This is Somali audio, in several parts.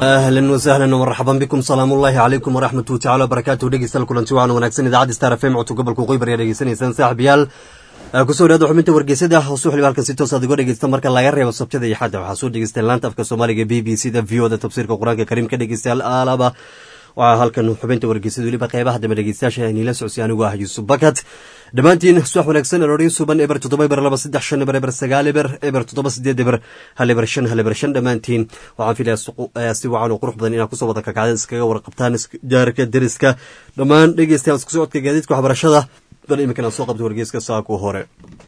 ahlan wasahlan marxaban bikum salaamu ullaahi calaykum waraxmatu tacala wabarakaatu dhegeystayaal kulanti wacan wanaagsan idaacadda star f m codka gobolka waqooyi bari aad dhegeysanaysaan saaxiibayaal kusoo dhawaada xubinta wargeysada hoos waliba halkan si toos aad uga dhegeysta marka laga reebo sabtada iyo xadda waxaa soo dhegeysteen laanta afka soomaaliga b b c da v o da tafsiirka qur-aanka kariimka dhegeystayaal aalaba waxaa halkan xubinta wargeysada weliba qeybaha dambe dhegeystayaasha niila socsi anigu ah yuusuf bakat dhammaantiin subax wanaagsan arooryo suban eber toddoba eber laba saddex shan eber eber sagaal eber eber toddoba sideed eber hal eber shan hal eber shan dhammaantiin waxaan filayaa si wacan oo qurux badan inaad kusoo wada kakacdeen iskaga warqabtaan jaarka deriska dhammaan dhegeystayaal isku socodka gaadiidka waxbarashada bal iminkan aan soo qabta wargeyska saaka hore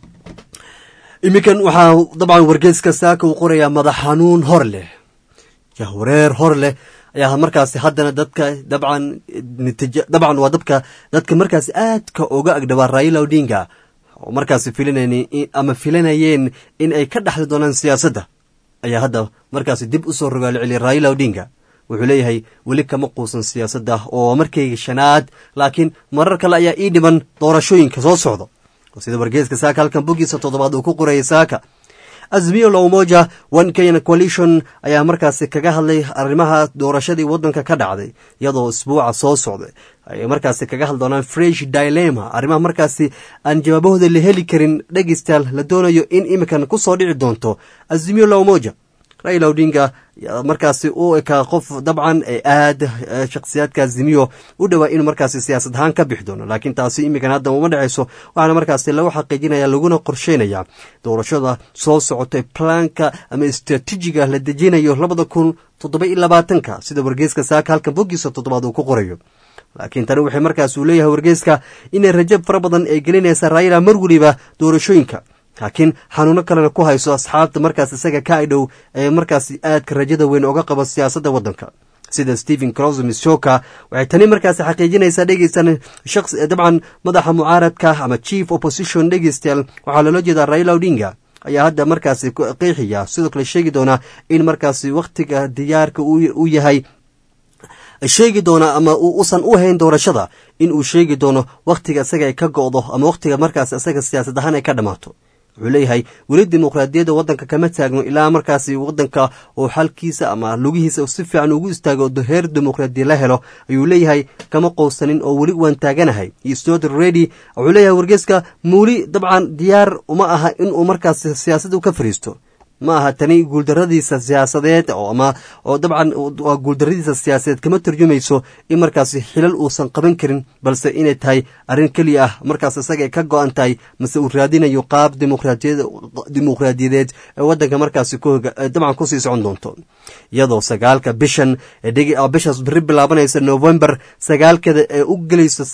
iminkan waxaa dabcan wargeyska saaka uu qorayaa madax xanuun hor leh jahwareer hor leh ayaa markaasi haddana dadka dabcan natiij dabcan waa dadka dadka markaasi aadka uga agdhawaa raila odinga oo markaasi filinayeen ama filanayeen in ay ka dhexli doonaan siyaasadda ayaa hadda markaasi dib usoo rogaalo celiyay raila odinga wuxuu leeyahay weli kama quusan siyaasadda oo markayga shanaad laakiin marar kale ayaa ii dhiman doorashooyinka soo socda sida wargeeska saaka halkan bogiisa toddobaad uu ku qorayay saaka azmiyo lowmoja one kenyan coalition ayaa markaasi kaga hadlay arrimaha doorashadii waddanka ka dhacday iyadoo isbuuca soo socday ay markaasi kaga hadli doonaan fresh dilema arrimaha markaasi aan jawaabahooda la heli karin dhegeystayaal la doonayo in iminkan kusoo dhici doonto azmiyo lowmoja raila odinga markaasi u ekaa qof dabcan ee aad shakhsiyaadka azimiyo u dhowaa inuu markaasi siyaasad ahaan ka bixi doono laakiin taasi iminkan hadda uma dhexayso waxaana markaasi lagu xaqiijinaya laguna qorsheynaya doorashada soo socotay plaanka ama istraatiijiga la dejinayo labada kun toddoba iyo labaatanka sida wargeyska saaka halkan bogiisa toddobaad uu ku qorayo laakiin tani waxay markaas uu leeyahay wargeyska inay rajab fara badan ay gelinaysa raila mar weliba doorashooyinka laakiin xanuuno kalena ku hayso asxaabta markaas isaga ka idhow ee markaas aadka rajada weyn oga qabo siyaasadda waddanka sida stephen crosmis shoka waxay tani markaas xaqiijinaysaa dhegeysan shaqs dabcan madaxa mucaaradka ama chief opposition dhegeystayaal waxaa loola jeedaa raila odinga ayaa hadda markaasi qeexiya sidoo kale sheegi doonaa in markaasi wakhtiga diyaarka uu yahay sheegi doona ama usan u hayn doorashada in uu sheegi doono wakhtiga isaga ay ka go'do ama wakhtiga markaas isaga siyaasad ahaan ay ka dhammaato wuxuu leeyahay weli dimuqraadiyadda waddanka kama taagno ilaa markaasi waddanka uu xalkiisa ama lugihiisa si fiican ugu istaago heer dimuqraadiya la helo ayuu leeyahay kama qowsanin oo weli waan taaganahay stod redy wuxuu leeyahay wargeeska muuli dabcan diyaar uma aha inuu markaas siyaasadda ka fariisto ma aha tani guuldaradiisa siyaasadeed ama oo dabcan waa guuldaradiisa siyaasadeed kama tarjumayso in markaasi xilal uusan qaban karin balse inay tahay arrin keliya ah markaas isaga ka go-an tahay mase uu raadinayo qaab dimuqraadiyadeed ee waddanka markaasi dabcan kusii socon doonto iyadoo sagaalka bishan bishaas beri bilaabanaysa november sagaalkeeda ee u gelayso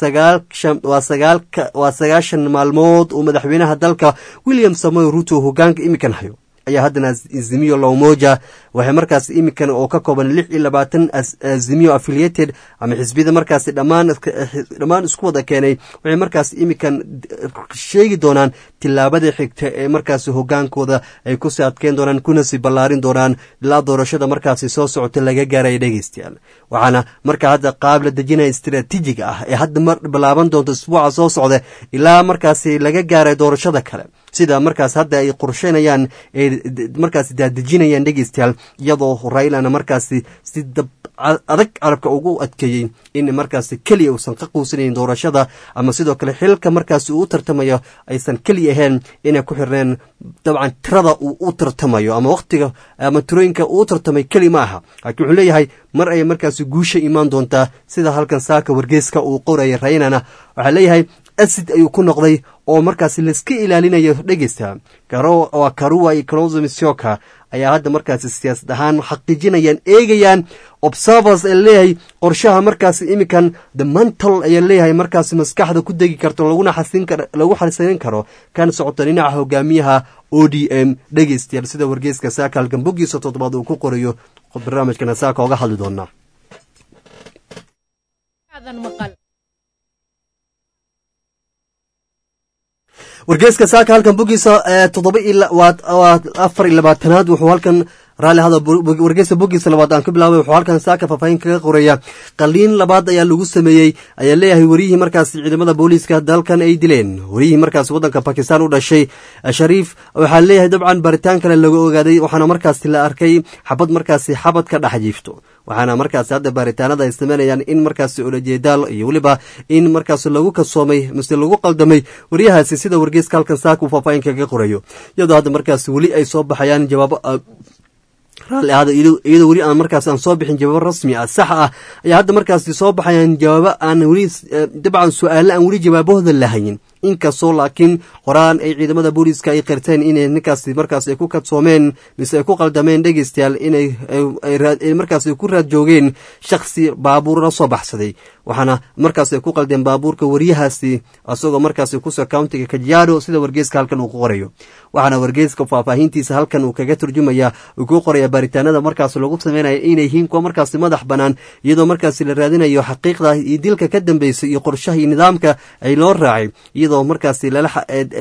waa sagaashan maalmood uu madaxweynaha dalka william samoy ruto hogaanka imikan hayo ayaa haddana azimiyo lowmoja waxay markaas iminkan oo ka kooban lix iyo labaatan azimiyo affiliated ama xisbiyada markaasi dhammaan isku wada keenay waxay markaas iminkan sheegi doonaan tilaabada xigta ee markaasi hogaankooda ay kusii adkeyn doonaan kuna sii ballaarin doonaan ilaa doorashada markaasi soo socota laga gaaraya dhegeystayaal waxaana markaa hadda qaab la dejinaya istraatiijiga ah ee hadda mar bilaaban doonto isbuuca soo socda ilaa markaasi laga gaaray doorashada kale sida markaas hadda ay qorsheynayaan ay markaasi daadejinayaan dhegeystayaal iyadoo raylana markaasi si dab adag carabka ugu adkeeyey in markaasi keliya uusan ka quusanayn doorashada ama sidoo kale xilka markaasi uu u tartamayo aysan keliya ahayn inay ku xirneen dabcan tirada uu u tartamayo ama wakhtiga ama tirooyinka uu u tartamay keli ma aha laakiin wuxuu leeyahay mar ayay markaasi guusha imaan doontaa sida halkan saaka wargeeska uu qoraya raynana waxaa leeyahay asid ayuu ku noqday oo markaasi laiska ilaalinayo dhegeysta waa karuwa iyo closmisyoka ayaa hadda markaasi siyaasad ahaan xaqiijinayaan eegayaan observers ee leeyahay qorshaha markaasi iminkan the mental ayaa leeyahay markaasi maskaxda ku degi karto laguna lagu xasirin karo kan socota dhinaca hogaamiyaha o d m dhegeystayaal sida wargeyska saaka halkan bogiisa toddobaad uu ku qorayo barnaamijkana saaka oga hadli doonaa wargeeska saaka halkan bogiisa toddoba waa afar iyo labaatanaad wuxuu halkan raalli hada wargeysa bogiisa labaad aan ka bilaabay wuxuu halkan saaka faahfaahin kaga qoraya qaliin labaad ayaa lagu sameeyey ayaa leeyahay wariyihii markaas ciidamada booliiska dalkan ay dileen wariyihii markaas waddanka bakistan u dhashay shariif waxaa leeyahay dabcan baaritaan kale lagu ogaaday waxaana markaasi la arkay xabad markaasi xabad ka dhex jiifto waxaana markaasi hadda baaritaanada ay sameynayaan in markaasi olajeedaal iyo weliba in markaas lagu kasoomay mise lagu qaldamay waryahaasi sida wargeyska halkan saaka uu faahfaahin kaga qorayo iyadoo hadda markaasi weli ay soo baxayaan jawaabo raalli ahada iyadoo weli aan markaas aan soo bixin jawaabo rasmi ah sax ah ayaa hadda markaasi soo baxayaan jawaabo aan weli dabcan su-aalo aan weli jawaabahooda lahayin inkastoo laakiin qoraan ay ciidamada booliiska ay qirteen inay ninkaasi markaas ay ku kadsoomeen mise ay ku qaldameen dhegeystayaal inay markaas ay ku raad joogeen shakhsi baabuur la soo baxsaday waxaana markaas ay ku qaldeen baabuurka waryahaasi isagoo markaas kuso countiga kajiado sida wargeyska halkan uu ku qorayo waxaana wargeyska faahfaahintiisa halkan uu kaga turjumaya uu ku qoraya baaritaanada markaas lagu sameynaya inay yihiin kuwa markaasi madax bannaan iyadoo markaasi la raadinayo xaqiiqda iyo dilka ka dambeysay iyo qorshaha iyo nidaamka ay loo raacay iyadoo markaasi la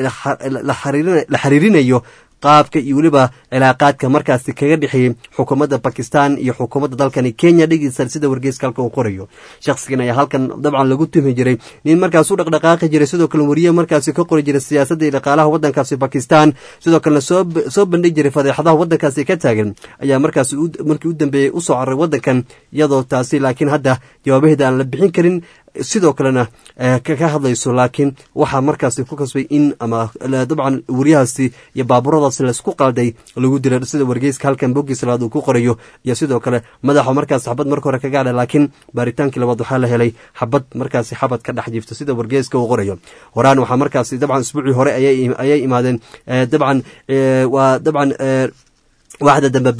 xiriirinayo qaabka iyo weliba cilaaqaadka markaasi kaga dhexeeyey xukuumadda bakistan iyo xukuumadda dalkani kenya dhegeysa sida wargeyska halkan uu qorayo shakhsigan ayaa halkan dabcan lagu tuhmi jiray nin markaas u dhaqdhaqaaqi jiray sidoo kale wariye markaasi ka qori jiray siyaasadda iyo dhaqaalaha waddankaasi bakistan sidoo kalena soo bandhig jiray fadeexadaha waddankaasi ka taagan ayaa markaasi markii u dambeeyey usoo cararay waddankan iyadoo taasi laakiin hadda jawaabaheeda aan la bixin karin sidoo kalena ka hadlayso laakiin waxaa markaasi ku kasbay in ama dabcan wariyahaasi iyo baaburadaasi laisku qalday lagu dila sida wargeyska halkan bogiis labaad uu ku qorayo iyo sidoo kale madaxa markaas xabad marka hore kaga hadha laakiin baaritaankii labaad waxaa la helay xabad markaasi xabad ka dhex jiifto sida wargeyska uu qorayo horaan waxaa markaasi dabcan isbuucii hore ayay imaadeen dabcan waa dabcan waaxda dambe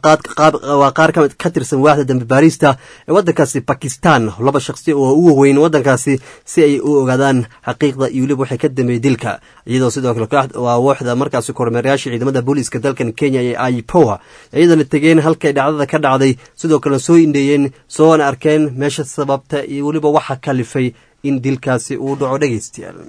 waa qaar ka tirsan waaxda dambe baarista ee waddankaasi bakistan laba shakhsi oo u waweyn waddankaasi si ay u ogaadaan xaqiiqda iyo weliba waxay ka dambeeyey dilka iyadoo sidoo kale waa wooxda markaasi kormeerayaasha ciidamada booliiska dalkan kenya ee aipowa iyadana tegeen halkay dhacdada ka dhacday sidoo kalena soo indheeyeen soona arkeen meesha sababta iyo weliba waxa kalifay in dilkaasi uu dhaco dhegeystayaal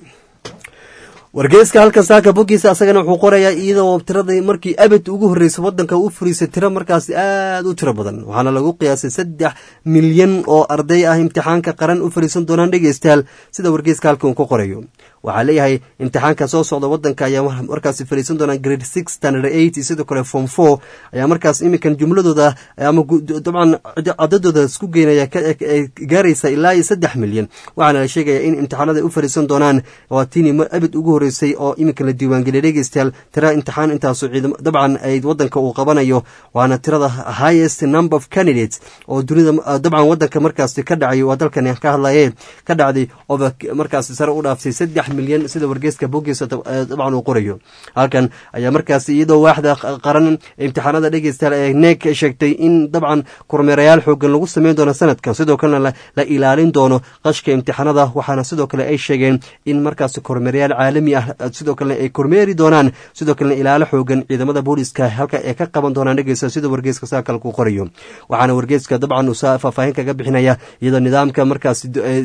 wargeyska halkan saaka bogiisa asagana wuxuu qorayaa iyadoo tiradii markii abad ugu horreysay waddanka u furiisay tiro markaasi aad u tiro badan waxaana lagu qiyaasay saddex milyan oo arday ah imtixaanka qaran u fariisan doonaan dhegeystayaal sida wargeyska halkan uu ku qorayo waxaa leeyahay imtixaanka soo socda waddanka ayaa markaasi fariisan doonaan grade six standard eight iyo sidoo kale form four ayaa markaas iminkan jumladooda ama dabcan cadadooda isku geynaya gaaraysa ilaa iyo saddex milyan waxaana la sheegaya in imtixaanada u fariisan doonaan waa tini abid ugu horreysay oo iminkan la diiwaangeliyay dhegeystayaal tira imtixaan intaasu ciidam dabcan ay waddanka uu qabanayo waana tirada highest number of candidates oo dunida dabcan waddanka markaasi ka dhacay waa dalkani ka hadlaye ka dhacday ooba markaasi sare u dhaaftay saddex milyan sida wargeyska bogiisa dabcan uu qorayo halkan ayaa markaasi iyadoo waaxda qaran imtixaanada dhegeystayaal ee neeg sheegtay in dabcan kormeerayaal xoogan lagu sameyn doono sanadkan sidoo kalena la ilaalin doono qashka imtixaanada waxaana sidoo kale ay sheegeen in markaasi kormeerayaal caalami ah sidoo kalena ay kormeeri doonaan sidoo kalena ilaalo xoogan ciidamada booliiska halka ay ka qaban doonaan dhegeysta sida wargeyska saakalku qorayo waxaana wargeyska dabcan uu faahfaahin kaga bixinaya iyadoo nidaamka markaasi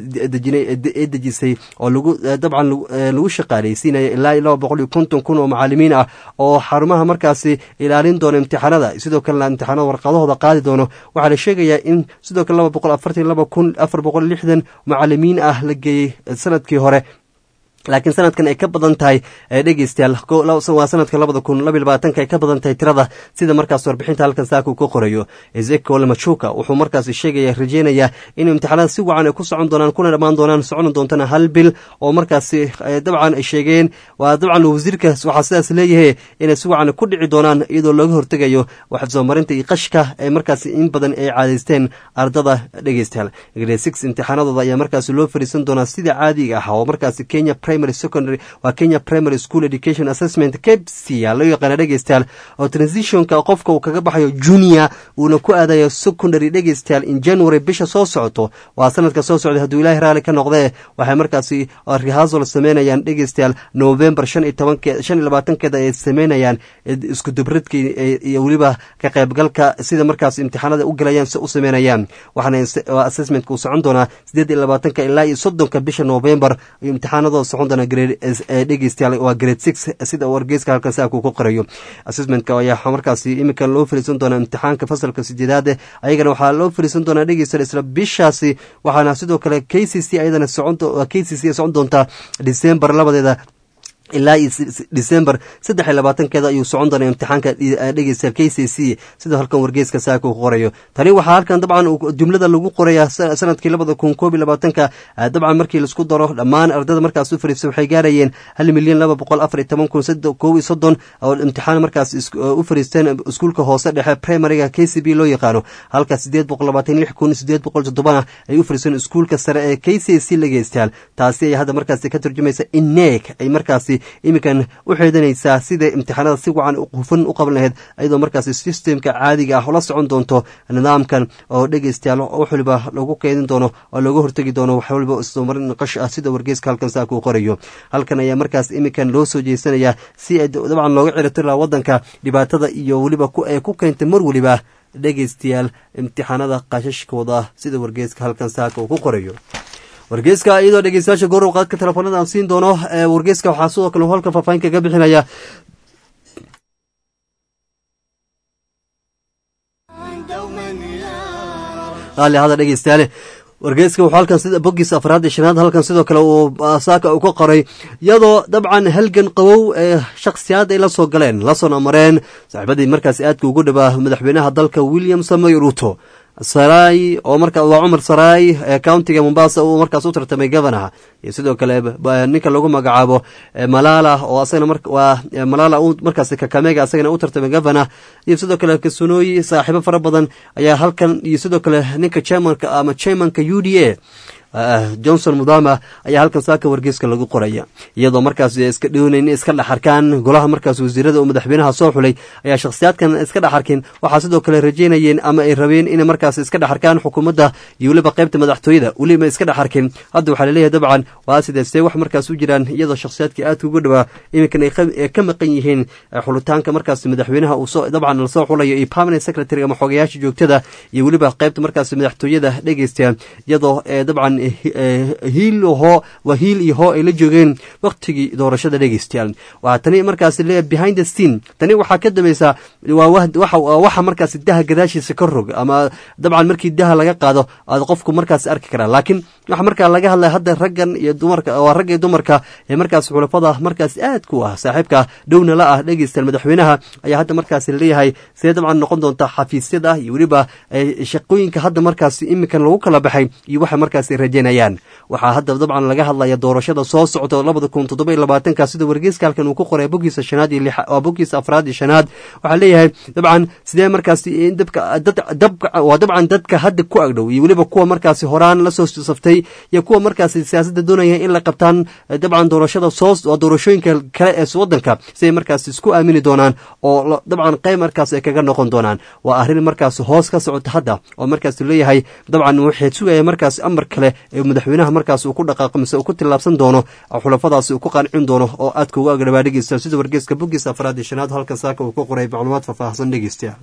ee dejisay oo lagu dabcan lagu shaqaaleysiinaya ilaa iyo laba boqol iyo konton kun oo macaalimiin ah oo xarumaha markaasi ilaalin doono imtixaanada sidoo kalena imtixaanada warqadahooda qaadi doono waxaa la sheegayaa in sidoo kale laba boqol afartan laba kun afar boqol lixdan macaalimiin ah la geeyey sanadkii hore laakiin sanadkan ay ka badan tahay dhegeystayaal waa sanadka labada kun laba labaatanka ay ka badan tahay tirada sida markaas warbixinta halkan saaka uu ka qorayo ezekiel machuka wuxuu markaasi sheegaya rajeynaya in imtixaanada si wacan ay ku socon doonaan kuna dhammaan doonaan socon doontana hal bil oo markaasi dabcan ay sheegeen waa dabcan wasiirkaas waxaa sidaas leeyahay inay si wacan ku dhici doonaan iyadoo looga hortegayo wax soo marinta iyo qashka ee markaasi in badan ay caadaysteen ardada dhegeystayaal grade six imtixaanadooda ayaa markaasi loo fariisan doonaa sida caadiga ah oo markaasi kenya secondary waa kenya primary school education assessment kepsia loo yaqaana dhegeystayaal oo transitionka qofka uu kaga baxayo junior uuna ku aadayo secondary dhegeystayaal in january bisha soo socoto waa sanadka soo socday hadduu ilaahi raali ka noqdee waxay markaasi rehasol sameynayaan dhegeystayaal november shan iyo tobanke shan iyo labaatankeeda ay sameynayaan isku dubradka iyo weliba ka qaybgalka sida markaas imtixaanada u galayaan si u sameynayaan waxaana assessmentka uu socon doonaa sideed iyo labaatanka ilaa iyo soddonka bisha november imtixaanadooda socon socon doonaa grade dhegeystayaal waa grade six sida wargeyska halkan saakuu ku qorayo assessmentka ayaa markaasi iminkan loo fariisan doonaa imtixaanka fasalka sideedaad ayagana waxaa loo fariisan doonaa dhegeystayaal isla bishaasi waxaana sidoo kale k c c ayadana socon k c c socon doontaa december labadeeda ilaa december saddex iyo labaatankeeda ayuu socon doonaa imtixaanka dhegeysta k c c sida halkan wargeyska saaka uu qorayo tani waxaa halkan dabcan jumlada lagu qoraya sanadkii labada kun koob iyo labaatanka dabcan markii laisku daro dhammaan ardada markaas u fariistay waxay gaarayeen hal milyan laba boqol afar iyo toban kun koob iyo soddon oo imtixaan markaas u fariisteen iskuulka hoose dhexe primariga k c b loo yaqaano halka sideed boqol labaatan lix kun sideed boqol toddobana ay u fariisteen iskuulka sare ee k c c lageystaan taasi ayaa hadda markaasi ka turjumaysa in neeg ay markaasi iminkan u xeedanaysaa siday imtixaanada si wacan hufan u qaban lahayd ayadoo markaasi sistemka caadiga ah la socon doonto nidaamkan oo dhegeystayaal wax waliba lagu keedin doono oo looga hortegi doono wax waliba istomarin naqash ah sida wargeyska halkan saaka uu qorayo halkan ayaa markaas iminkan loo soo jeesanayaa si ay dabcan looga ciratiri laha waddanka dhibaatada iyo weliba ee ku keentay mar weliba dhegeystayaal imtixaanada qashashkooda sida wargeyska halkan saaka uu ku qorayo wargeyska iyadoo dhegeystayaasha goor qaadka telefoonada aan siin doono wargeyska waxaa sidoo kale halka faahfaahin kaga bixinaya qaali hada dhegeystayaale wargeyska wuxuu halkan sida bogiisa afraad iyo shanaad halkan sidoo kale uu saaka uu ka qoray iyadoo dabcan halgan qabow ee shakhsiyaad ay la soo galeen la soo amareen saaxiibadii markaas aadka ugu dhawaa madaxweynaha dalka william samoy ruto saray oo marka waa cumar saray ee countiga mombasa uu markaas u tartamay governaha iyo sidoo kale ninka lagu magacaabo malala oo asagana waa malala uu markaas kakamega asagana u tartamay governor iyo sidoo kale kasunooyi saaxiibo fara badan ayaa halkan iyo sidoo kale ninka chairmanka ama chairmanka u d a johnson mudama ayaa halkan saaka wargeyska lagu qoraya iyadoo markaas iska dhownayn iska dhexarkaan golaha markaas wasiirada uu madaxweynaha soo xulay ayaa shakhsiyaadkan iska dhexarkeen waxaa sidoo kale rajeynayeen ama ay rabeen inay markaas iska dhexarkaan xukuumadda iyo weliba qaybta madaxtooyada weliba iska dhexarkeen hadda waxaa laleeyahay dabcan waa sideesee wax markaas u jiraan iyadoo shakhsiyaadkii aadka ugu dhawaa iminkan ay ka maqan yihiin xulitaanka markaas madaxweynaha uu dabcan lasoo xulayo iyo permanent secretary ama xogayaasha joogtada iyo weliba qaybta markaas madaxtooyada dhegeysta iyadoo dabcan hiil ho waa hiil iyo hoo ay la joogeen waktigii doorashada dhegeystayaal waa tani markaas le behind the scene tani waxaa ka dambaysaa waa waxa markaas daha gadaashiisa ka rog ama dabcan markii daha laga qaado aad qofku markaas arki karaa laakiin waxa markaa laga hadlaya hadda raggan iyo dumarka waa ragga iyo dumarka ee markaas xulafada markaas aad ku ah saaxiibka dhowna la ah dhegeystayaal madaxweynaha ayaa hadda markaas leeyahay see dabcan noqon doonta xafiisyada iyo weliba shaqooyinka hadda markaas iminkan lagu kala baxay iyo waxa markaas rajeynayaan waxaa hadda dabcan laga hadlaya doorashada soo socda labada kun toddoba iyo labaatanka sida wargeyska halkan uu ku qoray bogiisa shanaad iyo waa bogiisa afraad iyo shanaad waxaa leeyahay dabcan sidee markaas dabka dabka waa dabcan dadka hadda ku agdhow iyo weliba kuwa markaasi horaan lasoo saftay iyo kuwa markaasi siyaasadda doonaya in la qabtaan dabcan doorashada soo waa doorashooyinka kale ee wadanka siday markaas isku aamini doonaan oo dabcan qayb markaas ay kaga noqon doonaan waa arrin markaas hoos ka socota hadda oo markaas leeyahay dabcan waxay sugaya markaas amar kale ee madaxweynaha markaas uu ku dhaqaaqo mise uu ku tillaabsan doono xulafadaasi uu ku qancin doono oo aadka uga agdhabaa dhegeysta sida wargeeska bogiisa afraad iyo shanaad halkan saaka uu ku qoray macluumaad faahfaahsan dhegeystayaal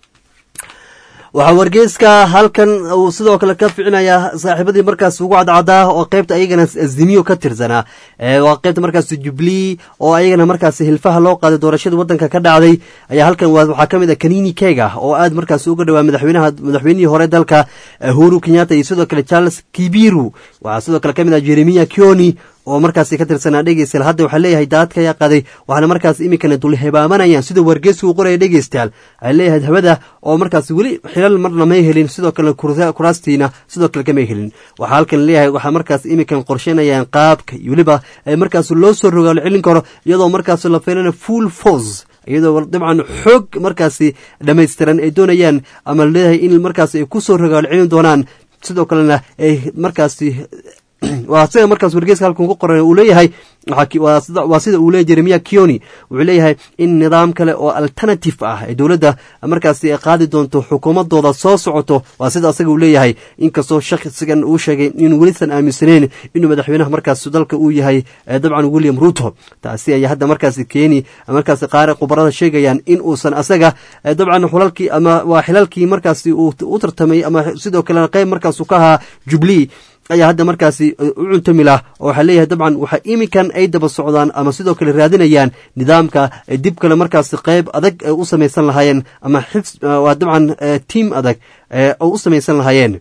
waxaa wargeyska halkan uu sidoo kale ka ficinayaa saaxiibadii markaas ugu cadcadaa oo qaybta ayagana azimiyo ka tirsanaa waa qaybta markaas jubilee oo ayagana markaas hilfaha loo qaaday doorashadii wadanka ka dhacday ayaa halkan waxaa ka mid ah kanini kega oo aad markaas uga dhawaa madaxweynaha madaxweynihii hore dalka huru kenyatta iyo sidoo kale charles kibiru waxaa sidoo kale ka mid ah jeremiya kioni oo markaasi ka tirsanaa dhegeystayaal hadda waxaa leeyahay daadka ayaa qaaday waxaana markaas iminkana dulhebaamanayaan sida wargeysku qoraya dhegeystayaal waxaa leeyahay hawada oo markaas weli xilal marna may helin sidoo kale kuraastiina sidoo kale kamay helin waxaa halkan leeyahay waxaa markaas iminkan qorsheynayaan qaabka iyo weliba markaas loo soo rogaalo celin karo iyadoo markaas la fiilana full force iyadoo dabcan xoog markaasi dhammaystiran ay doonayaan ama leeyahay in markaas ay kusoo rogaalo celin doonaan sidoo kalena ay markaasi waa sida markaas wargeeska halkan ku qoran uu leeyahay waa sida uu leeyahy jeremiya kioni wuxuu leeyahay in nidaam kale oo alternative ah ee dowladda markaasi ay qaadi doonto xukuumadooda soo socoto waa sida asaga uu leeyahay inkastoo shakhsigan uu sheegay inuu welisan aaminsaneyn inuu madaxweynaha markaas dalka uu yahay dabcan william ruto taasi ayaa hadda markaasi keeni markaas qaar khubarada sheegayaan in uusan asaga dabcan xulalkii ama waa xilalkii markaasi uu u tartamay ama sidoo kale qayb markaasu ka ahaa jubilee ayaa hadda markaasi u cuntami lah oo waxaa leeyahay dabcan waxa iminkan ay daba socdaan ama sidoo kale raadinayaan nidaamka ay dib kale markaasi qeyb adag ay u samaysan lahaayeen ama xif waa dabcan tiam adag oo u samaysan lahaayeen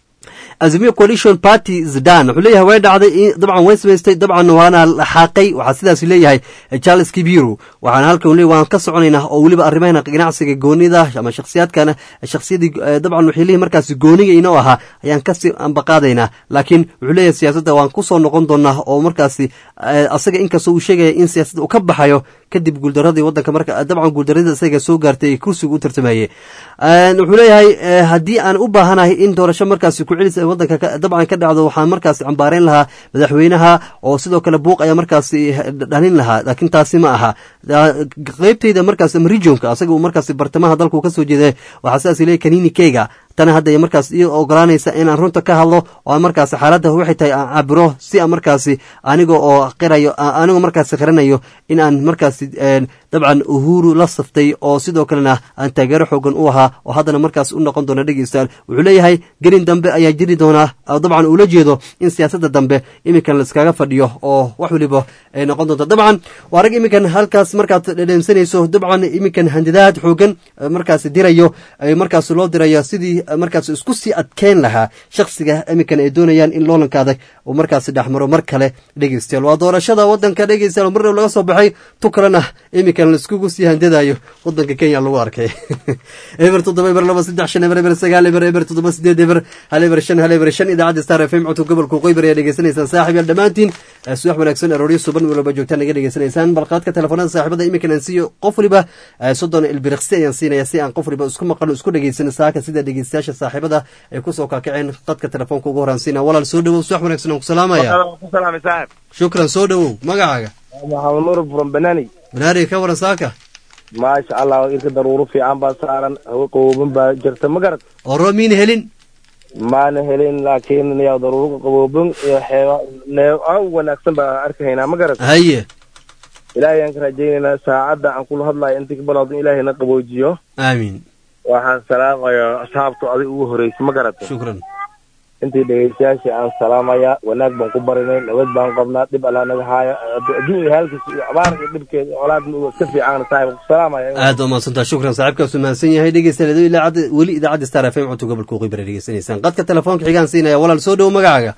azimio coalition party zdan wuxuu leeyahay way dhacday dabcan way samaystay dabcan waana xaaqay waxaa sidaas leeyahay charles kibiru waxaana halkan le waan ka soconaynaa oo weliba arrimahana ganacsiga goonida ama shakhsiyaadkana shakhsiyadii dabcan waxay leeyihin markaasi gooniga inoo ahaa ayaan kasii ambaqaadaynaa laakiin wuxuu leeyahay siyaasadda waan kusoo noqon doonaa oo markaasi asaga inkastoo uu sheegaya in siyaasadda uu ka baxayo kadib guuldaradii wadanka marka dabcan guuldaradii isaga soo gaartay ee kursiga u tartamayey wuxuu leeyahay haddii aan u baahanahay in doorasho markaasi ku-celis wadanka dabcan ka dhacdo waxaan markaasi cambaareyn lahaa madaxweynaha oo sidoo kale buuq ayaa markaasi dhalin lahaa laakiin taasi ma aha qeybtayda markaas ama regionka asaga uu markaasi bartamaha dalku kasoo jeeda waxaa sidaas leeyahy kanini keyga tana hadda markaas iyo ogolaanaysa inaan runta ka hadlo oo markaasi xaaladda waxay tahay aan cabiro si aan markaasi aniga oo qirayo anigoo markaasi qiranayo in aan markaasi dabcan uhuru la saftay oo sidoo kalena aan taageero xoogan u ahaa oo haddana markaas u noqon doona dhegeystaan wuxuu leeyahay gelin dambe ayaa jiri doonaa dabcan uula jeedo in siyaasadda dambe iminkan laiskaga fadhiyo oo wax waliba ay noqon doonto dabcan waa rag iminkan halkaas markaad dhedheemsanayso dabcan iminkan handadaad xoogan markaasi dirayo markaas loo dirayo sidii markaas isku sii adkeyn lahaa shaksiga iminkan ay doonayaan in loolanka adag uu markaasi dhexmaro mar kale dhegeystayaal waa doorashada wadanka dhegeystayaal marnab laga soo baxay tu kalena iminkan laiskugu sii handadayo wadanka kenya lagu arkay eber toddoba eber laba saddex shan eber eber sagaal eber eber toddoba sideed eber hal eber shan hal eber shan idaacadda star f m codka gobolka qoybar ayaa dhegeysanaysaan saaxib yaal dhammaantiin subax wanaagsan arooryo suban walba joogtaan naga dhegeysanaysaan balqaadka telefoonada saaxiibada iminkan aan siiyo qof waliba soddon ilbiriqsi ayaan siinaya si aan qof waliba isku maqano isku dhegeysano saaka sida dhegeystayaasha saaxiibada ay kusoo kaakaceen qadka telefoonka ugu horaansiina walaal soo dhawow subax wanaagsan aan ku salaamaya shukran soo dhawow magacaaga maxamed nuur from banani banaari ka waran saaka maasha allah irka daruuro fiican baa saaran hawo qabooban baa jirta ma garad oo roob miina helin maana helin laakiin yaa daruuro qabooban iyo xeeba neeb aan wanaagsan baa arkahaynaa ma garad haye ilaahay aan ka rajaynaynaa saacadda aan kula hadlayo intii kabalawdo ilaahay na qaboojiyo aamiin waxaan salaamayaa asxaabtu adig ugu horreysa ma garata shukran intii dhegeystayaashii aan salaamayaa wanaag baan ku barinay nabad baan qabnaa dhib allaa naga haaya adduun iyo halkiisa iyo abaar iyo dhibkeeda colaad iska fiican saaxib ku salaamaya aad waa mahadsantaa shukran saaxiibkaasu mahadsan yahay dhegeystayaal idaacadda weli idaacadda star f m codka gobolka qibra dhegeysanaysaan qadka telefoonka xigaan siinaya walaal soo dhowo magacaaga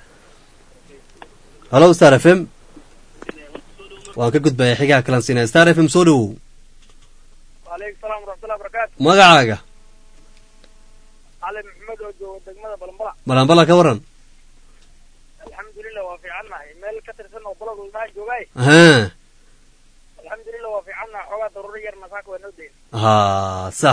halo star f m waan ka gudbaya xigaha kalan siinaya star f m soo dhowow waaleykum salaam waraxmatullahi barakaatu magacaaga cali maxamed oo jooga degmada balambala balanbala ka waran alxamdulilah waa fiicannahay meel ka tirsan oo balad walnaa joogay ha alxamdulilah waa fiicannahay xoogaa daruuro yar masaaka waa noo dayn ha sax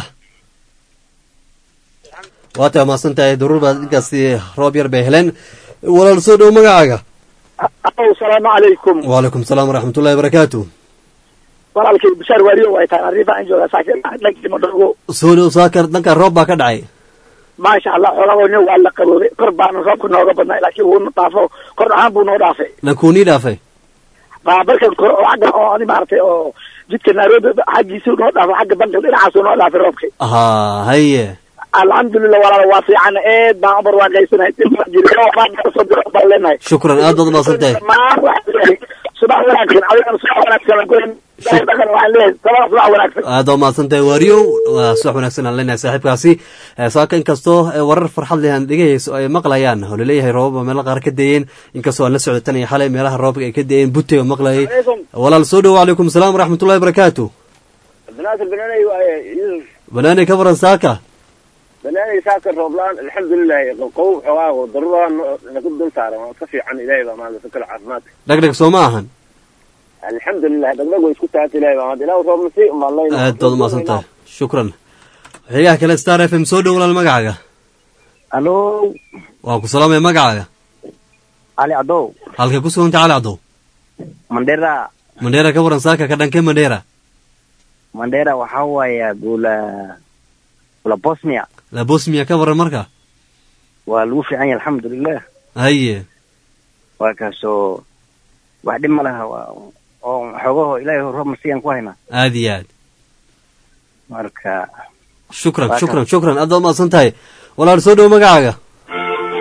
waata mahadsan tahay daruur baad inkaasi roob yar bay heleen walaal soo dhowo magacaaga alow salaamu calaykum wacalaykum salaam waraxmat ullahi barakaatu walaalkay bashaar waariyo way tahay arriba aan joogaa saakin dhankii madhogo soo dhow saakar dhanka roob baa ka dhacay maasha allah xoolagoona waa la qaboobay kor baana roobka nooga badnaa laakiin wuuna dhaafo kor ahaan buu noo dhaafay lankuunii dhaafay baabarkan kor oo xagga oo ani maaragtay oo jidka nairobi xaggiisuu noo dhaafo xagga banka dhinacaasuu noo dhaafay roobkay ha haye alxamdulilah walaal waa fiican eed baan umar waan gaysanahay soo diro baan leenahay shukran aad baad umahadsan tahay dhammaan waxaa subax wanaagsan adigana subax wanaagsan aan ku dhaqan waxaan leeyahay sabaa subax wanaagsan aad waa mahadsan tahay waariyow waa subax wanaagsan aan leenahay saaxiibkaasi saaka inkastoo warar farxad leh aan dhegahayso ay maqlayaan oo laleeyahay roobaba meelo qaar ka dayeen inkastoo aan la socda tan iyo xalay meelaha roobka ay ka dayeen bute oo maqlayay walaal soo dhowo calaykum salaam waraxmatullahi barakaatu abdinaasir banaanay waaye yusuf banaani ka waran saaka banaanay saaka rooblaan alxamdulilahi qow xoogaa daruuraha nagu dul saaran waa ka fiican ilaahay baa maanta kale caafimaadka dhegdheg soo ma ahan alxamdulilah dhagdhag way isku taagta ilahay baa maanta ilaah roobna si umaadlayn aad baad umahadsan tahay shukran xigaha kale star f m soo dhow walaal magacaaga alo waa ku salaamaya magacaaga cali cadow halkay ku suganta cali cadow mandera mandheera ka waran saaka ka dhankee mandheera mandera waxaa waaya gula gula bosnia la bosmia ka waran marka waa lagu fiican yahay alxamdulilah haye waa kaasoo wax dhib ma laha waa oo xoogaho ilaahay roob masiyaan ku haynaa aad iyo aad marka shukran Waa shukran shukran aad baad umahadsan tahay walaal soo dhowo magacaaga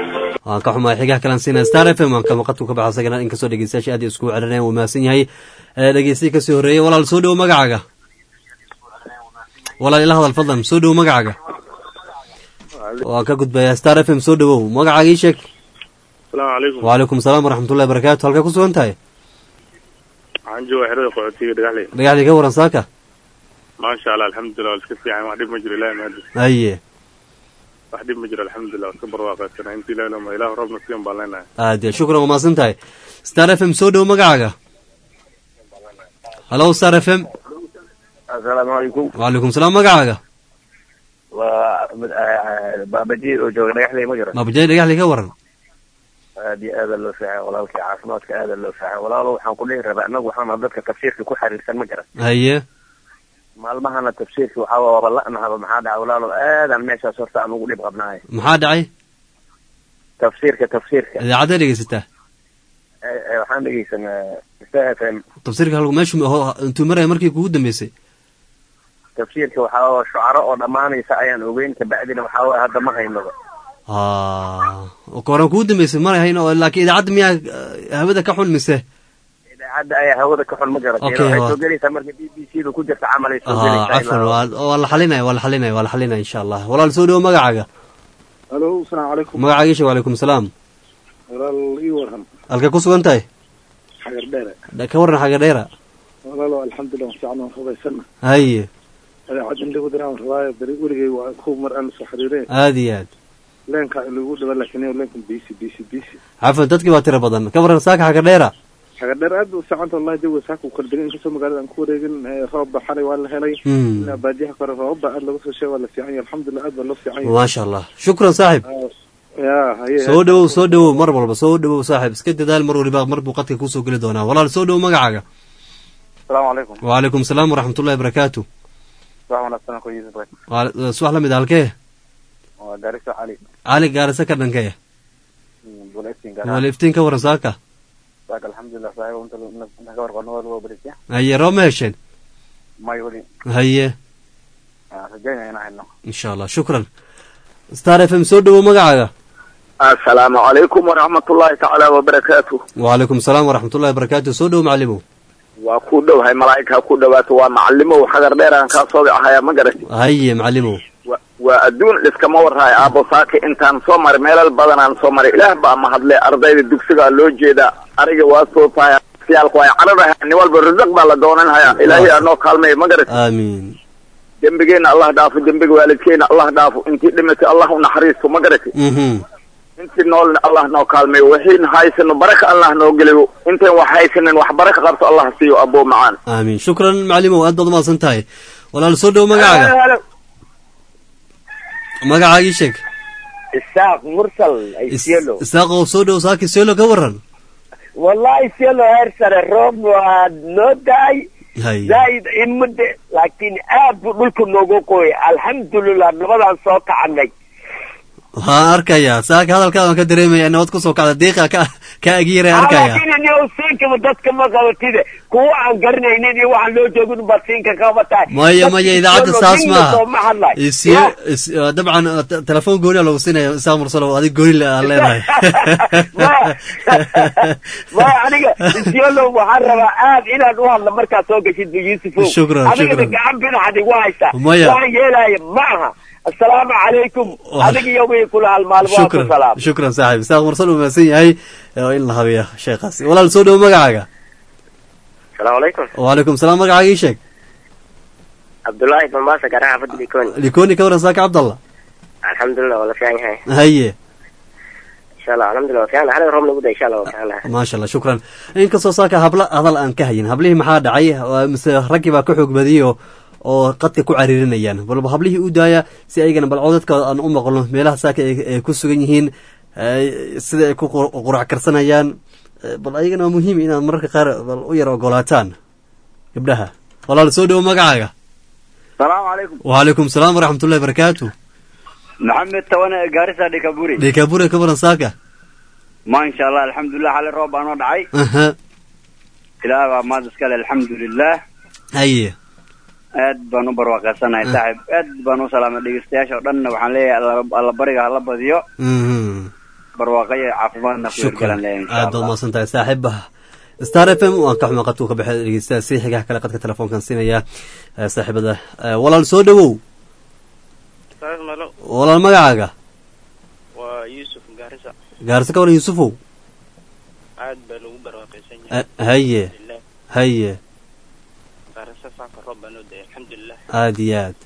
waan ka xumahay xigaha kalan siinaya star f m waan kama qadku ka baxa isagana inkastoo dhegeystayaasha aad iskugu celinayaan wuu mahadsan yahay dhegeystiyi kasii horreeyey walaal soo dhowo magacaaga walaal ila hadal fadlan soo dhowo magacaaga waan ka gudbayaa star f m soo dhowow magacaaga ii sheeg asalaamu calaykum wacalaykum asalaam waraxmatullahi barakaatu halkaa ku sugan tahay waxaan jooga xerada qaxootiga dhagaxley dhagaxdii ka waran saaka maasha allah alxamdulilah waa iska fiican wax dhib ma jiro ilahi mahadis haye wax dhib ma jiro alxamdulilah waa iska barwaaqaysana inta ilahi lama ilahu roobna siyan baan leenahay aad iyo shukran waa mahadsan tahay star f m soo dhowo magacaaga halo star f m assalaamu calaykum wacalaykum salaam magacaaga waa baabajiir oo jooga dhagaxley ma jiro baabajay dhagaxdii ka waran aad iyo aada loo fiican walaalkii caafimaadka aada loo fiican walaalo waxaan ku dhihi rabaa anagu waxaana dadka tafsiirka ku xiriirsan ma jiran haye maalmahana tafsiirka waxaa waaba la'nahaba maxaa dhaca walaalo aadaan meeshaas horta aan ugu dhib qabnahay maxaa dhacay tafsiirka tafsiirka idaacadda dhegeysataa Eh, eh, waxaan dhegeysanaa star f m tafsiirka halku meeshu ho- intuu maraya markii kugu dambeysay tafsiirka waxaa waa shucaro oo dhammaanaysa ayaan ogeyn kabacdina waxaa waa hadda ma haynaba ha koran kugu dambeysay mara hayn oo laakiin idaacadda miyaa eh, hawada ka xun mise idaacadda ayaa hawada ka xun ma garatay Okay, waxay waa- soo gelaysaa marka b b c da ku jirta camal ay soo ha gelaysaa cafwan ilaa- waa waa la xalinaya waa la xalinaya waa la xalinaya insha allah walaal soo dhowo magacaaga alo asalaamu calaykum magacaaga isha wacalaykum salaam walaal ii waran halka ku sugan tahay xagar dheere Dha- ka waran xagga dheera walaalo alxamdulilah fiican waan hubaysana haye adeecad in lagu diraan rabaayo beri weligay waa ku mar aan soo xiriireen aad iyo aad leenka in lagu dhiba laakiin iyo leenkan bisi bisi bisi cafwan dadkii baa tiro badan ka waran saaka xagga dheera xagar dheer aad u fiicanta wallahi jawiga saaka u kala degan inkastoo magaalada aan ku wareegin eh, roob ba xalay waa la helay Hmm. ilaa baadiyaha kore roob ba aad laga soo sheegay waa la fiican yahay alxamdulilah aad baa loo fiican yahay maasha allah shukran saaxib ya haye soo dhowow soo dhowow mar walba soo dhowow saaxib iska dadaal mar waliba mar buu qadka kusoo geli doonaa walaal soo dhowow magacaaga asalaamu calaykum wacalaykum salaam waraxmatullahi barakaatu wax wanaagsan ku yidhi Waal- subax la mid ah, halkee waa gaariso cali cali gaarisa ka dhankee buletin wal iftiin ka waran saaka saaka alxamdulilah saaxiib inta ka warqabno waa loo berisya haye roob ma hesheen may weli haye rajaynaya inaan hayno insha allah shukran star f m soo dhowow magacaaga assalaamu calaykum waraxmatullaahi tacaala wabarakaatu wacalaykum salaam waraxmatullahi barakaatu soo dhowow macalimow waa ku dhowhay malaa'igha ku dhowaato waa macalimow xagar dheeraan kaa soo ahaya ma garati haye macalimow Wa- waa adduun liskama warraayo aabbo saaka intaan soo maray meelal badanaan soo maray ilaah baa mahadle ardayda dugsigaa loo jeedaa ariga waa soo tahay siyaalku ay cararahay nin walba risaq baa la doonanhaya ilaahay anoo kaalmeeyo ma garati aamiin dembigeenna allah dhaafo dembiga waalidkeena allah dhaafo intii dhimatay allah u naxariisto ma garati mhm intii noolna allah noo kaalmeeyo waxiin haysano baraka allah noo geliyo intayn wax haysanin wax baraka qabto allah siiyo aboo macaan aamiin shukran macalimow aad baad umahadsan tahay walaal soo dhowow magacaaga magacaaga ii sheeg isaaq mursal ay Is- sielo isaaqow soo dhowow saaki seelo ka waran wallahi sielo heer sare roob waa noo daay haye zaa'id imade laakiin aad buu dhulka noogu qoyay alxamdulilah nabadaan soo kacanay waxaan arkayaa saaka hadalkaada waan ka dareemaya nabad kusoo kacda diiqa ka ka agiiraya arkaya laakiin ni siinkaba dadka ma qabatide kuwa aan garanaynin iyo waxaan loo joogin baad siinka kaba tahay maya maya idaacadda saas maaha ma hadlay isiyo is- uh, dabcan uh, te- telefoon gooni lagu siinaya isaaq mursalow adig gooni le- aan leedahay maya aniga isyolo waxaan rabaa aad inaan u hadla markaad soo gashid yusufow Shukran, adigana shukran. gacan binaxad igu haysta Maya. waxaan yeelaya ma aha assalaamu calaykum Wa- adiga iyo wii kula halmaalmo waa ku shukran salaam shukran saaxiib isaaq mursal uu mahadsan yahay oo in la habeeya sheekhaasi walaal soo dhowo magacaaga asalaamu calaykum wacalaykum salaam magacaaga ii sheeg cabdullaahi bambaasa garaa xaafadda likoni likoni ka waran saaka cabdallah alxamdulilah waa la fiican yahay haye insha allah alxamdulilah waa fiican xalay roob nagu da insha allah waa fiican lahay maasha allah shukran inkastoo saaka habla hadal aan ka hayin hablihii maxaa dhacay Waa mise raggii baa ka xoog badiyey oo oo qadka ku cariirinayaan balba hablihii u daaya si aygana bal codadka aan u maqlo meelaha saaka ay ay ku sugan yihiin eh, sida ay ku qur- qurac karsanayaan Eh, bal ayagana waa muhiim inaad mararka qaar bal u yar ogolaataan gabdhaha walaal soo dhowo magacaaga salaamu calaykum wacalaykum salaam waraxmatullahi barakaatu maxamed tawane gaarisa dhikaburi dhekabure ka waran saaka ma insha allah alxamdulilah xalay roob baa noo dhacay aha ilaah baa maad iskale alxamdulilah haye aad baan u barwaaqeysanahay saaxib aad baan u salaamay dhegeystayaasha oo dhanna waxaan leeyahay alla- alla bariga hala badiyo Mhm. barwaaqo iyo caafimaadna ku shukran hirgalan leeyahay insha aad baad allah mahadsan tahay saaxiiba star f m waan ka xuma qadku ka baxay dhegeystaha si xigaha kale qadka telefoonkan siinaya eh, saaxiibada Eh, walaal soo dhowow Saas malo walaal magacaaga waa Yusuf Gaarisa gaarse ka waran yuusufow aad baa lagu barwaaqaysan yahay Eh, haye alhamdulillah haye Gaarisa saaka roob baa noo da'ay alxamdulilah aad iyo aad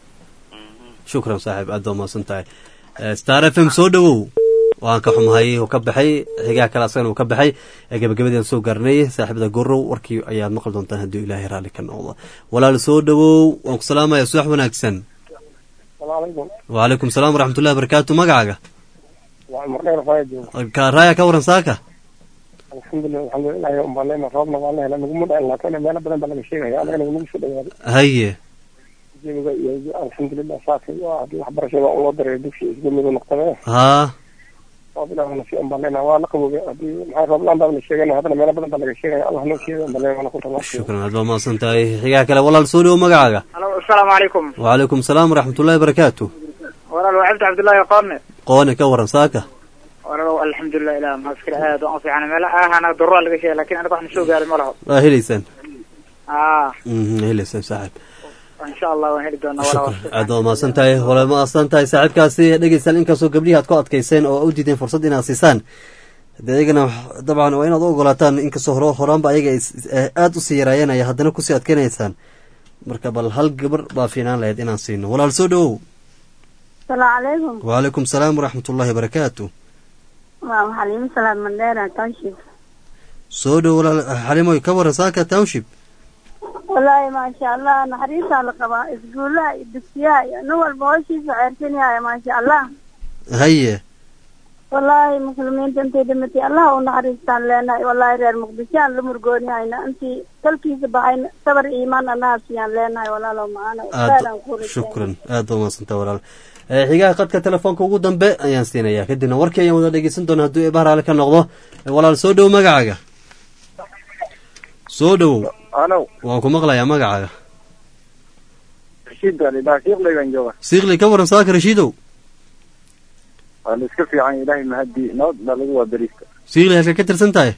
shukran saaxiib aad baad mahadsan tahay Eh, star f m soo dhowow waan ka xumahay uu ka baxay xigaha kale asagana uu ka baxay ee gabagabadii aan soo gaarnay saaxiibada gorow warkii ayaad maqli doontaan hadduu ilaahay raalli ka noqdo walaal soo dhowow waan ku salaamaya subax wanaagsan salaamucalaykum wacalaykum salaam waraxmatullahi wabarakaatu magacaaga waa cumar dheer faya jooga ka raaya ka waran saaka alxamdulilah alxamdulilah un baa leena roobna waa la hela naguma dhain laakiin meelo badan baa laga sheegaya anaga naguma soo dhawaaday haye jawiga iyo alxamdulilah saaka iyo haddii waxbarashada un loo dareeyo dugsi isgamidu noqdame haa roob ilaahna si un baa leena waa la qaboobay haddii maxay roob laan baa la sheegana haddana meelo badan baa laga sheegaya allah noo sheegay un baa leena waana ku talaashay shukran aad baad mahadsan tahay xigaha kale walaal soo dhowow magacaaga alo asalaamu calaykum wacalaykum salaam waraxmatullahi wabarakaatu walaal waa cabdi cabdullaahi qoome qoone ka waran saaka walaal alxamdulilah ilah maaskir aad waan u fiican meel ahana daruura laga sheegay lakin aniga waxna soo gaaray ma laho waa helaysaan aa Mhm, helaysaan saaxiib insha allah waan heli doonaa walaal aad baad mahadsan tahay wala mahadsan tahay saaxiibkaasi dhegeystaan inkastoo gabdhihii aad ku adkayseen oo u diideen fursad inaad siisaan de iyagana dabcan waa inaad u ogolaataan inkastoo hore horaanba ayaga is- is- eh, aad usii yaraayanaya haddana kusii adkeynaysaan marka bal hal gabar baa fiinaan lahayd inaan siino walaal soo dhowow salaamu calaykum wacalaykum salaam waraxmatullahi wabarakaatu waa maxaliimo salaad mandheera township soo dhow walaal xalimoy ka waran saaka township wallaahi maasha allah naxariistaa la qabaa iskuulaha iyo dugsiyaha iyo nin walba howshiisa ceersanyahay maasha allah haye wallaahi muslimiinta intay dhimatay allah u naxariistaan leenahay wallaahi reer muqdishoaan la murgoonihayna intii dalkiisa baxayna sabar iyo iimaan annaha siiyaan leenahay walaalow macaana aad khayran ku shukran aad baa mahadsantaha walaal Eh, xigaha qadka telefoonka ugu dambe ayaan siinayaa kadibna warkii ayaan wada dhegeysan doona hadduu eebaha raali ka noqdo Eh, walaal soo dhowow magacaaga soo dhowow alo waan ku maqlayaa magacaaga rashiid baa lidhaha shiiqlaygan jooga siikli ka waran saaka rashiidow waa la iska fiican ilaahay mahadii nabad baa lagu waa beriista siikli halka ka tirsan tahay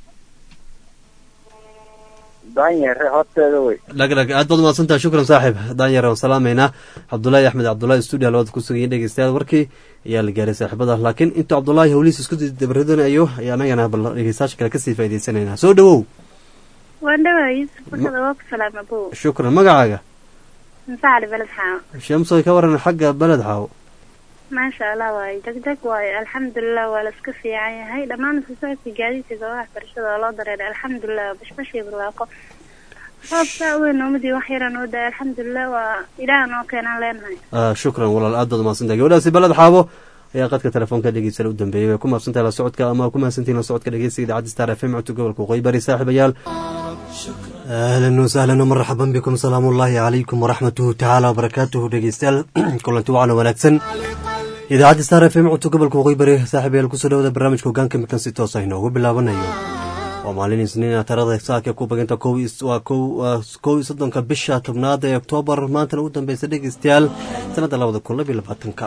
daanyere horteeda wey dhagdhag aad baad umahadsan tahay shukran saaxiib daanyar waan salaamaynaa cabdullaahi axmed cabdullaahi stuudio labada ku sugayay dhegeystayaal warkii ayaa la gaaray saaxiibada laakiin intuu cabdullaahi howlihiis isku dabaridanayo ayaa anagana bal dhegeystayaasha kale kasii faa'idaysanaynaa soo dhowow waan dhawaa yusuf furkada waa ku salaama bow shukran magacaaga masaxali beled xaa shamsoy ka waran xagga beled xaaw maasha allah waaye degjeg waaye alxamdulilah waa la iska fiican yahay dhammaan fasaadka gaadiidka goobaha waxbarashada oo loo dareeray alxamdulilah bashbashii barwaaqo roob saa weyn noomadii wax yaran oo da alxamdulilah waa ilaah noo keenaan leenahay Ah, shukran walaal aad baad umahadsan tahay gabadhaasi beled xaabo ayaa qadka telefoonka dhegeysan u dambeeyay way ku mahadsan tahay la socodka ama ku mahadsantihin la socodka dhegeysiga idaacadda star f m codka gobolka waqooyi bari saaxiibayaal ahlan wasahlan marxaban bikum salaamu ullaahi calaykum waraxmatuhu tacaala wabarakaatuhu dhegeystayaal kulanti wacan wanaagsan idaacadda star f m codka gobolka waqooyi bari saaxiibayaal kusoo dhawada barnaamijka hogaanka midkan si toos ah inoogu bilaabanayo waa maalin isniina tarada saaka ku baganta kow is- waa kow waa kow iyo soddonka bisha tobnaad ee oktoobar maantana u dambeysa dhegeystayaal sanadda labada kun labiyo labaatanka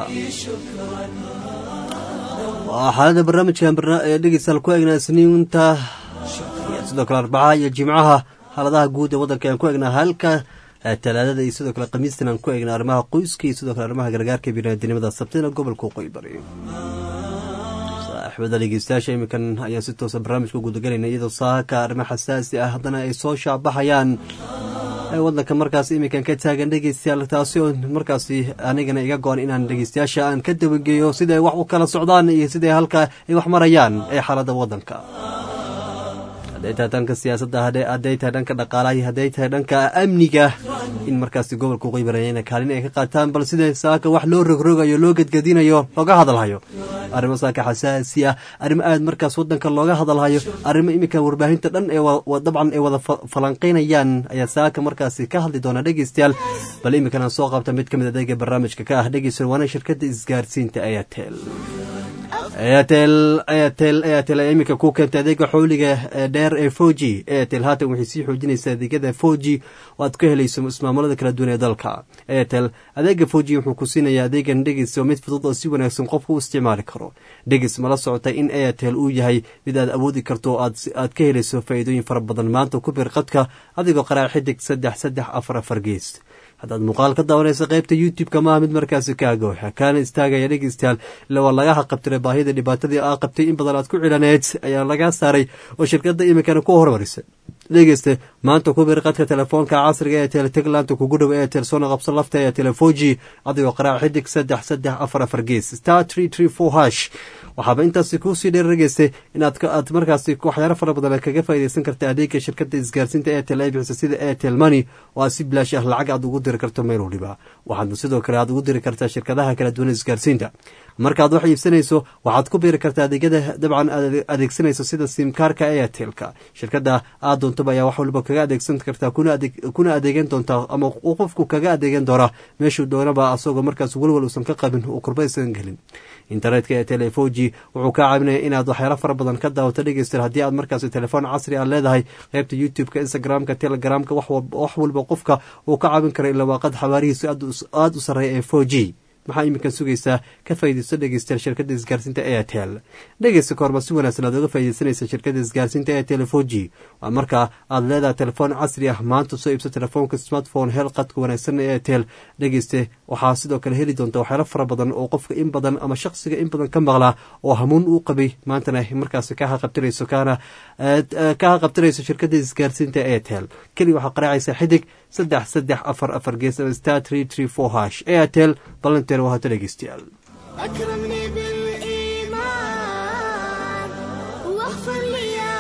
waa xaalada barnaamijkan barna- ee dhegeystayaal ku eegnaa isniinta iyo sidoo kale arbacaha iyo jimcaha xaaladaha guud ee waddanka aan ku eegnaa halka eh, talaadada iyo sidoo kale khamiistan aan ku eegnaa arrimaha qoyska iyo sidoo kale arrimaha gargaarka biniaadinimada sabtina gobolka waqooyi bari saaxiibada dhegeystayaasha iminkan ayaan si toosa barnaamijka gudagelayna iyadoo saaka arrimo xasaasi ah haddana ay soo shaabaxayaan ee waddanka markaas iminkan ka taagan dhegeystayaal taasi oo markaasi anigana iga go-an inaan dhegeystayaasha aan ka dabageeyo siday wax u kala socdaan iyo siday halka ay wax marayaan ee xaaladda waddanka hadday tahay dhanka siyaasadda hadday- hadday tahay dhanka dhaqaalaha iyo hadday tahay dhanka amniga in markaasi gobolka uqaybarayana kaalin ay ka qaataan bal sida saaka wax loo rogrogayo loo gedgedinayo looga hadalhayo arrimo saaka xasaasi ah arrimo aad markaas wadanka looga hadalhayo arrimo iminka warbaahinta dhan ee wa- wa- dabcan ay wada fa- falanqeynayaan ayaa saaka markaasi ka hadli doona dhegeystayaal bal iminkan aan soo qabta mid ka mid adeega barnaamijka ka ah dhegeystayaal waana shirkadda isgaarsiinta airtel airtel airtel airtel ayaa iminka ku keentay adeega xowliga ee dheer ee four g airtel haatan waxay sii xoojinaysaa adeegyada four g oo aad ka helayso ismaamulada kala duwan ee dalka airtel adeega four g wuxuu ku siinayaa adeegan dhegis oo mid fudud oo si wanaagsan qofku u isticmaali karo dhegis mala socota in airtel uu yahay mid aad awoodi karto oo aad ka helayso faa'iidooyin fara badan maanta ku bir qadka adigoo qaraa xidig saddex saddex afar afar gees haddaad muuqaal ka daawanaysa qaybta youtube-ka maaha mid markaasi kaaga waxa kaana istaagaya dhegeystayaal ila waa laga haqabtiray baahida dhibaatadii aa qabtay in badan aad ku cilaneed ayaa lagaa saaray oo shirkadda iminkana ku hormarisay dhegeyste maanta ku bir qadka telefoonka casriga ee teletegland kugu dhow ee telesoona qabso lafta ee telefoji adigoo qaraac xidig saddex saddex afar afar gees star tree tree four hash waxaaba intaasi kuusii dheerargeysay inaad aad markaasi waxyaalo fara badan kaga faaideysan karta adeega shirkada isgaarsiinta airtel ay bixisa sida airtel money oo aad si bilaash ah lacag aad ugu diri karto meel waliba waxaadna sidoo kale aad ugu diri kartaa shirkadaha kala duwan isgaarsiinta markaad wax iibsanayso waxaad ku biiri kartaa adeegyada dabcan adeegsanayso sida simkaarka airtelka shirkada aad doontaba ayaa wax waliba kaga adeegsan kartaa kuna adeegan doontaa ama qofku kaga adeegan doonaa meeshuu doonaba asagoo markaas welwal uusan ka qabin uu kurbaysan gelin internetka ee telefoji wuxuu kaa caawinaya inaad waxyaalo fara badan ka daawato dhegeysta haddii aad markaas telefoon casri aad leedahay qaybta youtube-ka instagram-ka telegramka wax walba qofka uu ka caawin kara ilaa waaqad xawaarihiisu aada u sarreeya ee four g maxaa iminkan sugaysaa ka faaideysto dhegeystayaal shirkada isgaarsiinta airtel dhegeysta kahorba si wanaagsan aad oga faa'ideysanaysa shirkada isgaarsiinta airtel four g waa markaa aad leedahay telefoon casri ah maanta soo iibso telefoonka smartphone heel qadka wanaagsan ee airtel dhegeyste waxaa sidoo kale heli doonta waxyaalo fara badan oo qofka in badan ama shaqsiga in badan ka maqlaa oo hamuun uu qabay maantana markaas ka haqabtirayso kaana ka haqabtirayso shirkada isgaarsiinta airtel keli waxaa qaraacaysa xidig saddex saddex afar afar gees ama star tree tree four hash airtel balanteer waa hata dhegeystayaal أكرمني بالإيمان واغفر لي يا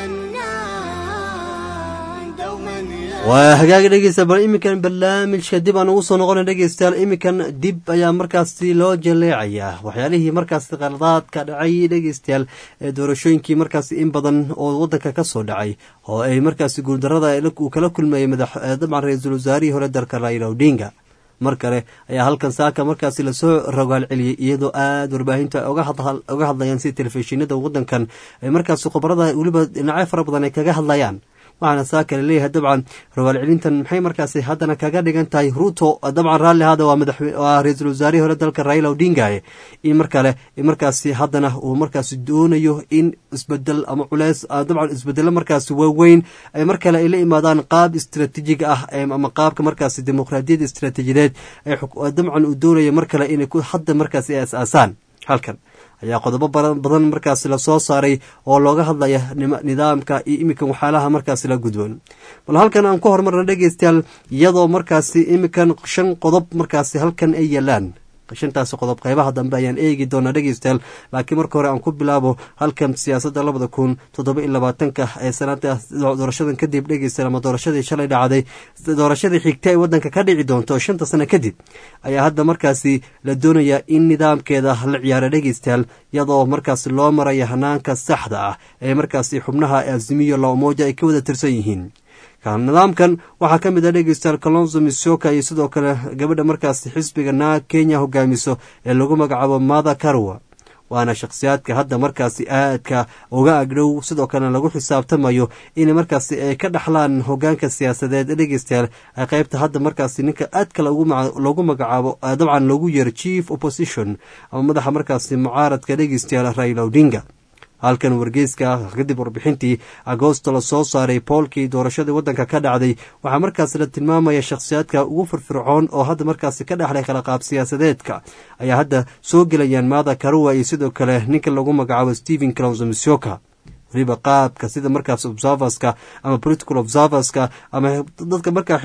منان دوما يا waa hagaaga dhegeysta bal iminkan barnaamijka dib aan ugu soo noqona dhegeystayaal iminkan dib ayaa markaasi loo jaleecayaa waxyaalihii markaasi qaladaadka dhacay dhegeystayaal ee doorashooyinkii markaasi in badan oo wadanka ka soo dhacay oo ay markaasi guuldarada uu kala kulmayay madax dabcan ra-iisul wasaarihii hore dalka raila odinga mar kale ayaa halkan saaka markaasi lasoo rogaal celiyey iyadoo aada warbaahinta oga hadlayaan si telefishinada wadankan ay markaasi khubarada weliba dhinacyo fara badan ay kaga hadlayaan waxaana saaka laleeyahay dabcan rogaal celintan maxay markaasi haddana kaga dhigan tahay ruuto dabcan raalli hada waa madaxwaa ra-iisul wasaarihii hore dalka raila odingaye in mar kale markaasi haddana uu markaasi doonayo in isbedel ama culeys dabcan isbedelo markaasi waaweyn ay mar kale ay la imaadaan qaab istraatiijig ah ama qaabka markaasi dimuqraadiyadda istraatiijiyadeed dabcan uu doonayo mar kale inay hadda markaasi ay as-aasaan halkan ayaa qodobo badan markaasi lasoo saaray oo looga hadlaya nidaamka iyo iminkan waxyaalaha markaasi la gudboon bal halkan aan ku horumarna dhegeystayaal iyadoo markaasi iminkan shan qodob markaasi halkan ay yaalaan shantaasi qodob qeybaha dambe ayaan eegi doonaa dhegeystayaal laakiin marka hore aan ku bilaabo halkan siyaasadda labada kun toddoba iyo labaatanka ee sanada doorashadan kadib dhegeystayaal ama doorashadii shalay dhacday doorashadii xigta ee waddanka ka dhici doonto shanta sano kadib ayaa hadda markaasi la doonayaa in nidaamkeeda la ciyaara dhegeystayaal iyadoo markaasi loo maraya hanaanka saxda ah ee markaasi xubnaha azimiyo laomoja ay ka wada tirsan yihiin nidaamkan waxaa ka mid ah dhegeystayaal kalonzo misoka iyo sidoo kale gabadha markaasi xisbiga na kenya hogaamiso ee lagu magacaabo mada karwa waana shakhsiyaadka hadda markaasi aadka uga agdhow sidoo kalena lagu xisaabtamayo in markaasi ay ka dhaxlaan hogaanka siyaasadeed dhegeystayaal ay qeybta hadda markaasi ninka aadka loogu magacaabo dabcan loogu yeero chief opposition ama madaxa markaasi mucaaradka dhegeystayaal raila odinga halkan wargeyska kadib warbixintii agoosto la soo saaray boolkii doorashadii waddanka ka dhacday waxaa markaasi la tilmaamaya shakhsiyaadka ugu firfircoon oo hadda markaasi ka dhexlay kala qaab siyaasadeedka ayaa hadda soo gelayaan maada karuwa iyo sidoo kale ninka lagu magacaabo stephen clonzomisoka weliba qaabka sida markaas observerska ama political observerska ama dadka markaa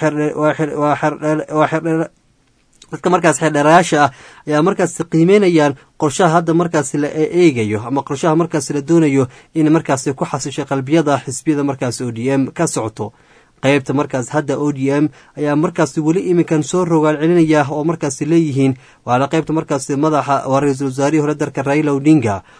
dadka markaas xeerdheerayaasha ah ayaa markaasi qiimeynayaan qorshaha hadda markaasi la eegayo ama qorshaha markaasi la doonayo in markaasi ku xasisho qalbiyada xisbiyada markaasi o d m ka socoto qeybta markaas hadda o d m ayaa markaasi weli iminkan soo rogaal celinaya oo markaasi leeyihiin waana qeybta markaasi madaxa waa ra-iisul wasaarihii hore dalka raila odinga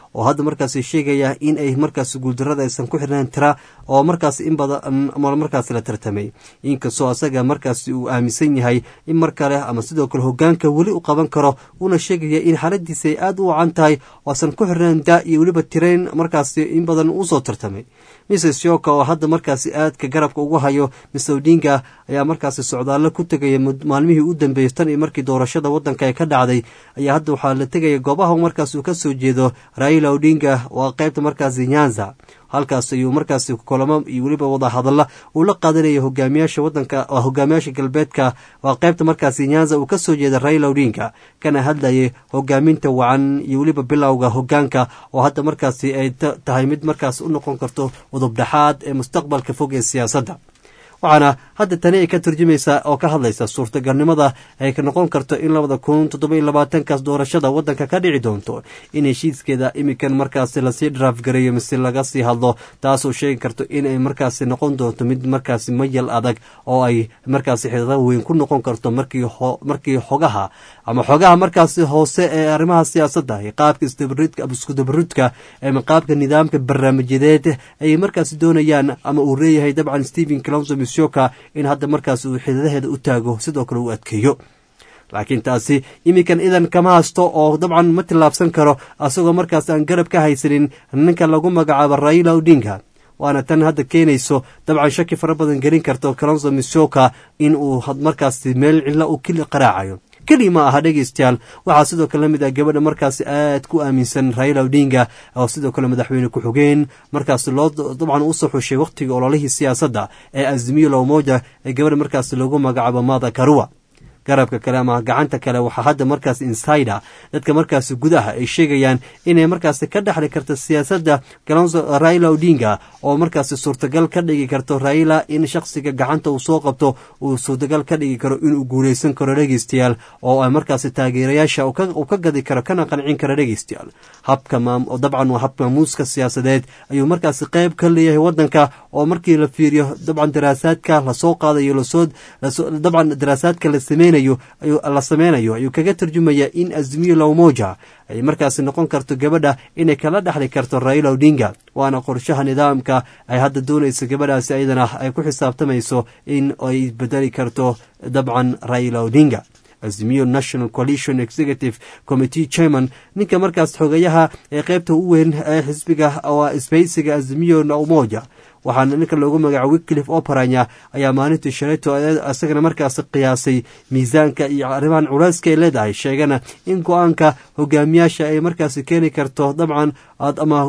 oo hadda markaasi sheegaya in ay markaasi guuldarada aysan ku xirnayn tira oo markaasi in badan markaasi la tartamay inkastoo asaga markaasi uu aaminsan yahay in mar kale ama sidoo kale hogaanka weli u qaban karo uuna sheegaya in xaaladiisa ay aada u wacan tahay oo aysan ku xirnayn da iyo weliba tirayn markaasi in badan usoo tartamay mrs yoka oo hadda markaasi aadka garabka ugu hayo mr odinga ayaa markaasi socdaallo ku tegaya maalmihii u dambeeyey tan iyo markii doorashada waddanka ee ka dhacday ayaa hadda waxaa la tegaya goobaha markaas uu ka soo jeedo raila odinga waa qaybta markaasi nyanza halkaas ayuu markaasi kulamo iyo weliba wadahadalla uu la qaadanaya hogaamiyaasha wadanka hogaamiyaasha galbeedka waa qaybta markaasi nyanza uu ka soo jeeda raila odinga kana hadlayay hogaaminta wacan iyo weliba bilowga hogaanka oo hadda markaasi ay tahay mid markaas u noqon karto udubdhaxaad ee mustaqbalka fog ee siyaasadda waxaana hadda tani ay ka turjumaysaa oo ka hadlaysa suurtagalnimada ay ka noqon karto in labada kun toddoba-iyo labaatankaas doorashada waddanka ka dhici doonto in heshiiskeeda imikan markaasi lasii dharaaf gareeyo mise laga sii hadlo taasoo sheegi karto inay markaasi noqon doonto mid markaasi mayal adag oo ay markaasi xidada weyn ku noqon karto markii markii xogaha ama xogaha markaasi hoose ee arrimaha siyaasadda iyo qaabka iskudabaridka ama qaabka nidaamka barnaamijyadeed ay markaasi doonayaan ama uu leeyahay dabcan stephen clonso mishoka in hadda markaas uu xidadaheeda u taago sidoo kale uu adkeeyo laakiin taasi iminkan idan kama hasto oo dabcan ma tillaabsan karo asagoo markaas aan garab ka haysanin ninka lagu magacaabo raila odinga waana tan hadda keenayso dabcan shaki fara badan gelin karto calonso mishoka in uu markaasi meel cilo u kili qaraacayo keli ma aha dhegeystayaal waxaa sidoo kale lamid ah gabadha markaasi aad ku aaminsan raila odinga oo sidoo kale madaxweyne ku-xigeen markaasi loo dabcan usoo xushay wakhtigii ololihii siyaasadda ee azimiyo lowmoja ee gabadha markaasi loogu magacaabo mada karua garabka kale ama gacanta kale waxaa hadda markaas insider dadka markaasi gudaha ay sheegayaan inay markaasi ka dhexli karto siyaasadda galonso raila odinga oo markaasi suurtagal ka dhigi karto raila in shakhsiga gacanta uu soo qabto uu suurtagal ka dhigi karo inuu guuleysan karo dhegeystayaal oo ay markaasi taageerayaasha uu ka gadi karo kana qancin karo dhegeystayaal habka dabcan waa hab maamuuska siyaasadeed ayuu markaasi qeyb ka leeyahay wadanka oo markii la fiiriyo dabcan daraasaadka lasoo qaadayo lasoo dabcan daraasaadka la sameynayo la sameynayo ayuu kaga tarjumaya in azmiyo lowmoja ay markaasi noqon karto gabadha inay kala dhexli karto raila odinga waana qorshaha nidaamka ay hadda doonayso gabadhaasi ayadana ay ku xisaabtamayso in ay bedeli karto dabcan raila odinga azimiyo national coalition executive committee chairman ninka markaas xogayaha ee qeybta u weyn ee xisbiga waa isbaysiga azimiyo umoja waxaana ninka loogu magaca wiklif operanya ayaa maalintii shalayto isagana markaas qiyaasay miisaanka iyo arrimahan culeyska ay leedahay sheegana in go-aanka hogaamiyaasha ay markaasi keeni karto dabcan ama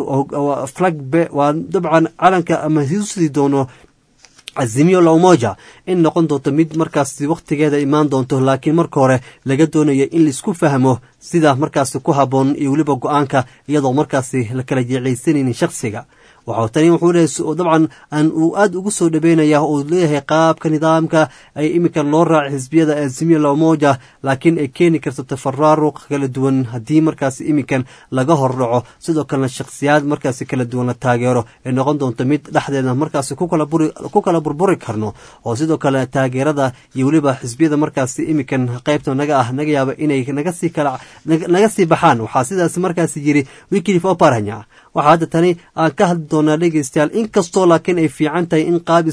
flagbe waa dabcan calanka ama hiusii doono azimiyo lowmoja in noqon doonto mid markaasi wakhtigeeda imaan doonto laakiin marka hore laga doonayo in laisku fahmo sida markaasi ku habboon iyo weliba go-aanka iyadoo markaasi la kala jeclaysanaynin shakhsiga waxau tani wuxuu leeyahay dabcan aan uu aada ugu soo dhabeynaya uu leeyahay qaabka nidaamka ay iminka loo raacay xisbiyada azimiya lowmoja laakiin ay keeni karto tafaraaruq kala duwan haddii markaasi iminkan laga hordhaco sidoo kalena shakhsiyaad markaasi kala duwan la taageero ay noqon doonto mid dhexdeeda markaasi ku kala burburi karno oo sidoo kale taageerada iyo weliba xisbiyada markaasi iminkan qaybta naga ah naga yaaba inay nagasii kala naga sii baxaan waxaa sidaas markaasi yiri wiklif oparanya waxaa hadda tani aan ka hadli doonaa dhegeystayaal inkastoo laakiin ay fiican tahay in qaab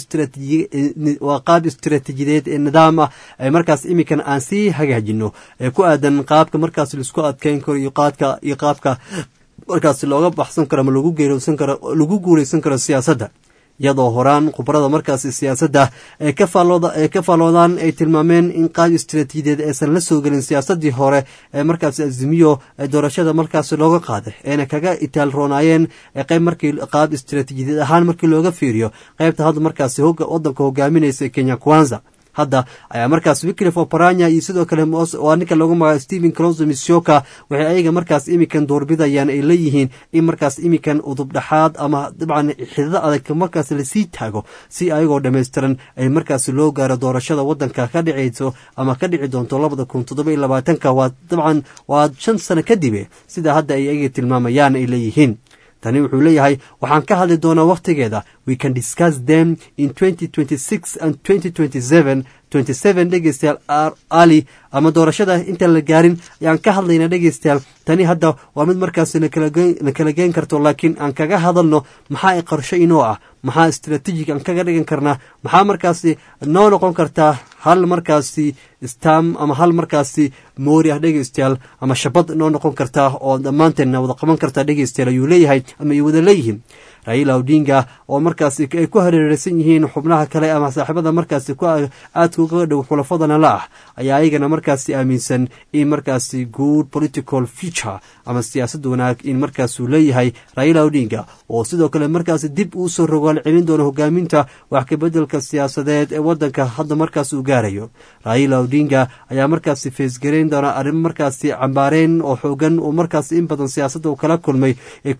waa qaab istiraatiijiyadeed ee nidaam ah ay markaas iminkan aan sii hagaajino ee ku aadan qaabka markaas laisku adkeyn karo iyo qaadka iyo qaabka markaas looga baxsan karo ama lagu geeroosan karo lagu guuleysan karo siyaasadda iyadoo horaan khubarada markaasi siyaasadda ee ka faalloodaan ay tilmaameen in qaab istiraatiijiyadeed aysan la soo gelin siyaasadii hore ee markaasi azimiyo ee doorashada markaasi looga qaaday eena kaga itaalroonaayeen qayb markii qaab istiraatiijiyadeed ahaan markii looga fiiriyo qaybta hadda markaasi wadanka hogaaminaysa kenya kwanza hadda ayaa markaas wiklif oparanya iyo sidoo kale waa ninka loogu magaca stephen clonso mishoka waxay ayaga markaas imikan doorbidayaan ay leeyihiin in markaas imikan udubdhaxaad ama dabcan xidado adag markaas lasii taago si ayagoo dhammaystiran ay markaas loo gaaro doorashada wadanka ka dhicayso ama ka dhici doonto labada kun toddoba iyo labaatanka waa dabcan waa shan sano kadibe sida hadda ay ayaga tilmaamayaan ay leeyihiin tani wuxuu leeyahay waxaan ka hadli doonaa wakhtigeeda we can discuss them in and twenty seven dhegeystayaal ali ama doorashada intaan la gaarin ayaan ka hadlayna dhegeystayaal tani hadda waa mid markaasi na kala geen karto laakiin aan kaga hadalno maxaa ay qorsho inoo ah maxaa istraatiijig aan kaga dhigan karnaa maxaa markaasi noo noqon kartaa hal markaasi stam ama hal markaasi moori ah dhegeystayaal ama shabad noo noqon kartaa oo dhammaanteedna wada qaban kartaa dhegeystayaal ayuu leeyahay ama ay wada leeyihiin raila odinga oo markaasi ay ku hareereysan yihiin xubnaha kale ama saaxiibada markaasi aadka uga dhow xulafadana la ah ayaa ayagana markaasi aaminsan in markaasi good political future ama siyaasad wanaag in markaasuu leeyahay raila odinga oo sidoo kale markaasi dib uu soo rogaal celin doono hogaaminta wax kabedelka siyaasadeed ee wadanka hadda markaas uu gaarayo raila odinga ayaa markaasi feesgareyn doona arrimo markaasi cambaareyn oo xoogan oo markaasi in badan siyaasadda uu kala kulmay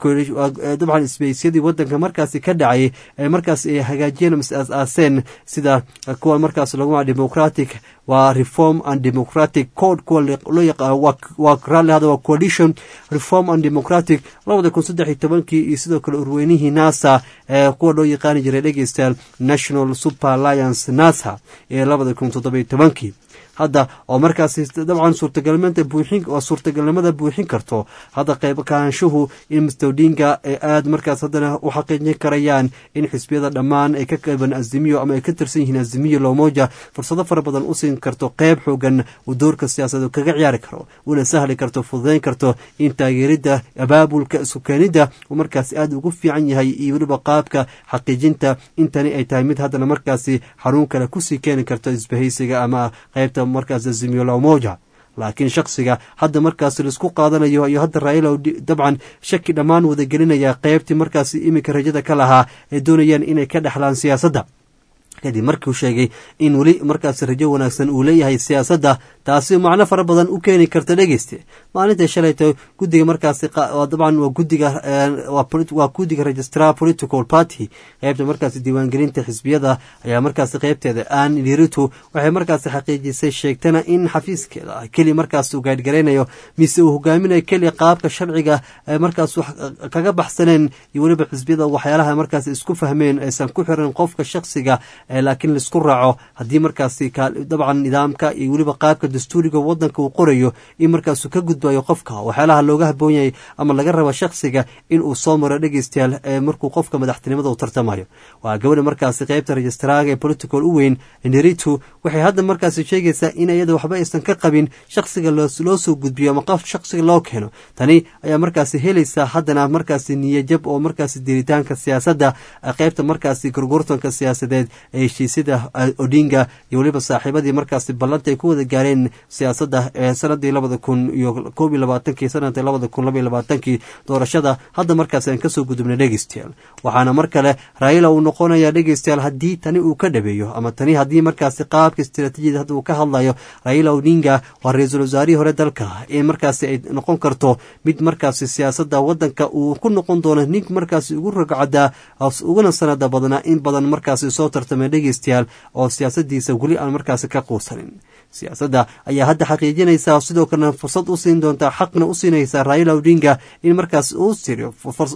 dabcan isbeysyadii wadanka markaasi ka dhacay ee markaasi ay hagaajiyeen mase aas-aaseen sida kuwa markaas lagu maa democratic waa reform and democratic code kuwa loo yaqaan waa raalli hada waa coalition reform and democratic labada kun saddex iyo tobankii iyo sidoo kale urweynihii nasa ee kuwa loo yaqaani jiray dhegeystayaal national super alliance nasa ee labada kun toddoba iyo tobankii hadda oo markaasi dabcan suurtagalnimada buuxin oo suurtagalnimada buuxin karto hadda qayb kahaanshuhu in mister odinga ay aada markaas haddana u xaqiijin karayaan in xisbiyada dhammaan ay ka qayban azimiyo ama ay ka tirsan yihiin azimiyo lomoja fursado fara badan u siin karto qayb xoogan uu doorka siyaasadeed kaga ciyaari karo una sahli karto fududeyn karto in taageeridda abaabulka isu keenidda uu markaasi aada ugu fiican yahay iyo weliba qaabka xaqiijinta intani ay tahay mid haddana markaasi xaruun kale kusii keeni karto isbahaysiga ama qaybta markaas azimiyo lomoja laakiin shaksiga hadda markaas laisku qaadanayo iyo hadda raila dabcan shaki dhammaan wada gelinaya qaybtii markaasi iminka rajada ka lahaa ee doonayaan inay ka dhexlaan siyaasadda kadib markiuu sheegay in weli markaas rajo wanaagsan uu leeyahay siyaasadda taasi macno fara badan u keeni karta dhegeyste maalinta shalayta guddiga markaasi dabcan waa gudiga waa guddiga registrar political party qeybta markaasi diiwaangelinta xisbiyada ayaa markaasi qeybteeda aan liritu waxay markaasi xaqiijisay sheegtana in xafiiskeeda keli markaas uu gaadhgaraynayo mise uu hogaaminayo keliya qaabka sharciga markaas kaga baxsaneen iyo weliba xisbiyada waxyaalaha markaas isku fahmeen aysan ku xiran qofka shaksiga laakiin laisku raaco haddii markaasi dabcan nidaamka iyo weliba qaabka dastuuriga wadanka uu qorayo in markaasuu ka gudbayo qofka waxyaalaha looga haboon yahay ama laga raba shaksiga in uu soo maro dhegeystayaal markuu qofka madaxtinimada u tartamayo waa gabadha markaasi qeybta registraaga ee political u weyn neritu waxay hadda markaasi sheegaysaa in iyada waxba aysan ka qabin shaksiga loo soo gudbiyo ama qof shaksiga loo keeno tani ayaa markaasi helaysaa haddana markaasi niyajab oo markaasi diritaanka siyaasadda qeybta markaasi gorgortanka siyaasadeed ee heshiisyada odinga iyo weliba saaxiibadii markaasi ballanta ay ku wada gaareen siyaasadda ee sanadii labada kun iyo koob iyo labaatankii sanadii labada kun labaiyo labaatankii doorashada hadda markaasi aan kasoo gudubnay dhegeystayaal waxaana mar kale raila uu noqonayaa dhegeystayaal haddii tani uu ka dhabeeyo ama tani haddii markaasi qaabka istiraatiijiyada hadda uu ka hadlayo raila odinga waa ra-iisul wasaarihii hore dalka in markaasi ay noqon karto mid markaasi siyaasadda wadanka uu ku noqon doono nin markaasi ugu ragcadaa uguna sanada badnaa in badan markaasi soo tartamay dhegeystayaal oo siyaasadiisa weli aan markaasi ka quusanin siyaasadda ayaa hadda xaqiijinaysaa sidoo kalena fursad u siin doontaa xaqna u siinaysaa raila odinga in markaas uu siriyo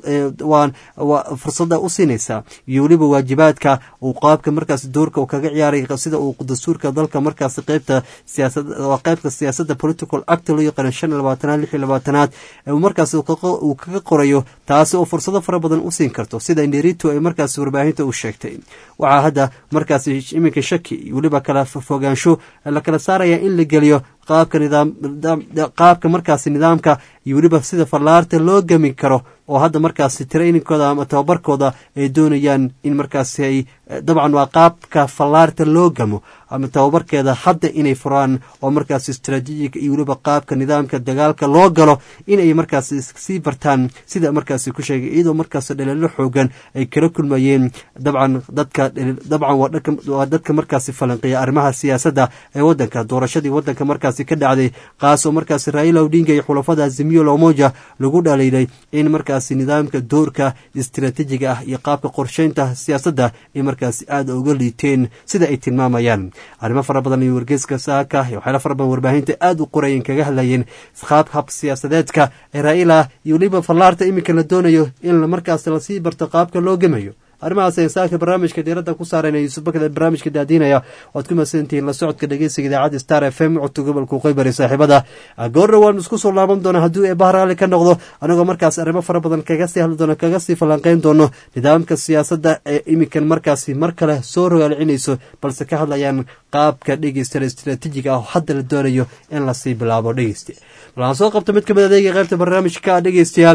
fursada u siinaysaa iyo weliba waajibaadka uu qaabka markaas doorka uu kaga ciyaaray sida uu dastuurka dalka markaas qeybta siyaasawaa qeybta siyaasadda political act loo yaqaano shan iyo labaatanaad lix iyo labaatanaad markaas uu kaga qorayo taasi oo fursado fara badan u siin karto sida nderito ay markaas warbaahinta u sheegtay waxaa hadda markaas iminka shaki iyo weliba kala fogaansho la kala saaraya in la geliyo qaabka nidaam qaabka markaasi nidaamka iyo weliba sida fallaarta loo gami karo oo hadda markaasi trainingkooda ama tababarkooda ay doonayaan in markaasi ay dabcan waa qaabka fallaarta loo gamo ama tababarkeeda hadda inay furaan oo markaasi istraatiijiga iyo weliba qaabka nidaamka dagaalka loo galo inay markaasi sii bartaan sida markaasi ku sheegay iyadoo markaas dhaleelo xoogan ay kala kulmayeen dabcan dadka dabcan waa dadka markaasi falanqiya arrimaha siyaasadda ee wadanka doorashadii wadanka markaasi ka dhacday kaas oo markaasi raila odinga iyo xulafada azimiyo lomoja lagu dhaliilay in markaasi nidaamka doorka istraatiijiga ah iyo qaabka qorsheynta siyaasadda ay markaasi aada uga liiteen sida ay tilmaamayaan arrimo fara badan iyo wargeyska saaka iyo waxyaala fara badan warbaahinta aada u qorayeen kaga hadlayeen qaab hab siyaasadeedka ee raila iyo weliba fallaarta iminka la doonayo in markaas lasii barto qaabka loo gemayo arrimahaas ayaan saaka barnaamijka diiradda ku saarayna yuusuf bakada barnaamijka daadiinaya waad ku mahadsantihiin la socodka dhegeysiga idaacadda star f m codka gobolka qoybari saaxiibada goorna waan isku soo laaban doonaa hadduu eebaha raalli ka noqdo anagoo markaas arrimo fara badan kaga sii hadli doono kaga sii falanqeyn doono nidaamka siyaasadda ee iminkan markaasi mar kale soo rogaalcinayso balse ka hadlayaan qaabka dhegeysta istaraatiijiga ah oo hadda la doonayo in lasii bilaabo dhegeyste bal aan soo qabto mid kamid adeega qaybta barnaamijka dhegeystayaal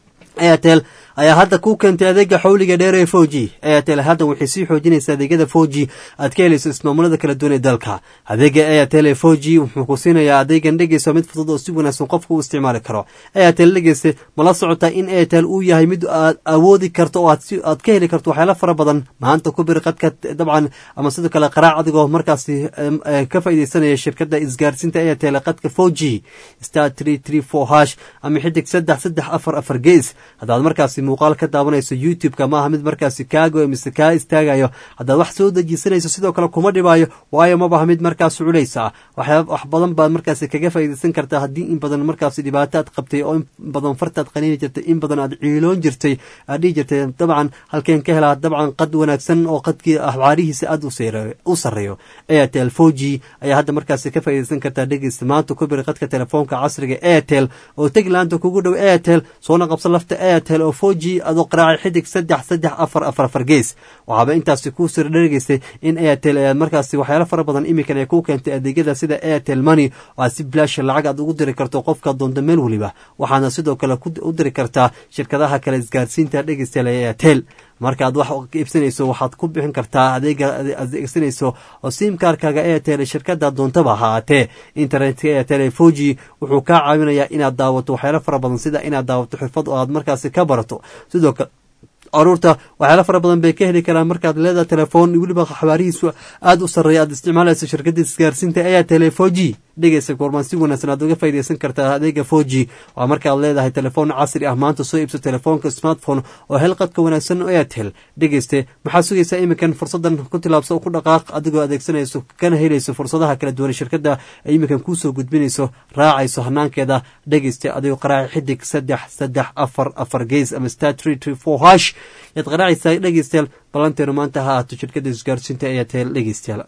airtel ayaa hadda ku keentay adeega xawliga dheer ee fo g airtel hadda waxay sii xoojinaysaa adeegyada fo g aad ka helayso ismaamulada kala duwan ee dalka adeega airtel ee fo g wuxuu ku siinayaa adeegan dhegeysa mid fudud oo si wanaagsan qofka u isticmaali karo airtel dhegeyse mala socotaa in airtel uu yahay mid aad awoodi karto oo aad ka heli karto waxyaala fara badan maanta ku bir qadka dabcan ama sidoo kale qaraac adigoo markaasi ka faaideysanaya shirkada isgaarsiinta airtel qadka fo g star tree tree four hash ama xidig saddex saddex afar afar gees haddaad markaasi muuqaal ka daawanayso youtube-ka ma aha mid markaasi kaago mise kaa istaagayo haddaad wax soo dejisanayso sidoo kale kuma dhibaayo waayo mabaha mid markaas culaysa wax badan baad markaasi kaga faa'iidaysan kartaa haddii in badan markaasi dhibaato aad qabtay oo in badan fartaad qaniini jirtay in badan aad ciiloon jirtay aad dhihi jirtay dabcan halkeen ka helaa dabcan qad wanaagsan oo qadkii axbaarihiisa aad u sarreeyo airtel fo g ayaa hadda markaasi ka faa'iidaysan kartaa dhegeysta maanta ku bir qadka telefoonka casriga airtel oo teglaanta kugu dhow airtel soona qabsa lafta airtel oo fo g adoo qaraacay xidig saddex saddex afar afar afar gees waxaaba intaasi kuu sir dhegeysay in airtel ayaad markaasi waxyaalo fara badan iminkan ay ku keentay adeegyada sida airtel money oo aad si bilaasha lacag aad ugu diri karto qofka doonta meel weliba waxaana sidoo kale u diri kartaa shirkadaha kale isgaarsiinta dhegeystayaal ee airtel markaaad wax iibsanayso waxaad ku bixin kartaa adeega adeegsanayso oo simkarkaga airtel shirkada doontaba ahaatee internetka airtel ee fo g wuxuu kaa caawinayaa inaad daawato waxyaalo fara badan sida inaad daawato xirfad oo aad markaasi ka barato sidoo kale caruurta waxyaala fara badan bay ka heli karaan markaad leedahay telefoon weliba xabaarihiisu aada u sarreeya aad isticmaalayso shirkada isgaarsiinta airtel fo g dhegeysa goormaan si wanaagsan aad uga faaideysan kartaa adeega fo g waa markaad leedahay telefoon casri ah maanta soo iibso telefoonka smartphone oo hel qadka wanaagsan oo airtel dhegeyste maxaad sugaysaa iminkan fursadan ku tilaabso oo ku dhaqaaq adigoo adeegsanayso kana helayso fursadaha kala duwan shirkada ay iminkan kuusoo gudbinayso raacayso hanaankeeda dhegeyste adigoo qaraaci xidig saddex saddex afar afar gees ama star tree tree four hash yaad qaraacaysaa dhegeystayaal ballanteenu maanta ha ahaato shirkada isgaarsiinta airtel dhegeystayaal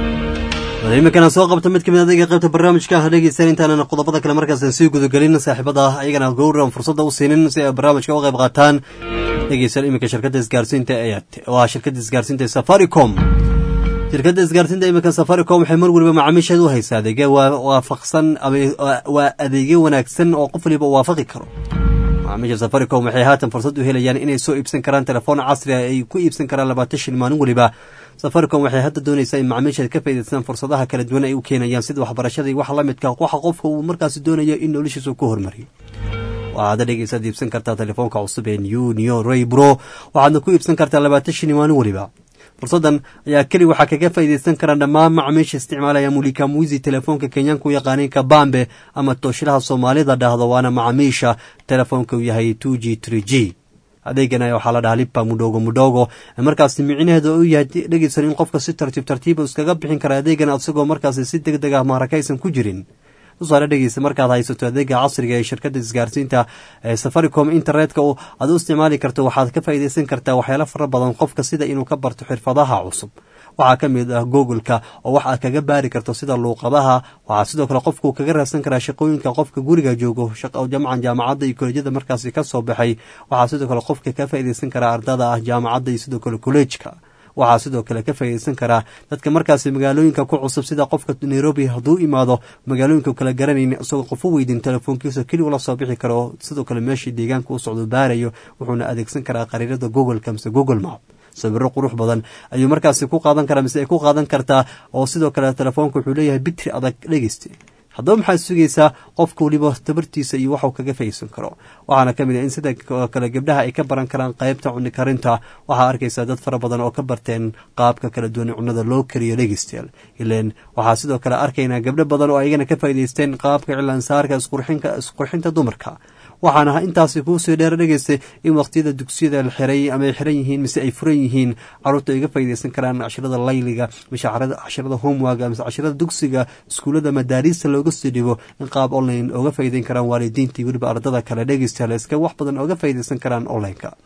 iminkana soo qabta mid kamid adayga qaybta barnaamijka ah dhegeysan intaanan qodobada kale markaas sii gudagelin saaxiibada ayagana gowran fursadda u siinin si ay barnaamijka uga qayb qaataan dhegeysan iminka shirkadda isgaarsiinta waa shirkadda isgaarsiinta safaricom shirkadda isgaarsiinta iminka safaricom waxay mar weliba macaamiisheed u haysaa adeegya waafaqsan waa adeegyo wanaagsan oo qof waliba waafaqi karo macaamiisha safaricom waxay haatan fursad u helayaan inay soo iibsan karaan telefoon casri ah ay ku iibsan karaan labaatan shil maalin weliba safaricom waxay hadda doonaysaa in macaamiisheed ka faa'idaystaan fursadaha kala duwan ay u keenayaan sida waxbarashada iyo wax la midka waxa qofka uu markaasi doonayo in noloshiisa ku hormariyo waxaad dhegeysaad iibsan kartaa telefoonka cusub ee new neo ray bro waxaadna ku iibsan kartaa labaatan shil maalin weliba fursadan ayaa keli waxaa kaga faa'iidaysan karaan dhammaan macaamiisha isticmaalaya mulika muisi telefoonka kenyaanka u yaqaaniin kabambe ama tooshilaha soomaalida dhahdo waana macaamiisha telefoonka uu yahay two g tree g adeegana waxaa la dhahaa lipa mudhogo mudhogo markaasi micnaheeda u yahay dhegeysan in qofka si tartiib tartiiba iskaga bixin kara adeegan isagoo markaasi si deg deg ah maarakaysan ku jirin tusaale dhegeysa markaad haysato adeega casriga ee shirkada isgaarsiinta ee safaricom internetka aad u isticmaali karto waxaad ka faa'iidaysan kartaa waxyaalo fara badan qofka sida inuu ka barto xirfadaha cusub waxaa ka mid ah googoleka oo wax aad kaga baari karto sida luuqadaha waxaa sidoo kale qofku kaga raadsan karaa shaqooyinka qofka guriga joogo jamcan jaamacadda iyo kolejyada markaasi ka soo baxay waxaa sidoo kale qofka ka faa'iidaysan karaa ardada ah jaamacadda iyo sidoo kale kolleejka waxaa sidoo kale ka faa'iidaysan karaa dadka markaasi magaalooyinka ku cusub sida qofka nairobi hadduu imaado magaalooyinka kala garanayn isagoo qof u weydin telefoonkiisa keli ula soo bixi karo sidoo kale meeshii deegaanka u socdo baarayo wuxuuna adeegsan karaa qariirada googoleka mise google map sawiro qurux badan ayuu markaasi ku qaadan karaa mise ay ku qaadan kartaa oo sidoo kale telefoonka wuxuu leeyahay bitri adag dhegeyste haddaba maxaad sugaysaa qofka weliba tabartiisa iyo waxuu kaga faysan karo waxaana ka mid ah in sida kale gabdhaha ay ka baran karaan qaybta cuni karinta waxaa arkaysaa dad fara badan oo ka barteen qaabka kala duwan cunnada loo kariyo dhegeystayaal ileen waxaa sidoo kale arkaynaa gabdho badan oo ayagana ka faa'idaysteen qaabka cilaansaarka isqurxinta dumarka waxaana intaasi kuusii dheer dhegeystay in waqtiyada dugsiyada la xiray ama ay xiran yihiin mise ay furan yihiin caruurta ay ga faa'iidaysan karaan cashirada layliga mise cashirada homeworga mise cashirada dugsiga iskuullada madaariista looga sii dhigo in qaab online ooga faa'iidayn karaan waalidiintii weliba ardada kale dhegeystayaal iska wax badan ooga faa'iidaysan karaan online-ka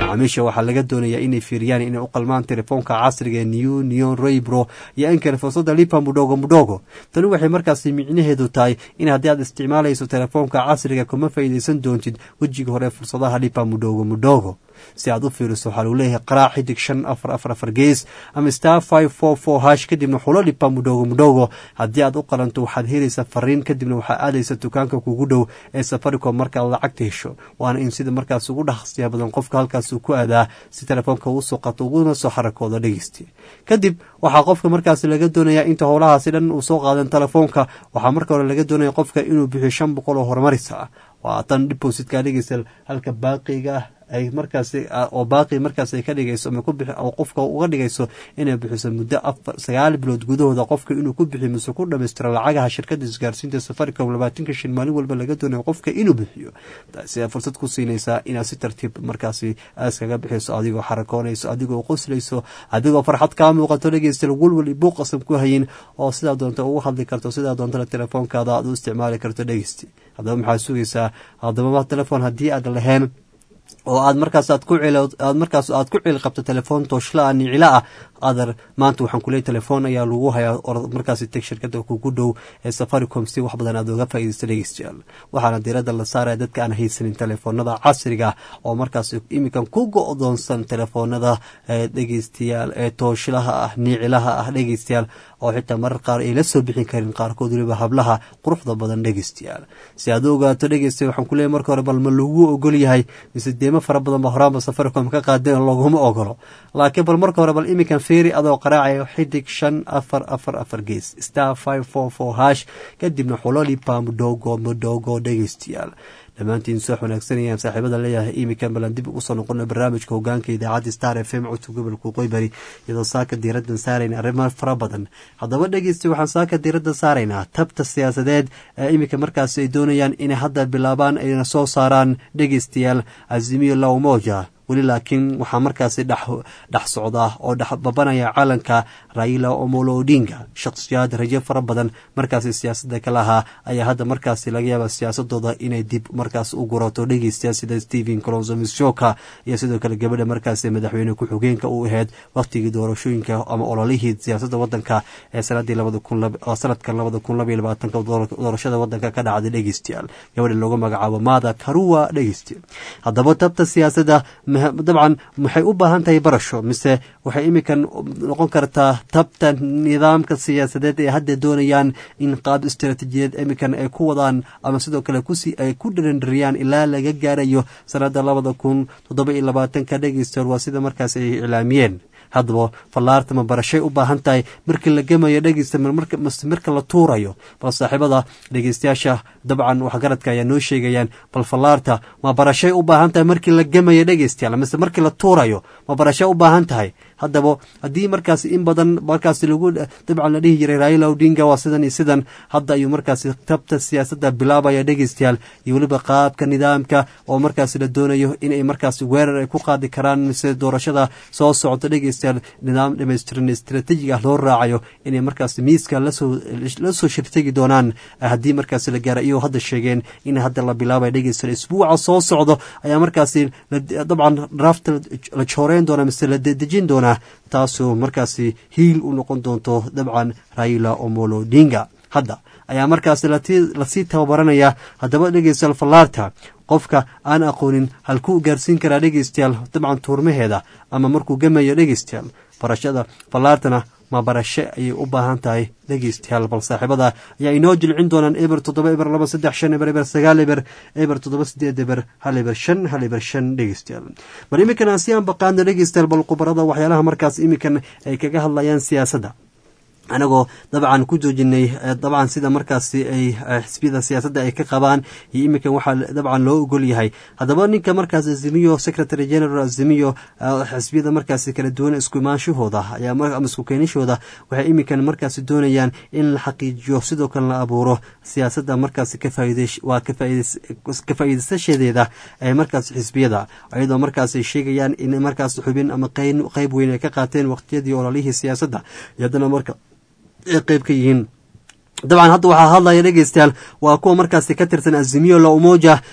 macaamiisha waxaa laga doonayaa inay fiiriyaan inay u qalmaan telefoonka casriga new neon raybro iyo inkale fursada lipa mudhogo mudhogo tani waxay markaasi micnaheedu tahay in haddii aad isticmaalayso telefoonka casriga kuma faa'iidaysan doontid wejiga hore fursadaha lipa mudhogo mudhogo si aad u fiiriso waxaa lagu leeyahay qaraac xidig shan afar afar afar gees ama star five four four hash kadibna xulo lipa mudhogo mudhogo haddii aad u qalanto waxaad helaysaa fariin kadibna waxaa aadaysa dukaanka kugu dhow ee safaricom markaad lacagta hesho waana in sida markaas ugu dhaqsiya badan qofka halkaas uu ku aadaa si telefoonka uu soo qato uguna soo xarakoodo dhegeysti kadib waxaa qofka markaas laga doonayaa inta howlahaasi dhan uu soo qaadan telefoonka waxaa marka hore laga doonaya qofka inuu bixiyo shan boqol oo horumarisa ah waa tan depositka dhegeysta halka baaqiga ah ay markaas oo baaqi markaas ay ka dhigayso ama kubixi oo qofka uga dhigayso inay bixiso muddo afar sagaal bilood gudahooda qofka inuu ku bixiyo mise ku dhamaystiro lacagaha shirkada isgaarsiinta safaricom labaatanka shan maalin walba laga doonayo qofka inuu bixiyo taasi ayaa fursad ku siinaysaa inaad si tartiib markaasi iskaga bixiso adigoo xarakoonayso adigoo qoslayso adigoo farxad kaa muuqato dhegeysta walwal buuq qasab ku hayin oo sidaa doonta ugu hadli karto sidaa doontana telefoonkaada aad u isticmaali karto dhegeysti haddaba maxaad sugaysaa haddaba telefoon haddii aad lahayn oo aad markaas aad ku aad markaas aad ku cili qabto telefoon tooshla ah nicila ah adar maanta waxaan kuleey telefoon ayaa lagu hayaa or markaasi teg shirkada kugu dhow ee safaricom si wax badan aad oga faa'iidaysta dhegeystayaal waxaana diiradda la saaraya dadka aan haysanin telefoonada casriga oo markaas iminkan ku go-doonsan telefoonada dhegeystayaal ee tooshlaha ah niicilaha ah dhegeystayaal oo xitaa marar qaar ay la soo bixin karin qaarkood weliba hablaha quruxda badan dhegeystayaal si aad u ogaato dhegeysta waxaan kuleeyahy marka hore bal ma lagu ogol yahay mise deemo fara badan ba horaanba safaricom ka qaadeen laguma ogolo laakiin bal marka hore bal iminkan feeri adoo qaraacayo xidig shan afar afar afar gees star five four four hash kadibna xulolipa mudhogo mudhogo dhegeystayaal dhammaantiin soo wanaagsanayaan saaxiibada leeyahay iminkan balan dib ugu soo noqono barnaamijka hogaanka idaacadda star f m codka gobolka qoybari iyadoo saaka diiraddan saarayna arrimo fara badan haddaba dhegeysta waxaan saaka diiradda saaraynaa tabta siyaasadeed ee iminka markaas ay doonayaan inay hadda bilaabaan ayna soo saaraan dhegeystayaal azimiyo lawmoja weli laakiin waxaa markaasi dhex socdaa oo dhex babanaya caalanka raila omolo odinga shakhsiyaad rajo fara badan markaasi siyaasadda ka lahaa ayaa hadda markaasi laga yaaba siyaasadooda inay dib markaas u gurato dhegeystayaal sida stephen colonzo mishoka iyo sidoo kale gabadha markaasi madaxweyne ku-xigeenka u ahayd wakhtigii doorashooyinka ama ololihii siyaasadda wadanka ee sanadii sanadkan labada kun labaiyo labaatanka doorashada wadanka ka dhacday dhegeystayaal gabadha loogu magacaabo maada karuwa dhegeystayaal haddaba tabta siyaasadda dabcan maxay u baahan tahay barasho mise waxay iminkan noqon kartaa tabta nidaamka siyaasadeed ee hadda doonayaan in qaab istaraatiijiyeed iminkan ay ku wadaan ama sidoo kale kusi ay ku dharandhariyaan ilaa laga gaarayo sanada labada kun toddoba iyo labaatanka dhegeystayaal waa sida markaas ay iclaamiyeen haddaba fallaarta ma barashay u baahan tahay markii la gemayo dhegeysta mase marka la tuurayo bal saaxiibada dhegeystayaasha dabcan waxgaradka ayaa noo sheegayaan bal fallaarta ma barashay u baahan tahay markii la gemayo dhegeystayaal mase markii la tuurayo ma barashay u baahan tahay haddaba haddii markaas in badan markaas lagu dabcan la dhihi jiray raila odinga waa sidan iyo sidan hadda ayuu markaas tabta siyaasadda bilaabaya dhegeystayaal iyo weliba qaabka nidaamka oo markaas la doonayo inay markaas weerar ay ku qaadi karaan mise doorashada soo socota dhegeystayaal nidaam dhamaystiran istaraatiijig ah loo raacayo inay markaas miiska lasoo lasoo shirtegi doonaan haddii markaas la gaara iyagoo hadda sheegeen in hadda la bilaabaya dhegeystayaal isbuuca soo socdo ayaa markaasi dabcan draafta la jooreyn doona mise la dedejin doona taasoo markaasi hiil u noqon doonto dabcan raila omolo dinga hadda ayaa markaas lasii tababaranaya haddaba dhegeystayaal fallaarta qofka aan aqoonin halkuu gaarsiin karaa dhegeystayaal dabcan tuurmaheeda ama markuu gemayo dhegeystayaal barashada fallaartana ma barashe ayay u baahan tahay dhegeystayaal bal saaxiibada ayaa inoo jilcin doonaan eber toddoba eber laba saddex shan eber eber sagaal eber eber toddoba sideed eber hal eber shan hal eber shan dhegeystayaal bal iminkan aan si aan baqaano dhegeystayaal bal khubarada waxyaalaha markaas iminkan ay kaga hadlayaan siyaasadda anagoo dabcan ku joojinay dabcan sida markaasi ay xisbiyada siyaasadda ay ka qabaan iyo iminkan waxaa dabcan loo ogol yahay haddaba ninka markaas azimiyo secretary general azimiyo xisbiyada markaasi kala duwan isku imaanshahooda ama isku keenishooda waxay iminkan markaasi doonayaan in la xaqiijiyo sidoo kale la abuuro siyaasadda markaasi waa ka faa'iidaysashadeeda ee markaas xisbiyada iyadoo markaas ay sheegayaan in markaas xubin ama qeyb weyn ay ka qaateen waqtiyadii ololihii siyaasadda iyo haddana marka ay qeyb ka yihiin dabcan hadda waxaa hadlaya dhegeystayaal waa kuwa markaasi ka tirsan azimiyo la umoja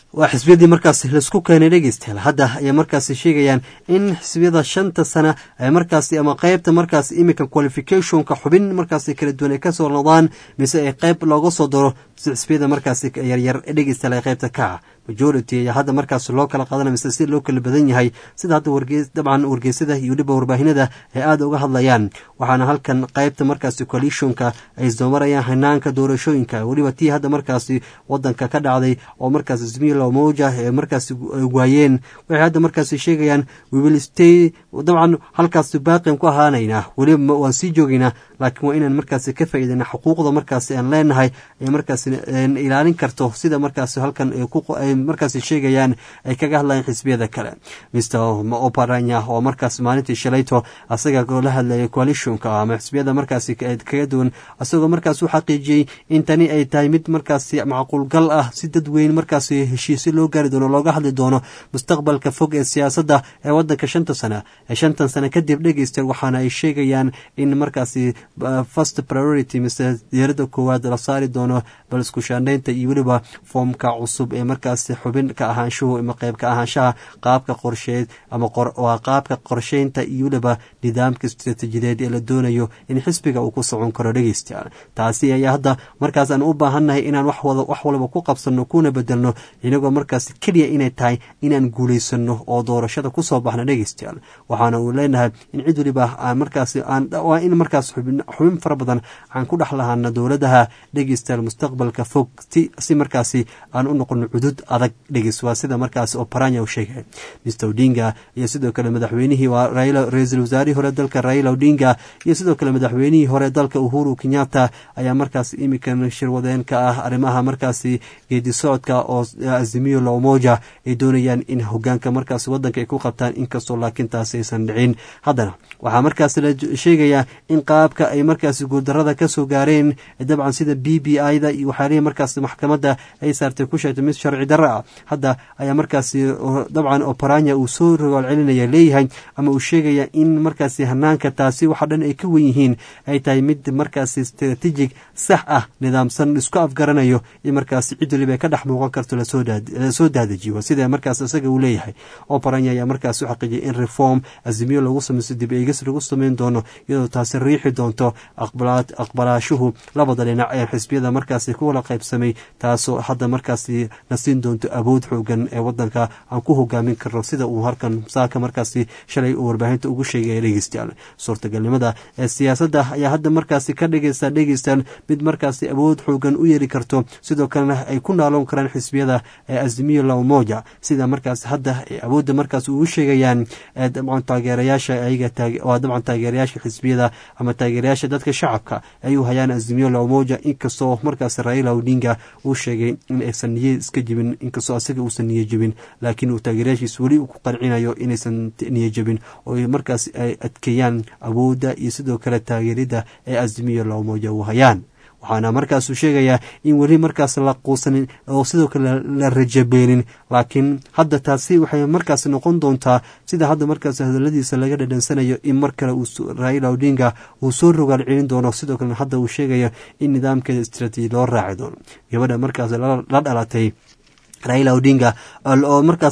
waa xisbiyadii markaas laisku keenay dhegeystayaal hadda ayay markaasi sheegayaan in xisbiyada shanta sana ay markaasi ama qeybta markaas iminka qualificationka xubin markaasi kala duwan ay kasoo noqdaan mise ay qeyb looga soo daro xisbiyada markaasi yaryar dhegeystayaal ay qeybta ka ah majority ayaa hadda markaas loo kala qaadana mise si loo kala badan yahay sida hadda wargeys dabcan wargeysada iyo weliba warbaahinada ay aada uga hadlayaan waxaana halkan qeybta markaasi coalitionka ay isdoomarayaan hanaanka doorashooyinka weliba tii hadda markaasi wadanka ka dhacday oo markaas ismiilo moja ee markaasi waayeen waxay hadda markaasi sheegayaan wiwilstay dabcan halkaasi baaqin ku ahaanaynaa weliba waan sii joogaynaa laakiin waa inaan markaasi ka faa'iidana xuquuqda markaasi aan leenahay ay markaasi ilaalin karto sida markaasi halkan ay markaasi sheegayaan ay kaga hadlayaan xisbiyada kale mr oparanya oo markaas maalintii shalayto asaga la hadlayay coalitionka ama xisbiyada markaasi kaga duwan asagoo markaas u xaqiijiyey in tani ay tahay mid markaasi macquulgal ah si dadweyn markaasi heshiisyo loo gaari doono looga hadli doono mustaqbalka fog ee siyaasadda ee wadanka shanta sana ee shantan sana kadib dhegeysta waxaana ay sheegayaan in markaasi first priority mise diirada koowaad la saari doono bal isku shaandhaynta iyo weliba foomka cusub ee markaasi xubin ka ahaanshuhu ama qeyb ka ahaanshaha qaabka qorsheed ama waa qaabka qorsheynta iyo weliba nidaamka istaraatiijideed ee la doonayo in xisbiga uu ku socon karo dhegeystayaal taasi ayaa hadda markaas aan u baahannahay inaan wax waliba ku qabsanno kuna bedelno inagoo markaas keliya inay tahay inaan guulaysano oo doorashada kusoo baxno dhegeystayaal waxaana uu leenahay in cid weliba aan markaas waa in markaas xubin fara badan aan ku dhex lahaana dowladaha dhegeystayaal mustaqbalka fog si markaasi aan u noqono cudud adag dhegeys waa sida markaas oo paranya u sheegay mr odinga iyo sidoo kale madaxweynihii ra-iisul wasaarihii hore dalka raila odinga iyo sidoo kale madaxweynihii hore dalka uhuru kenyatta ayaa markaas imikan shirwadeen ka ah arrimaha markaasi geedi socodka oo azimiyo lomoja ay doonayaan in hogaanka markaas wadanka ay ku qabtaan inkastoo laakiin taasi aysan dhicin haddana waxaa markaas la sheegayaa in qaabka ay markaasi guuldarada kasoo gaareen dabcan sida b b i da iyo waxyaalihi markaas maxkamadda ay saartay ku sheegtay mid sharci darra ah hadda ayaa markaasi dabcan oparanya uu soo rogaal celinaya leeyahay ama uu sheegaya in markaasi hanaanka taasi waxa dhan ay ka wen yihiin ay tahay mid markaasi strategic sax ah nidaamsan isku afgaranayo in markaasi cid waliba ka dhex muuqan karto lasoo daadajiyo sida markaas isaga uu leeyahay oparanya ayaa markaas u xaqiijiyay in reform azimiyo lagu samaysto dib eegis lagu sameyn doono iyadoo taasi riixi doonto aqbalaashuhu labada dhinac ee xisbiyada markaasi kuwala qaybsamay taasoo hadda markaasi na siin doonto awood xoogan ee wadanka aan ku hogaamin karno sida uu halkan saaka markaasi shalay uu warbaahinta ugu sheegaya dhegeystayaal suurtagalnimada ee siyaasadda ayaa hadda markaasi ka dhegeysta dhegeystaan mid markaasi awood xoogan u yeeri karto sidoo kalena ay ku naaloon karaan xisbiyada ee azimiyo lawmoja sida markaas hadda ay awoodda markaas ugu sheegayaan dabcan taageerayaasha ayaga waa dabcan taageerayaasha xisbiyada ama taageerayaasha dadka shacabka ay u hayaan azimiyo lawmoja inkastoo markaas raila odinga uu sheegay in aysan niye iska jibin inkastoo asiga uusan niye jebin laakiin uu taageerayaashiis weli ku qancinayo inaysan niye jebin oo markaas ay adkeeyaan awoodda iyo sidoo kale taageerida ee azimiyo lawmoja u hayaan waxaana markaasuu sheegayaa in weli markaas la quusanin oo sidoo kale la rajabeelin laakiin hadda taasi waxay markaas noqon doontaa sida hadda markaas hadaladiisa laga dhadhansanayo in mar kale raila odinga uu soo rogaal celin doono sidoo kalena hadda uu sheegayo in nidaamkeeda istraatiiji loo raaci doono gabadha markaas la dhalatay raila odinga oo markaas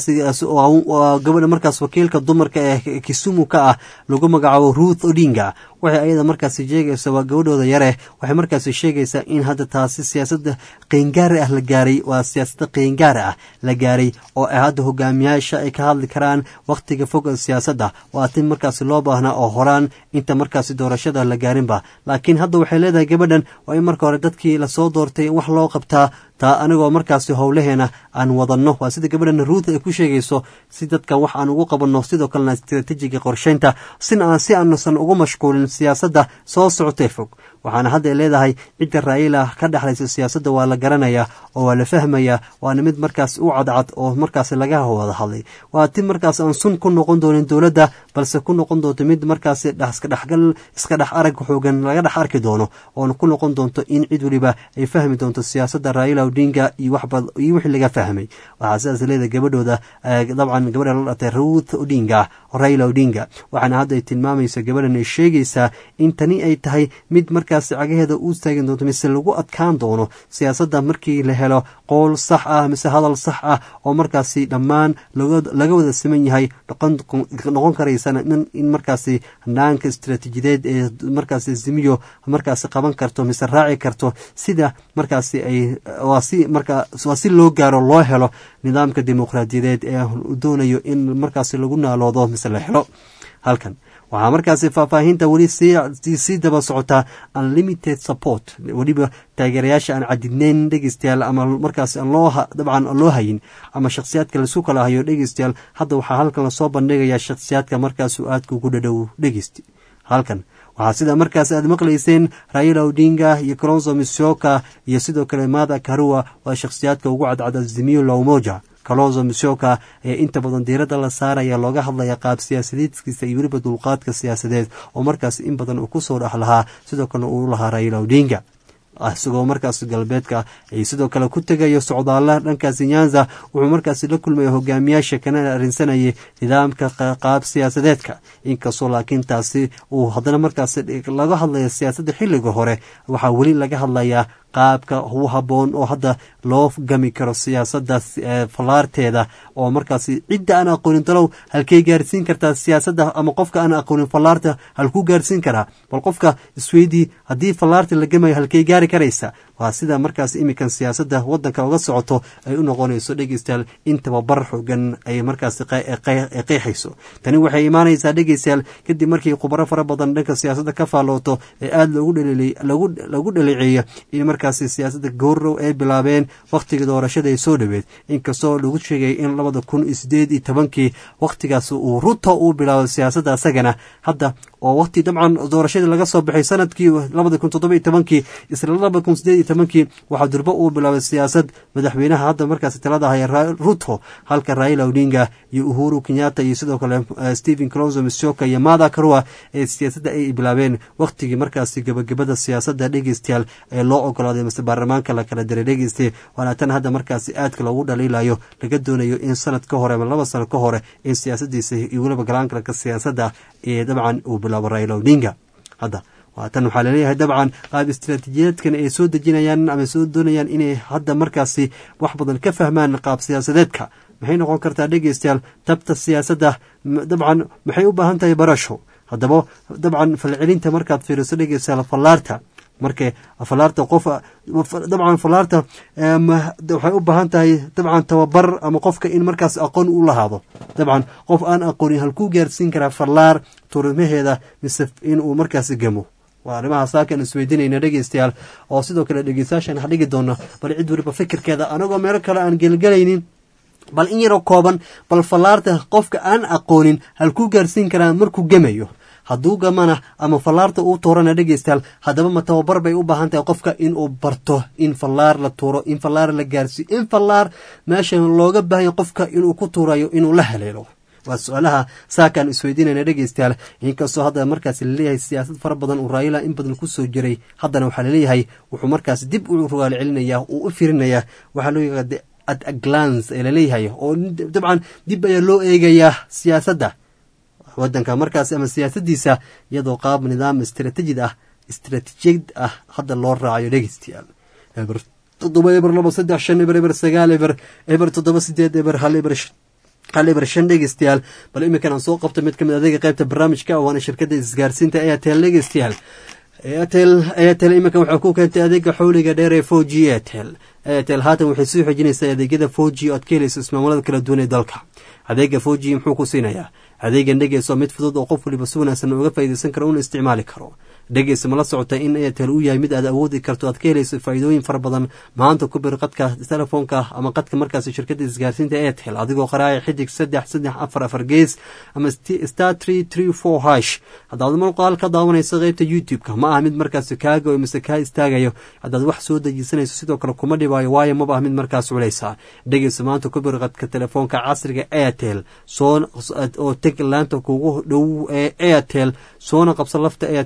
gabadha markaas wakiilka dumarka ee kisumu ka ah lagu magacaabo ruth odinga waxay ayada markaasi sheegaysa waa gabadhooda yare waxay markaasi sheegaysaa in hadda taasi siyaasada qeyngaari ah la gaaray waa siyaasada qeyngaari ah la gaaray oo hadda hogaamiyaasha ay ka hadli karaan wakhtiga fog siyaasadda waa tin markaasi loo baahnaa oo horaan inta markaasi doorashada la gaarinba laakiin hadda waxay leedahay gabadhan waa in marka hore dadkii lasoo doortay wax loo qabtaa taa anigoo markaasi howlaheena aan wadanno waa sida gabadhan ruuth ay ku sheegayso si dadkan wax aan ugu qabanno sidoo kalena istraatiijiga qorsheynta si aanusan ugu mashquulin siyaasadda soo socotee fog waxaana hadda leedahay cidda raayila ka dhexlaysa siyaasadda waa la garanayaa oo waa la fahmayaa waana mid markaas u cadcad oo markaas laga wada hadlay waa ti markaas aan sun ku noqon doonin dowladda balse ku noqon doonto mid markaas iskadhexgal iska dhex arag xoogan laga dhex arki doono oona ku noqon doonto in cid weliba ay fahmi doonto siyaasadda raayila odinga iyo wixii laga fahmay waxaa sidaas leedahay gabadhooda dabcan gabadha la dhatay ruth odinga raila odinga waxaana hadda ay tilmaamaysa gabadhan ay sheegaysaa in tani ay tahay mid markaa markaasi cagaheeda u istaagi doonto mise lagu adkaan doono siyaasadda markii la helo qowl sax ah mise hadal sax ah oo markaasi dhammaan laga wada siman yahay noqon karaysana in markaasi hanaanka istaraatiijiyadeed ee markaasi zimiyo markaasi qaban karto mise raaci karto sida markaasi ay waa si markaa waa si loo gaaro loo helo nidaamka dimuqraadiyadeed ee doonayo in markaasi lagu naaloodo mise la helo halkan waxaa markaasi faahfaahinta weli sii daba socotaa unlimited support weliba taageerayaasha aan cadidnayn dhegeystayaal ama markaas dabcan aan loo hayin ama shakhsiyaadka lasu kala hayo dhegeystayaal hadda waxaa halkan lasoo bandhigayaa shakhsiyaadka markaasu aadka ugu dhadhow dhegeysti halkan waxaa sida markaas aad maqlayseen raila odinga iyo colonso misioka iyo sidoo kale mada karua waa shakhsiyaadka ugu cadcada zimiyo lowmoja kalonzo misioka ayaa inta badan diiradda la saaraya looga hadlaya qaab siyaasadeedkiisa iyo weliba dulqaadka siyaasadeed oo markaas in badan uu kusoo dhex lahaa sidoo kalena uu lahaa raila odinga isagoo markaas galbeedka ay sidoo kale ku tegayo socdaalla dhankaasi nyanza wuxuu markaasi la kulmaya hogaamiyaasha kana arrinsanayay nidaamka qaab siyaasadeedka inkastoo laakiin taasi uu haddana markaas laga hadlaya siyaasadda xilliga hore waxaa weli laga hadlayaa qaabka u haboon oo hadda loo gami karo siyaasadda fallaarteeda oo markaasi cidda aan aqoonin talow halkey gaarsiin kartaa siyaasadda ama qofka aan aqoonin fallaarta halkuu gaarsiin karaa bal qofka isweydii haddii fallaarta la gamayo halkey gaari karaysa waa sida markaas iminkan siyaasadda wadanka uga socoto ay u noqonayso dhegeystayaal in tababar xogan ay markaas qeexayso tani waxay imaanaysaa dhegeystayaal kadib markii khubaro fara badan dhanka siyaasadda ka faallooto ee aada lagu dhaleeceeyo in markaasi siyaasadda goorrow ay bilaabeen wakhtigii doorashada ay soo dhoweed inkastoo lagu sheegay in labada kun iyo sideed iyo tobankii wakhtigaas uu ruto uu bilaabo siyaasadda asagana hadda oo waqti dabcan doorashadii laga soo baxay sanadkii labada kun toddoba iyo tobankii isla labada kun sideed iyo tobankii waxaa durbo uu bilaabay siyaasad madaxweynaha hadda markaasi talada haya ruto halka raila odinga iyo uhuru kenyatta iyo sidoo kale stephen clonzo misioka iyo mada karua ee siyaasadda ay bilaabeen wakhtigii markaasi gabagabada siyaasadda dhegeystayaal ee loo ogolaaday mase baarlamaanka la kala diray dhegeyste waana tan hadda markaasi aadka loogu dhaliilayo laga doonayo in sanad ka hore ama laba sano ka hore in siyaasadiisa iyo weliba galaankalka siyaasadda ee dabcan uu bilaabo raila odinga hadda waatan waxaa laleeyahay dabcan qaab istaraatiijiyaedkan ay soo dejinayaan ama soo doonayaan inay hadda markaasi wax badan ka fahmaan qaab siyaasadeedka maxay noqon kartaa dhegeystayaal tabta siyaasadda dabcan maxay u baahan tahay barasho haddaba dabcan falcelinta markaad fiiriso dhegeystayaal fallaarta marka fallaarta qof dabcan fallaarta waxay u baahan tahay dabcan tababar ama qofka in markaas aqoon u lahaado dabcan qof aan aqoonin halkuu gaarsiin karaa fallaar turimaheeda mise inuu markaas gamo waa arrimaha saakan isweydiinayna dhegeystayaal oo sidoo kale dhegeystayaashan ha dhigi doona bal cid weliba fikirkeeda anagoo meelo kale aan gelgelaynin bal in yaroo kooban bal fallaarta qofka aan aqoonin halkuu gaarsiin karaa markuu gemayo hadduu gamana ama fallaarta uu tuurana dhegeystayaal haddaba ma tababar bay u baahan tahay qofka inuu barto in fallaar la tuuro in fallaar la gaarsiiyo in fallaar meesha looga baahanya qofka inuu ku tuurayo inuu la haleelo waa su-aalaha saakaan isweydiinayna dhegeystayaal inkastoo hadda markaas laleeyahay siyaasad fara badan uu raayila in badan kusoo jiray haddana waxaa laleeyahay wuxuu markaas dib u rugaal celinaya uu u firinayaa waxaa loo yaqaa at a glance ee laleeyahay oo dabcan dib ayaa loo eegayaa siyaasadda wadanka markaas ama siyaasadiisa iyadoo qaab nidaam istratejid ah istratejiyad ah hadda loo raacayo dhegeystayaal eber toddoba eber labo saddex shan eber eber sagaal eber eber toddoba sideed eber hal eber hal eber shan dhegeystayaal bal iminkan aan soo qabto mid ka mid adeega qaybta barnaamijka waana shirkadda isgaarsiinta airtel dhegeystayaal airtel airtel iminkan waxaa ku keentay adeega xowliga dheer ee four g airtel airtel haatan waxay soo xojinaysaa adeegyada four g oo ad ka helayso ismaamulada kala duwan ee dalka adeega four g muxuu ku siinayaa adeegan dhegeyso mid fudud oo qof waliba si wanaagsan uga faa'iidaysan karo una isticmaali karo dhegeysa mala socota in airtel uu yahay mid aad awoodi karto aad ka helayso faa'iidooyin fara badan maanta ku bir qadka telefoonka ama qadka markaas shirkadda isgaarsiinta airtel adigoo qaraaya xidig saddex saddex afar afar gees ama star tree tree four hash haddaad muuqaal ka daawanayso qeybta youtube-ka ma aha mid markaas kaago mise kaa istaagayo haddaad wax soo dejisanayso sidoo kale kuma dhibaayo waayo maba ah mid markaas culeysa dhegeysa maanta ku bir qadka telefoonka casriga airtel soo oo teg laanta kugu dhow ee airtel soona qabsa lafta airtel four g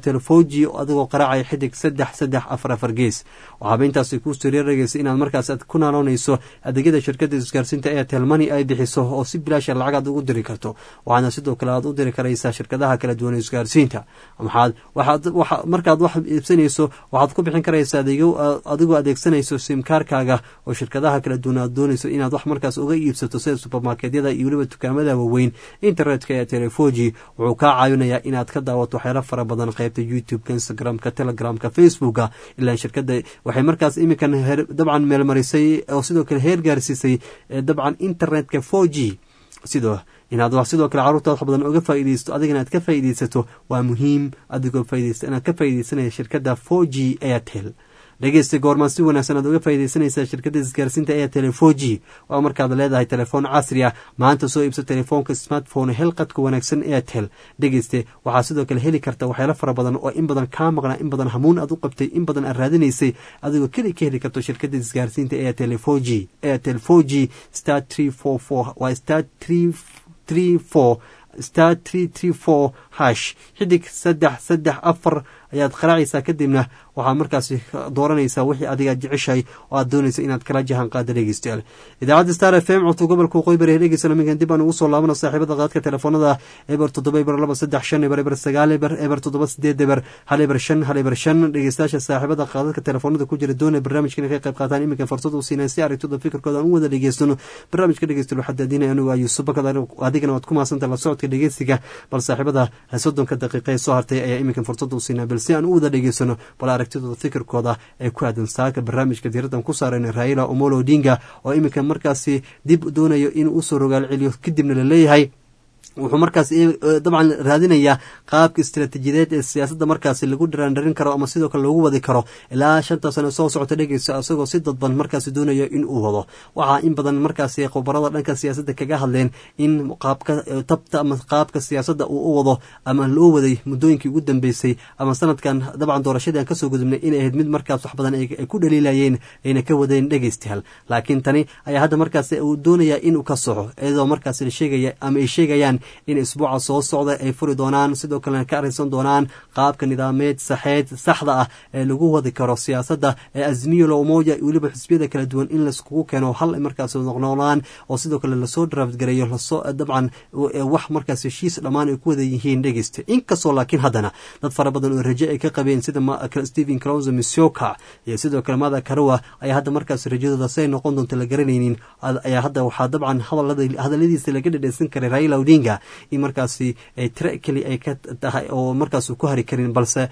g adigoo qaraacaya xidig saddex saddex afar afar gees waxaaba intaasi kuu sariiragaysa inaad markaas aad ku naaloonayso adeegyada shirkadda isgaarsiinta airtel money ay bixiso oo si bilaasha lacag aad ugu diri karto waxaana sidoo kale aad u diri karaysaa shirkadaha kala duwan ee isgaarsiinta maxaad waxaad waxa markaad wax iibsanayso waxaad ku bixin karaysaa adeegyo adigoo adeegsanayso simkaarkaaga oo shirkadaha kala duwan aad doonayso inaad wax markaas uga iibsato sida supermarketyada iyo weliba dukaamada waaweyn internetka ee telefoji wuxuu kaa caawinayaa inaad ka daawato waxyaalo fara badan qaybta youtube-ka instagram-ka telegramka facebooka ilaa shirkada waxay markaas iminkan dabcan meelmarisay oo sidoo kale heer gaarsiisay dabcan internetka four g sidoo inaad sidoo kale carruurta wax badan uga faaideysto adigana aad ka faaideysato waa muhiim adigoo faideysta inaad ka faaideysanaya shirkadda four g airtel dhegeysta goormaan si wanaagsan aad uga faaideysanaysaa shirkadda isgaarsiinta airtel four g waa markaad leedahay telefoon casri ah maanta soo iibso telefoonka smartphone helqadka wanaagsan airtel dhegeyste waxaa sidoo kale heli karta waxyaalo fara badan oo in badan kaa maqnaa in badan hamuun aad u qabtay in badan aad raadinaysay adigoo keli ka heli karto shirkadda isgaarsiinta airtel four g airtel four g star tree four four waa star tree tree four star tree tree four hash xidig saddex saddex afar ayaad qaraacaysaa kadibna waxaad markaasi dooranaysaa wixii adiga jeceshahay oo aad doonaysa inaad kala jahan qaada dhegeystayaal idaacadda star f m codka gobolka waqooyi bari dhegeysan minkan dib aan ugu soo laabana saaxiibada qaadka telefoonada eber toddoba eber laba saddex shan eber eber sagaal eber eber toddoba sideed eber hal eber shan hal eber shan dhegeystayaasha saaxiibada qaadadka telefoonada ku jira doonaya barnaamijka inay ka qayb qaataan iminkan fursad u siinay si aragtida fikirkooda aan u wada dhegeystano barnaamijka dhegeysta waxaa daadinaya anigu ayuusuf bakad adigana waad ku mahadsanta la socodka dhegeysiga bal saaxiibada soddonka daqiiqa ee soo hartay ayaa iminkan fursad u siinaa bal si aan u wada dhegeysano bal aragtidooda fikirkooda ee ku aadan saaka barnaamijka diiradan ku saarayna raila omolo odinga oo iminka markaasi dib doonayo inuu usoo rogaal celiyo kadibna la leeyahay wuxuu markaas dabcan raadinayaa qaabka istaraatiijiyadeed ee siyaasadda markaasi lagu dhiraandharin karo ama sidoo kale loogu wadi karo ilaa shanta sano soo socota dhegeysa isagoo si dadban markaasi doonaya in uu wado waxaa in badan markaasi khubarada dhanka siyaasadda kaga hadleen in qaabka tabta ama qaabka siyaasadda uu u wado ama loo waday muddooyinkii ugu dambeysay ama sanadkan dabcan doorashadii aan kasoo gudubnay inay ahayd mid markaas wax badan ay ku dhaliilayeen ayna ka wadeen dhegeystayaal laakiin tani ayaa hadda markaasi uu doonayaa inuu ka soxo iyadoo markaasi la sheegaya ama ay sheegayaan in isbuuca soo socda ay furi doonaan sidoo kalena ka arrinsan doonaan qaabka nidaameed saxeed saxda ah ee lagu wadi karo siyaasadda ee azmiyo loomoja weliba xisbiyada kala duwan in laiskugu keeno hal markaas noqnoqdaan oo sidoo kale lasoo draftgareeyo lasoo dabcan wax markaas heshiis dhammaan ay ku wada yihiin dhegeysta inkastoo laakiin haddana dad fara badan oo raje ay ka qabeen sida stephen crowse misoka iyo sidoo kale mada karowa ayaa hadda markaas rajadooda si ay noqon doonto la garanaynin ayaa hadda waxaa dabcan hadaladiisa laga dhadheysan karay raila odinga in markaasi tire keli ay ka tahay oo markaas ku hari karin balse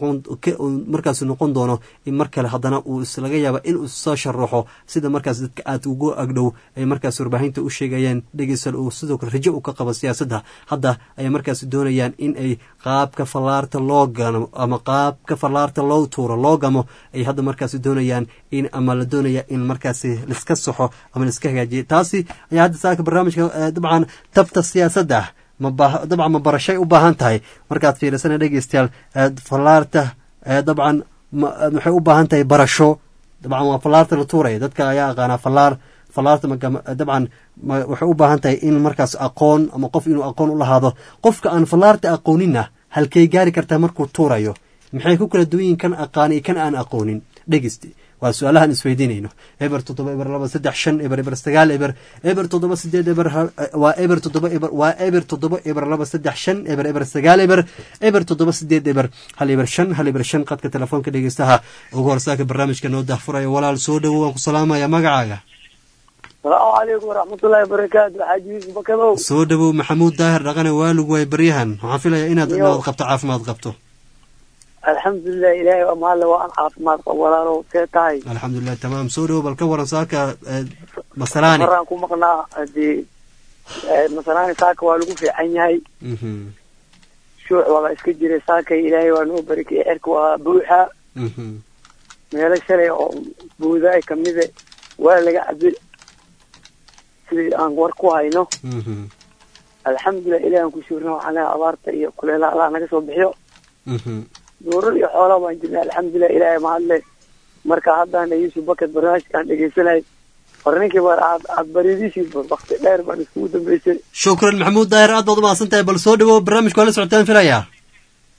markaas noqon doono in mar kale haddana uu islaga yaaba inuu soo sharaxo sida markaas dadka aad ugu agdhow ay markaas warbaahinta u sheegayaan dhegeysal uu sidoo kale rajo u ka qabo siyaasadda hadda ayay markaas doonayaan in ay qaabka fallaarta loo gano ama qaabka fallaarta loo tuuro loo gamo ay hadda markaas doonayaan in ama la doonaya in markaasi laiska saxo ama laiska hagaajiyo taasi ayaa hadda saaka barnaamijka dabcan tabta siyaasadda dabcan ma barashay u baahan tahay markaad fiirisana dhegeystayaal fallaarta dabcan waxay u baahan tahay barasho dabcan waa fallaarta la tuuraya dadka ayaa aqaanaa fallaar fallaarta dabcan waxay u baahan tahay in markaas aqoon ama qof inuu aqoon u lahaado qofka aan fallaarta aqooninna halkay gaari kartaa markuu tuurayo maxay ku kala duwan yihin kan aqaani kan aan aqoonin dhegeyste waa su-aalahan isweydiinayno eber toddoba eber laba saddex shan eber eber sagaal eber eber toddoba sideed eber waa eber toddoba eber waa eber toddoba eber laba saddex shan eber eber sagaal eber eber toddoba sideed eber hal eber shan hal eber shan qadka telefoonka dhegeystaha ugu horsaaka barnaamijka noo dahfuraya walaal soo dhowo waan ku salaamaya magacaaga salaamu calaykum waraxmatullaahi wabarakaatu xaaji yuusuf bakadow soo dhowow maxamuud daahir dhaqane waalug waay baryahan waxaan filayaa inaad inaad qabto caafimaad qabto alxamdulilah ilaahay waa mahadle waa an caafimaad qab walaalow see tahay alxamdulilah tamaam soo dhowo bal ka waran saaka masalaani maraan ku maqnaa hadii masalaani saaka waa lagu fiican yahay shuuc waaba iska jiray saakay ilaahay waa noo barakeyey cerka waa buuxa meelo shalay oo buudaay kamide waa laga cabi sidii aan war ku hayno alxamdulilah ilahi aan ku shuurna waxaan leehay abaarta iyo kuleelaha allah naga soo bixiyo duurar iyo xoolaa baan jirnay alxamdulilah ilaahay mahadle marka haddana yuusuf bakad barnaamijkaan dhegeysanay hore ninkii bar aad aad baridiisii wakti dheer baan iskugu dambeysay shukran maxamuud daahir aad baad umahadsan tahay bal soo dhawow barnaamijka waa la socotaan filayaa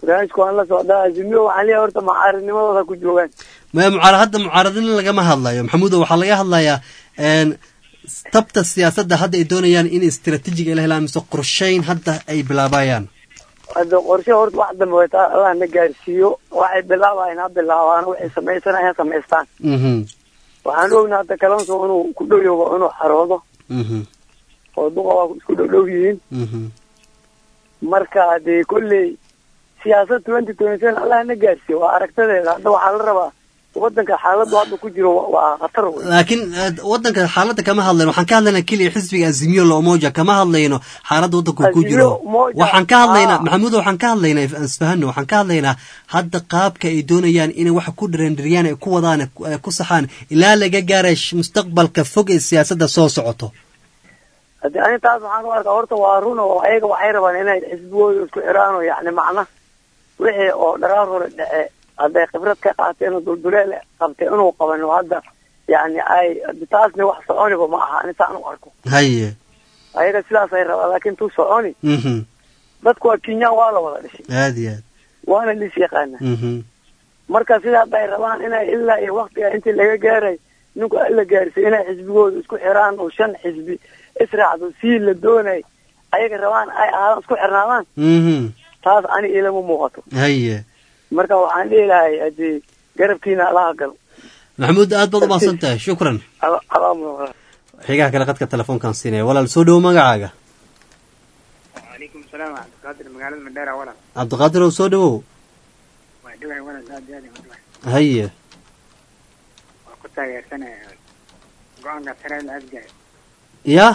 barnaamijka waan la socdaa azimiyo waxaan leeyahay horta macaaridnimadooda ku joogaan maya mucaarad hadda mucaaradin lagama hadlayo maxamuudo waxaa laga hadlayaa n tabta siyaasadda hadda ay doonayaan in istiraatiijiga ay la helaan mise qorshayn hadda ay bilaabayaan hadda qorshe horta wax dambe way taa allah na gaarsiiyo waxay bilaabayaan ha bilaabaan waxay samaysanayaan samaystaan mhm waxaan ognaa hadda kalonso inuu ku dhow yaho inuu xaroodo mhm oo duqa waa isku dhow dhow yihiin mhm marka dee kolley siyaasad twenty twenty seven allah na gaarsiiyo waa aragtadeeda hadda waxaa la rabaa wadanka xaaladdu hadda ku jiro wa- waa khatar wey laakiin eh, wadanka xaaladda kama hadlayno waxaan ka hadlaynaa keliya xisbiga azimiyo la umoja kama hadlayno xaaladda wadanku ku jiro Azimio Umoja, waxaan ka hadlaynaa ah. maxamuud waxaan ka hadlaynaa isfahano waxaan ka hadlaynaa hadda qaabka ay doonayaan inay waxa ku dhareendiriyaan ay ku wadaan ay ku saxaan ilaa laga gaaray sh- mustaqbalka fog ee siyaasadda soo socoto haddii ani taas waxaan u arkaa horta waa run oo ayaga waxay rabaan inay xisbigooda isku xiraan oo yacni macna wixii oo dharaar hore dhece hadday khibrad ka qaateen oo dulduleel qabtay inuu qaban oo hadda yacni ay haddi taasna wax soconiba ma aha ani saan u arko haye ayaga sidaasay rabaan laakiin tuu soconi mhm dadku waa kenyaan waa la wada dhashay aad iyo aad waana lis yaqaana mhm marka sida hadda ay rabaan inay ilaa iyo waktiga intii laga gaaray ninku alla gaarsiy inay xisbigooda isku xiraan oo shan xisbi israacdo sii la doonay ayaga rabaan ay ahaadaan isku xirnaadaan mhm taas ani ilama muuqato haye marka waxaan dhihi lahay hadii garabkiina alaha galo maxamuud aad baad u mahadsan tahay shukran alaamu xigaha kale qadka telefoonkaan siinaya walaal soo dhowo magacaaga وعليكم السلام ورحمة الله قادر مقالة مدارة ولا cabdiqaadir ow soo dhowow وعدوها ولا زاد يعني وعدوها haye وكنت يا سنة قوانقا ترى الأزقاء ya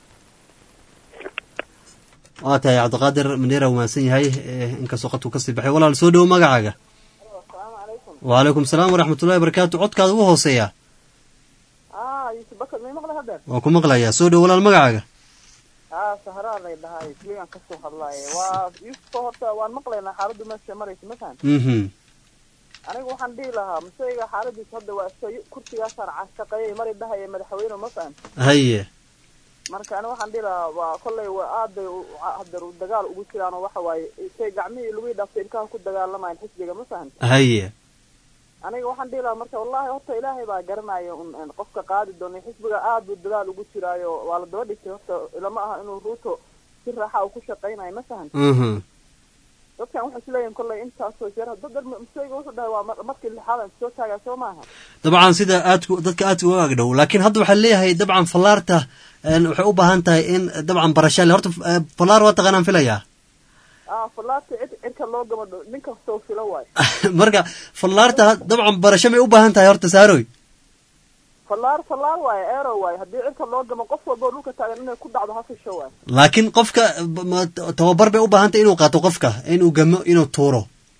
waa tahay cabdiqaadir mandheera uu mahadsan yahay eh, inkastoo qadku kasii baxay walaal soo dhowo magacaaga wacalaykum salaam waraxmatullahi wabarakaatu codkaada ugu hooseeya ah yusuf bakar may maqla haddeer waa ku maqlayaa soo dhowo walaal magacaaga ah sahraa lay dhahay kligan kasoo hadlaaye waa yusuf horta waan maqlaynaa xaaladdu meesha maraysa masan mhm aniga waxaan dhihi lahaa masayga xaaladiisa hadda waa iska kursigaasaan cashaqeeyay mari dhahaya madaxweyne masan haye marka ani waxaan dhihi lahaa waa kollay waa aad bay u- haddeer u dagaal ugu jiraan oo waxa waaye say gacmihii lugii dhaaftay ilkaha ku dagaalamayan xisbiga masahan haye aniga waxaan dhihi lahaa marka wallahi horta ilaahay baa garanaya un un qofka qaadi doona xisbiga aad buu dadaal ugu jiraayo waa la daba dhigtay horta ilama aha inuu ruuto si raaxa uu ku shaqaynayo masahan mhm dadkan waxay isleeyihin kollay intaasoo jeer dad musayga wuxuu dhahay waa mar- markii lixaadan soo taagaa soo maaha dabcan sida aadku dadka aadka uga agdhow laakiin hadda waxaa leeyahay dabcan fallaarta een, waxay u baahan tahay in dabcan barasha le horta eh, fallaar waa taqaanaan filayaa ah fallaarta cid cirka loo gama dho nin kastoo filo waay marka fallaarta dabcan barasho may u baahan tahay horta saaroy fallaar fallaar waaye eero waaye haddii cirka loo gamo qof walboo dhulka taagan inay ku dhacdo ha fisho waay laakiin qofka b- ma- tababar bay u baahan tahay inuu qaato qofka inuu gamo inuu tuuro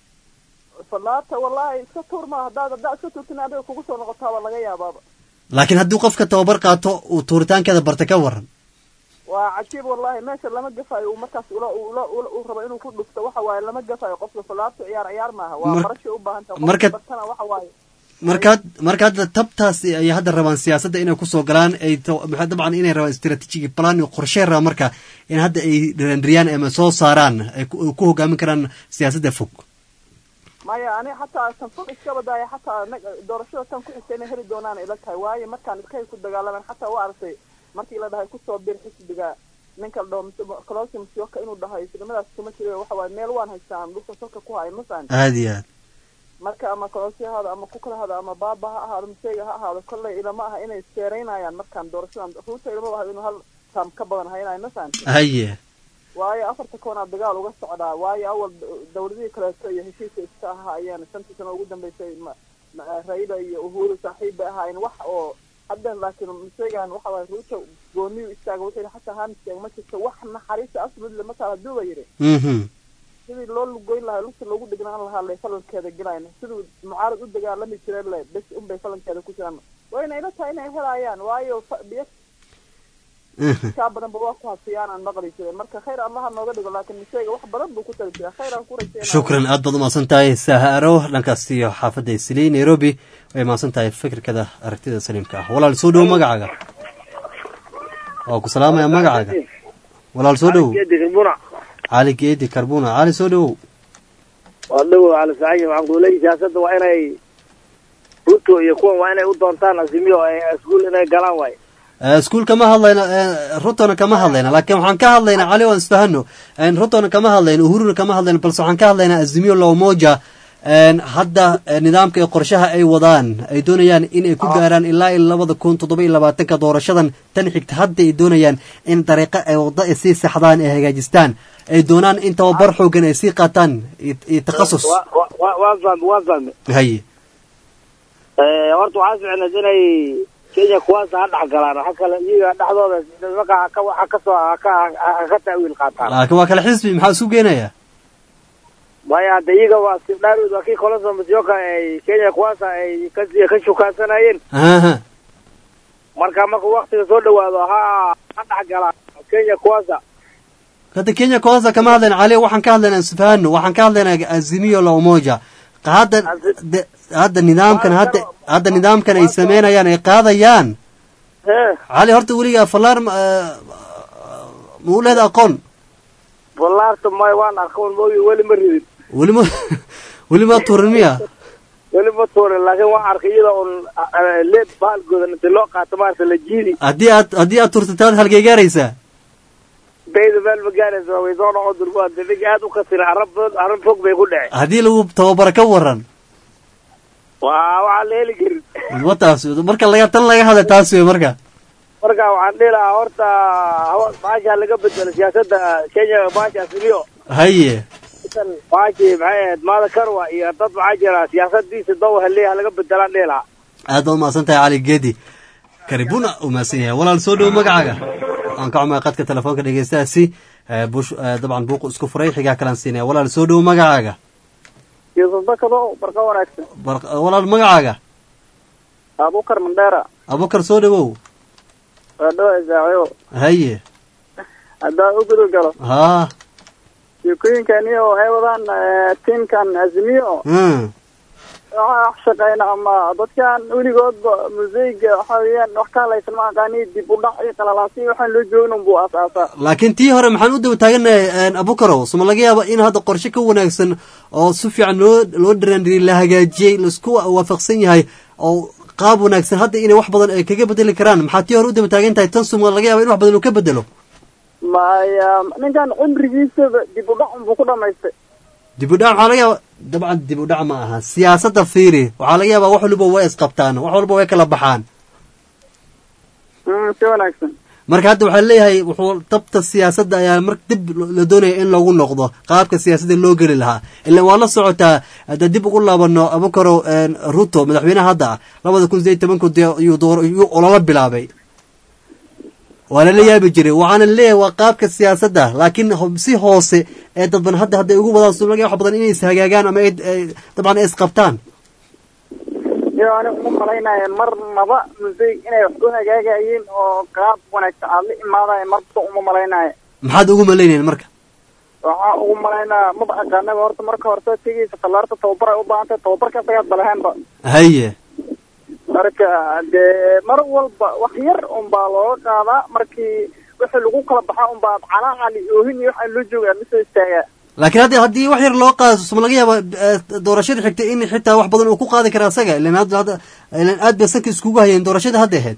fallaarta wallahi iska tuur maa haddaad haddaad iska tuurtin adiga kugu soo noqotaa waa laga yaabaaba laakiin haddii qofka tababar qaato uu tuuritaankeeda barta ka waran waa cajiib wallahi meesha lama gafayo uu markaas ula ula ula uu rabo inuu ku dhufto waxa waaye lama gafayo qofka fallaarta ciyaar ciyaar maaha waa Mar- barashay u baahan tahay marka- qofka bartana waxa waaye markaad marka hadda tabtaasi ayay hadda rabaan siyaasadda inay kusoo galaan ay to- maxaa dabcan inay rabaan strategic plan iyo qorshey rabaan marka in hadda ay dhandriyaan ama soo saaraan ay ku ku hogaamin karaan siyaasadda fog maya ani xataa tan fog iska badaaya xataa nag- doorashada tan ku xigta inay heli doonaan ila tahay waayo markaan iskay ku dagaalaman xataa waa aragtay markii la dhahay kusoo bir xisbiga ninka la dhaho colosi musyoka inuu dhahay islamadaas kuma jiro waxa waaye meel waan haystaan dhulka salka ku haya masan aada iyo aad marka ama colosi ha ahaado ama kukala hado ama baaba ha ahaado museyga ha ahaado kolley ilama aha inay seereynayaan markaan doorashadan ruuta ilama aha inuu hal taam ka badan haynayo masan haye waayo afarta koonaa dagaal uga socdaa waayo awal d- dawladihii kaleeto iyo heshiiska iska ahaayeen shantii sano ugu dambeysay ma- ma- raila iyo uhuru saaxiib bay ahaayeen wax oo haddan laakiin musegan waxa waaye ruuta gooniyu istaaga wuxuu yidhi xataa hamisteega ma jirto wax naxariista absolutely mataa hadduu ba yidhi mhm sidii loo lugoyn lahaa lugta loogu dhignaan lahaa lay falankeeda gelayn siduu mucaarad u dagaalami jiray le bes unbay falankeeda ku jiraan wayna ila tahay inay helayaan waayo fa- biyo kaa badanba waa ku hasiyaan aan maqli jiray marka khayr allaha nooga dhigo laakiin miseyga wax badan buu ku tali jiraa khayr aan ku rajeynaya shukran aad baad umahadsan tahay saharo dhankaas iyo xaafadda islii nairobi way mahadsan tahay fikirkada aragtida saliimka ah walaal soo dhowo magacaaga waa ku salaamaya magacaaga walaal soo dhowo cali geedi karbuna cali soo dhowow waa dhawow cali saciid waxaan ku leeyahay siyaasadda waa inay ruto iyo kuwan waa inay u doontaan azimiyo ay iskuul inay galaan waay Eh, iskuul kama hadlayna eh, rutona kama hadlayna laakiin waxaan ka hadlaynaa cali waan isfahano En, rutona kama hadlayna uhuruna kama hadlayna balse waxaan ka hadlaynaa azimio la umoja En, hadda eh, nidaamka iyo qorshaha ay wadaan ay doonayaan inay ku gaaraan ilaa iyo labada kun toddoba iyo labaatanka doorashadan tan xigta hadda ay doonayaan in dariiqo ay waddo ay sii saxdaan ay hagaajistaan ay doonaan in tababar xoogan ay sii qaataan iyo iyo takhasus Wa- wa- wa- waan fahmi waan fahmi haye Eh, horta waxaa ficneed inay kenya kuwaasa ha dhex galaan waxa kale iyaga dhexdooda nimanka haka waxa kasoo haka haka ta'wiil qaataan laakiin waa kale xisbi maxaa isu geenaya maya hadda iyaga waa sibdhaarud waa kii kolonso masioka ay kenya kuwaasa ay ka ka shukaansanayeen aha marka marka waktiga soo dhawaado ha ha dhex galaan kenya kuwaasa hadda kenya kwanza kama hadlayna cali waxaan ka hadlaynaa isfahano waxaan ka hadlaynaa azimio la umoja hadda de- hadda nidaamkan hadda hadda nidaamkan ay sameynayaan ay qaadayaan cali horta weligaa fallaar ma eh, ma u leeda aqoon wallaarta may waan arkoon moogi weli ma ridin weli ma weli ma tuurin miya weli ma tuurin laakiin waan arkay iyada un leeb baalgoodan inta loo qaato maarata la jiidi haddii aad haddii aad turtataad halkay gaaraysaa bayda meel ma gaaraysa way soo noqon durba dibig aad u kasira arab arab fog bay ku dhece haddii lagu tababaro ka waran waa waxaan la heli karin wa taas marka laga tan laga hadla taas wey marka marka waxaan dhihi lahaa horta hawa maasha laga bedelo siyaasadda kenya maasha asimiyo haye maashi maxay ahayd maada karwa iyo dad maxaa jira siyaasadiisa dow haleeya laga bedelaan dhihi lahaa aad baad umahadsan tahay cali geedi karibuna u mahadsan yahay walaal soo dhowo magacaaga aan ka cumay qadka telefoonka dhegeystaasi eh, bush eh, dabcan buuqu isku furay xigaa kalaan siinaya walaal soo dhowo magacaaga yuusuf bakado barqa wanaagsan Bar- walaal magacaaga abukar mandheera abukar soo dhowow waa dhawa isaaciyo haye haddaa u gudu galo haa sheekooyinkani oo ay wadaan eh, tiimkan azimiyo hmm. waxaa wax shaqeyna ama dadkan weligoodba museyga waxa weeyaan wax ka halaysan ma aqaani dib u dhac iyo qalalaasi waxaan loo joogin unbuu aasaasaa laakiin tii hore maxaan u daba taaganahay abukarow soma laga yaaba in hadda qorshe ka wanaagsan oo si fiican loo loo dhiraandhiriyey la hagaajiyey laisku waafaqsan yahay oo qaab wanaagsan hadda inay wax badan ay kaga bedeli karaan maxaa tii hore u daba taagan tahay tan suma laga yaaba in wax badan uu ka bedelo maya ninkan cimrigiisaba dib u dhac unbuu ku dhamaystay dib u dhac waxaa laga yaaba dabcan dib u dhac ma aha siyaasadda fiiri waxaa laga yaabaa wax waliba way isqabtaan wax walba way kala baxaan Mm, si wanaagsan marka hadda waxaa leeyahay wuxuu dabta siyaasadda ayaa mar dib la doonaya in lagu noqdo qaabka siyaasadda loo geli lahaa ilaan waa la socotaa hadda dib ugu laabano abukaro ruto madaxweynaha hadda ah labada kun sideed tobanku dee yuu door yuu olala bilaabay waa lala yaabi jiray waxaana leeyahay waa qaabka siyaasadda laakiin ho- si hoose ee dadban hadda hadday ugu wadaan sulaga wax badan inay is hagaagaan ama ay ay- dabcan ay isqabtaan iyo ani uma malaynaya marnaba museyg inay wax ku hagaagayeen oo qaab wanaagsan aad la imaadaya marba uma malaynaya maxaad ugu malaynayn marka waxaa ugu malaynaya maba aqaanaba horta marka horta tegeysa fallaarta tababar ay u baahan tahay tababarka asagaad balaheenba haye marka dee mar walba wax yar unbaa looga qaadaa markii wixii lagu kala baxaa unbaa calaacali oohin iyo waxaan loo jooga aad lasoo istaagaa laakiin haddi haddii wax yar loo qaado suma laga yaaba eh, doorashada xigta in xitaa wax badan uu ku qaadi kara asaga ilan hadda hadda ilan aad bay sanka iskugu hayeen doorashada hadda ahayd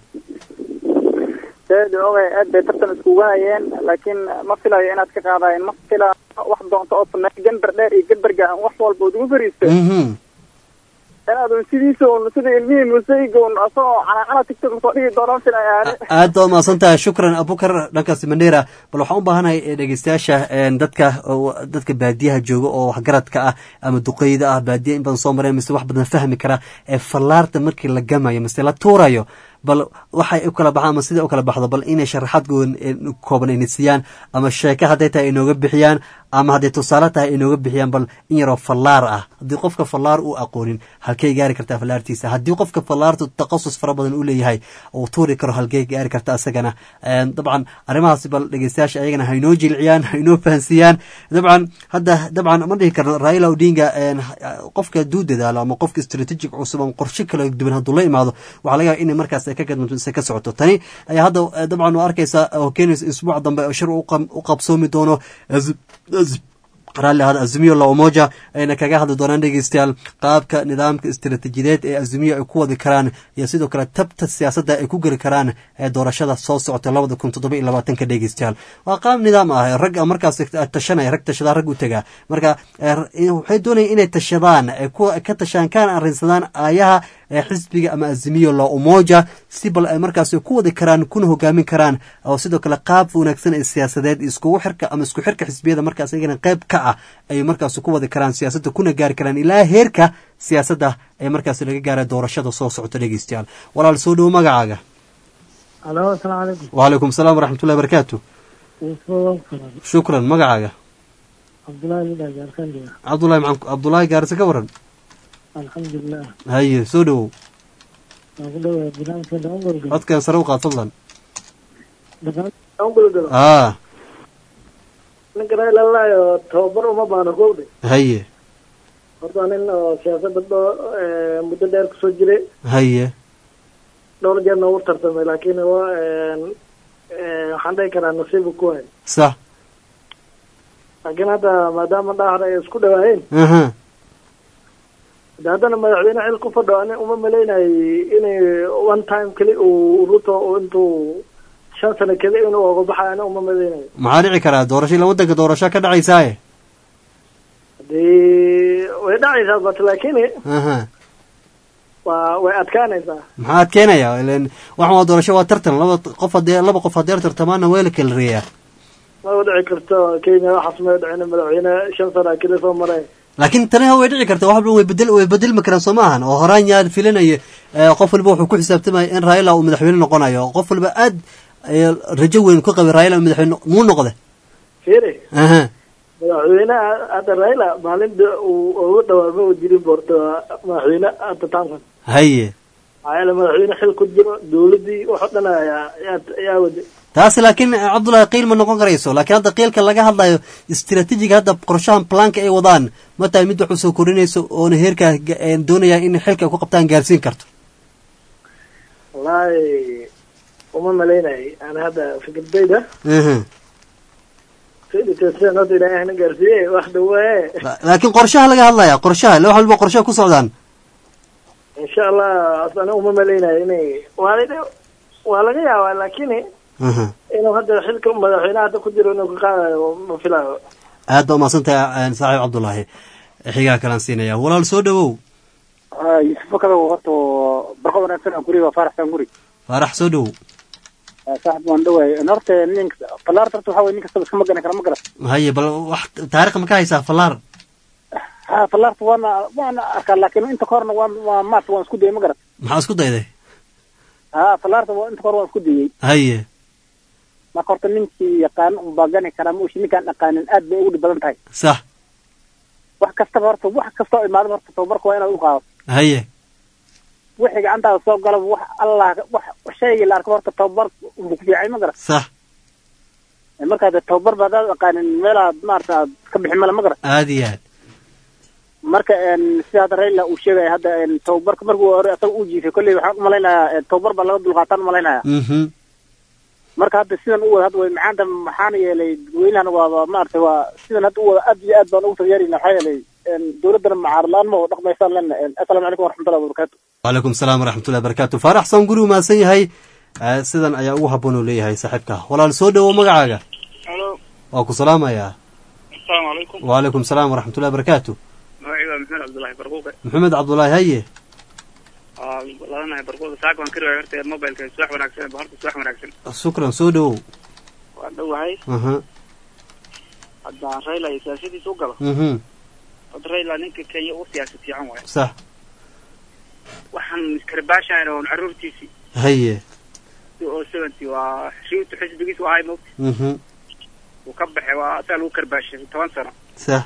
seedi ogay aad bay tartan iskugu hayeen laakiin ma filayo inaad ka qaadayen ma fila wax doonto oo sameey gambar dheer iyo gambarga wax walba ood ugu fariisto Mhm. inaad un sidiisa un sida ilmihii museyga un asagoo calaacala tigtog soo dhigi doonaan filaya ani aad baa umahadsan tahay shukran abukar dhankaasi mandheera bal waxaan u baahanahay eh, dhegeystayaasha eh, dadka oo- dadka baadiyaha jooga oo waxgaradka ah ama duqeyda ah baadiya in badan soo mareen mise wax badan fahmi kara ee fallaarta markii la gamayo mise la tuurayo bal waxay u kala baxaan ama sida u kala baxdo bal inay sharaxaad goon- eh, kooban ayna siiyaan ama sheeke hadday tahay inooga bixiyaan ama hadday tusaale tahay inooga bixiyaan bal in yaroo fallaar ah haddii qofka fallaar uu aqoonin halkay gaari kartaa fallaartiisa haddii qofka fallaartu taqasus fara badan u leeyahay uu tuuri karo halkay gaari karta asagana Een, dabcan arrimahaasi bal dhegeystayaasha ayagana haynoo jilciyaan haynoo fahansiiyaan dabcan hadda dabcan ma dhihi karno raila odinga een, qofka hadduu dadaalo ama qofka strategic cusub ama qorshe kala duwan hadduu la imaado waxaa laga yaaba inay markaas ay ka gadmanto mise ka socoto tani ayaa hadda eh, dabcan u arkaysa oo keenaysa isbuuc dambe oo shir u qam- u qabsoomi doono Azib- Azib- raalli ahaada azimiyo la umoja ayna kaga hadli doonaan dhegeystayaal qaabka nidaamka istiraatiijiyadeed ee azimiyo ay ku wadi karaan iyo sidoo kale tabta siyaasadda ay ku geli karaan ee doorashada soo socota labada kun toddoba iyo labaatanka dhegeystayaal waa qaab nidaam ah rag markaas tashanaya rag tashadaa rag u tagaa marka waxay doonayaan inay tashadaan ay ka tashaan kana arrinsadaan aayaha ee xisbiga ama azimiyo la umoja si bal ay markaas ku wadi karaan kuna hogaamin karaan oo sidoo kale qaab wanaagsan ee siyaasadeed iskugu xirka ama isku xirka xisbiyada markaas iyagana qayb ka ah ay markaas ku wadi karaan siyaasadda kuna gaari karaan ilaa heerka siyaasadda ee markaas laga gaara doorashada soo socota dhegeystayaal walaal soo dhowo magacaaga alo asalaamu calaykum wacalaykum salaam waraxmatullahi barakaatu shukran magacaaga cabdullaahi midhaa gaarkandiga cabdullahi maxan cabdullaahi gaarise ka waran alxamdulilah haye soo dhowow waan ku dhawahay barnaamijka ongolga codkan sare u qaad fadlan ongolga aa ninka railalayo tababar uma baano kowdhe haye horta nin oo siyaasadda dho muddo dheer kusoo jiray haye dhowr jeerna ugu tartamay laakiin waa waxaan dhihi karaa nasiibu ku hay sax laakiin hadda maadaama dhahar ay isku dhawaayeen aha de haddana madaxweyne xil ku fadho ani uma malaynayay inay one time keli uu ruto intuu shan sano keli inuu oga baxay ani uma malaynayo maxaa dhici karaa doorasho ila waddanka doorasho ka dhacaysaaye hadii way dhacaysaa but laakiin aha waa way adkaanaysaa maxaa adkeenaya ilen waxan waa doorasho waa tartan laba qof hadee laba qof hadeer tartamaana waa la kala reeyaa ma u dhici karto kenya waxaas may dhicin madaxweyne shan sana keli soo maray laakiin tani way dhici karta wax walba way bedel way bedelmi karaan soo maahan oo horaan yaa filinayo qof walba wuxuu ku xisaabtamaya in raila uu madaxweyne noqonayo qof walba aad rajo weyn ku qabay raila madaxweyne muu noqde fiiri aha madaxweynaha hadda raila maalinta uu ugu dhawaama u jirin boorto madaxweyne hadda tansan haye maxaa yeele madaxweyne xil ku jiro dowladdii wax oo dhan ayaa ayaa wada taasi laakiin cabdullahi qiil ma noqon karayso laakiin hadda qiilka laga hadlayo istraatiijiga hadda qorshahan planka ay wadaan ma tahay mid wax usoo korinayso oona heerkaa doonayaan in xilka ay ku qabtaan gaarsiin karto wallaahi uma malaynay ana hadda fikradayda sidan hadda ilaahay hana gaarsiiye wax dhawaaye laakiin qorshaha laga hadlaya qorshaha wax walba qorshaha ku socdaan insha allah asana uma malaynayo inay waa waa laga yaabaa laakiin inuu hadda xilka madaxweyne hadda ku jiro inuu ka qaadayo ma filayo aad ba umahadsan tahay saaxiib cabdullaahi xigaa kalaan siinaya walaal soo dhawow yusufa kada horta barqa wanaagsan aan guriga faaraxsan guri faarax soo dhawow saaxib waan dhawaay horta nin falaarta horta waxa weye nin kastaba iskama gani kara ma garat haye bal wax taariikh ma ka haysaa falaar ha falaarta waana waana arkaa laakiin inta kahorna waa waa maarta waan isku dayay ma garat maxaa isku dayday ha falaarta inta kahor waan isku dayay haye marka horta ninkii yaqaan unbaa gani karaa maushi ninkaan dhaqaanin aad bay ugu dhib badan tahay sax wax kastaba horta wax kastoo imaadaba horta tababarka waa inaad u qaado haye wixii gacantaada soo galaba wax allah wax shaygii la arko horta tababar unbu ku fiicay ma garat sax markaa de tababar ba hadaad aqaanin meelaad maarata aad ka bixin male ma garat aad iyo aad marka sida hadda raila uu sheegaya hadda tababarka markuu hore asaga uu jiifay kolley waxaan umalaynayaa tababar baa laga dulqaataan umalaynaya marka hadda sidan u wada hadda way macaanta maxaana yeelay dadweynahana waaba maaragtay waa sidan hadda u wada aad iyo aad baan ugu taageerayna maxaa yeelay dowladdana macaarad la-aan ma dhaqmaysaan lena assalaamu calaykum waraxmatullahi wabarakatu wacalaykum salaam waraxmatullahi wabarakatu faarax san guri umahadsan yahay sidan ayaa ugu habboon uu leeyahay saaxiibka walaal soo dhawo magacaaga halo waa ku salaamayaa asalaamu calaykum wacalaykum salaam waraxmatullahi wabarakatu magacayga waa maxamed cabdullaahi barquuqe maxamed cabdullaahi haye waa ladanahay barquuqe saaka waan ka riwaaya horta mobilka suwax wanaagsan ba horta suwax wanaagsan shukran soo dhawow waa dhowahay aha haddaan raila iyo siyaasadiisa u galo mhm horta raila ninka kenya ugu siyaasad fiican waayo sax waxaan iskarbaashahayn oon caruurtiisii haye oo seventy waa riwtu xisbigiis u ahay mogta mhm uu ka baxay waa asaa lagu karbaashay toban sano sax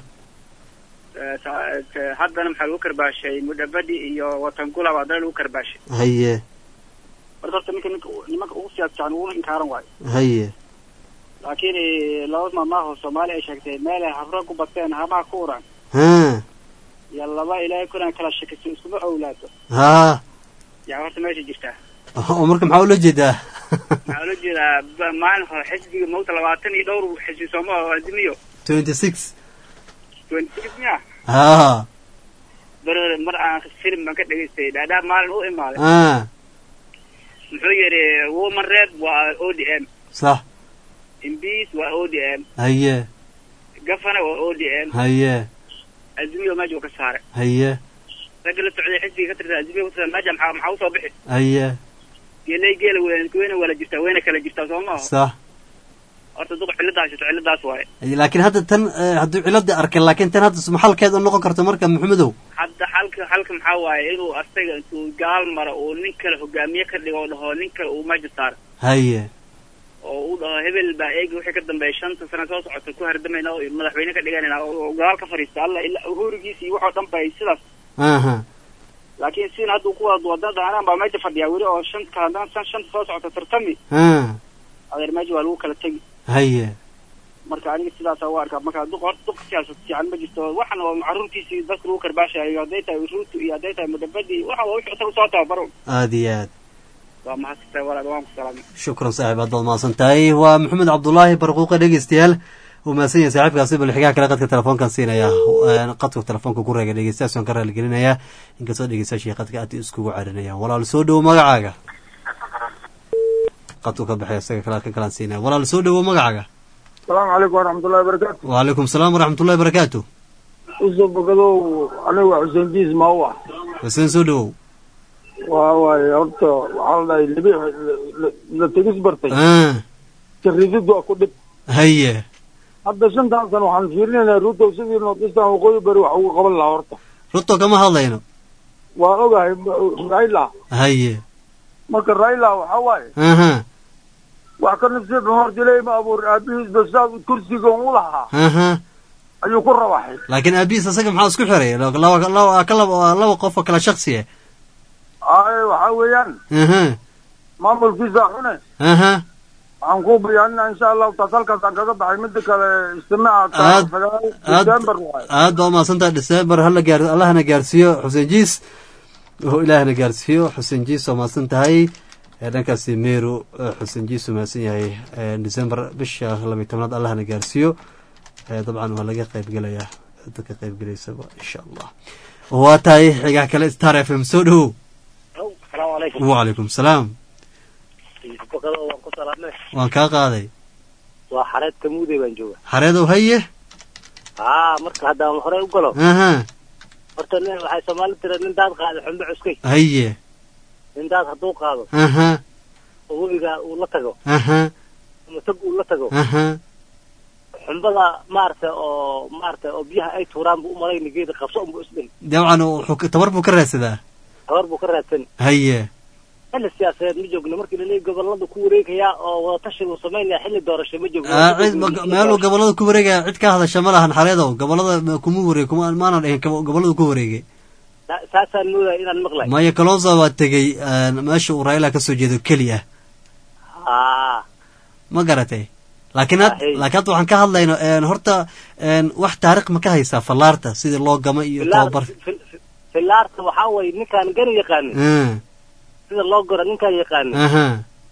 haddana maxaa lagu karbaashay mudhabadi iyo watangula baa haddana lagu karbaashay haye marka horta ninka ninka nimanka ugu siyaas fiican ugu inkaaran waayo haye laakiin laba maamaaho soomaali ay sheegtay meel ay habro ku bateen hamaha ku uraan ha iyo laba ilaahay kunaan kala shakisan iskuma owlaato ha yaa horta meesha jirtaa oo marka maxaa ula jeedaa waxaa ula jeedaa ba- maalin hore xisbiga mawta labaatan iyo dhowr xisbi sooma oo azimiyo twenty six twenty six miya haa bar mar aan film baan ka dhegaystay dhaadhaa maalin u imaaday ah muxuu yidhi woman red waa o d m sax imbis waa o d m haye gafana waa o d m haye azmiyo meesha uu ka saaray haye ragga la socday xisbiga ka tirsan azmiyo ka tirsan meesha maxaa maxaa usoo bixi haye geelay geela weyn weyna wala jirtaa weyna kala jirtaa soo maaha sax horta duq ciladaas jirto ciladaas waaye laakiin hadda tan eh, hadduu ciladii arkay laakiin tan hadda maxalkeed u noqon karto marka maxamedow hadda xalka xalka maxaa waaye inuu asaga intuu gaal maro uu nin kale hogaamiye ka dhigo oo dhaho nin kale uu meesha saaro haye oo uu dhaho hebel baa eegi wixii ka dambeeya shanta sano soo socota ku hardamayna oo madaxweyne ka dhiganayna oo gaal ka fadhiista alla ilaa uhurigiisa iyo waxoo dhan bay sidaas aha laakiin sidin hadduu ku wada wadada anaan baa meesha fadhiyaa weli oo shanta haddaan san shanta soo socota tartami ah adeer meesha waa lagu kala tegi haye marka aniga sidaasa u arkaa marka duq horta duq siyaasad fiican ma jirto waxan oo caruurtiisii dadka lagu karbaashayo hadday tahay ruutu iyo hadday tahay mudabadi waxa waa wixii isaga soo tababaro aada iyo aad waa mahadsantahay walaal waan ku salaamay shukran saaxiib aad baad mahadsan tahay waa maxamed cabdulaahi barquuqe dhegeystayaal uu mahadsan yahay saaxiibkaasi bal xigaa kale qadka telefoonkan siinaya Een, qadka telefoonka ku reega dhegeystayaas waan ka raaligelinayaa inkastoo dhegeystayaashii qadka aad iskugu carinayaan walaal soo dhowo magacaaga qadku ka baxay isaga kale kan kalaan siinaya walaal soo dhowo magacaaga asalaamu calaykum waraxmatullahi wabarakaatu wacalaykum salaam waraxmatullahi barakaatu usoo bogadow aniga waa xuseen diis maa u ah xuseen soo dhowow waa waaye horta waxaa la dhahay libi la- la tegis bartay ah jaridid waa ku dhib haye hadda shantan sano waxaan fiirinaynaa ruto sidii nortistan waqooyi bari wax ugu qaban lahaa horta ruto kama hadlayno waa ogahay raila haye marka raila waxaa waaye aha wax ka nafsiya horta ilaahay ma abuurin aabihiisba saa kursiga u lahaa aha ayuu ku rawaxay laakiin aabihiis asaga maxaa isku xiray laba laba ka laba waa laba qof oo kala shaksi ah ay waxaa weeyaan aha maamulkiisa xune aha waxaan ku bayaanina insha allahu taas halkaas aan kaga baxay mida kale istimaaca Aad- sagaal aad- december waaye aad baa umahadsantahay december hala gaar allahna gaarsiiyo xuseen jiis oo ilaahna gaarsiiyo xuseen jiis waa mahadsan tahay ee dhankaasi meru eh, xuseen jiis uu mahadsan yahay Eh, december bisha labiyi tobnaad allahna gaarsiiyo Eh, dabcan waa laga qaybgelayaa dadka qaybgelaysaba insha allah waa tahay xigaa kale star f m soo dhowow asalaamu calaykum wacalaykum salaam bokado waan ku salaamay waan kaa qaaday waa xareed kamuuday baan jooga xareedow haye haa marka haddaan horey u galo aha horta nin waxay soomaali tira nin daad qaaday xumbe cuskay haye nin daad hadduu qaado aha oo webiga uu la tago aha ama tag uu la tago aha xumbada maaragtay oo maaragtay oo biyaha ay tuuraan buu umalayna geeda qabso unbuu isdhihi dabcan wuxuu ka- tabar buu ka raadsadaa tabar buu ka raadsan haye xilli siyaasadeed ma joogno markii laleeyahy gobolada ku wareegayaa oo wadatashi uu samaynaya xilli doorasho ma joogno Ah, cid ma- meeluu gobolada ku wareegaya cid ka hadasha ma lahan xareedow gobolada ma- kuma wareeg kuma maana dhihin gobo- gobolada ku wareegay Sa- saasaan moodaya inaan maqlay maya kalonzo waa tegey een, meesha uu raila kasoo jeedo keliya haa ma garatay laakiin had Ahey. laakiin hadda waxaan ka hadlayno een, horta een, wax taariikh ma ka haysaa fallaarta sidii loo gama iyo Filaar- tababar fil- fil- filaarta waxaa waye ninkaan gani yaqaanin Ah, sida loo goro ninkaan yaqaanin aha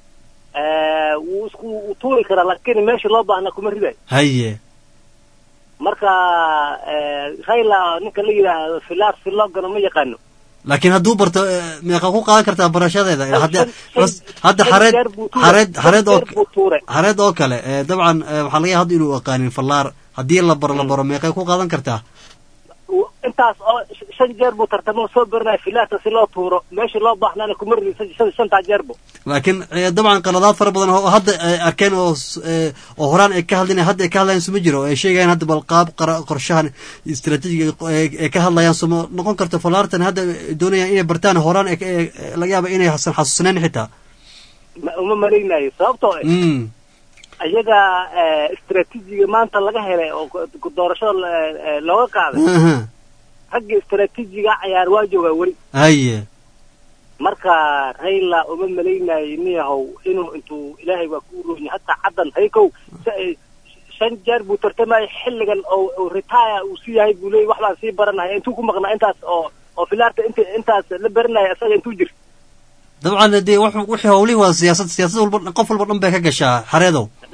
Eh, wuu isku wuu tuuri karaa laakiin meesha loo baahna kuma riday haye marka eh, raila ninka la yidhaahdo filaar si loo gano ma yaqaano laakiin hadduu barto eh, meeqa ku qaadan kartaa barashadeeda hadda shan- hadda shan xareed jeer buu tuuray. xareed Shan xareed oo jeer buu tuuray. xareed oo kale eh, dabcan eh, waxaa laga yaaba hadda inuu aqaanin fallaar haddii la baro la baro meeqay ku qaadan kartaa Wuu- intaas oo sh- shan jeer buu tartamo soo baranaya filaarta si loo tuuro meesha loo baahnana kuma ridin shan- shan- shantaa jeerbo laakiin eh, dabcan qaladaad fara badan oo hadda ay arkeen oo s- eh, oo horaan ay ka hadlin hadda ay ka hadlayaan suma jiro oo ay sheegayaan hadda bal qaab qara- qorshahan istaraatiijiga ay ay ka hadlayaan suma noqon karto fallaartan hadda ay doonayaan inay bartaan horaan ay ka- ay- ay- laga yaaba inay hasan xasuusnayn xitaa Ma- uma malaynayo sababtoo eh, mm ayaga eh, istaraatiijiga maanta laga helay oo ku- ku- doorashada eh, eh, looga qaaday aha ragga istaraatiijiga cayaar waa joogaa weli haye marka rayla uma malaynayo niyahow inuu intuu ilaahay waa ku uroonya hataa caddan haykow sa- eh, shan jeer buu tartamaya xilligan oo oo retire uu sii yahay buu leeyay wax baan sii baranaya intuu ku maqnaa intaas oo oo filaarta int intaas la baranaya isaga intuu jir dabcan dee wax wixii howlihi waa siyaasad siyaasad walba qof walba dhan bay ka gashaa xareedow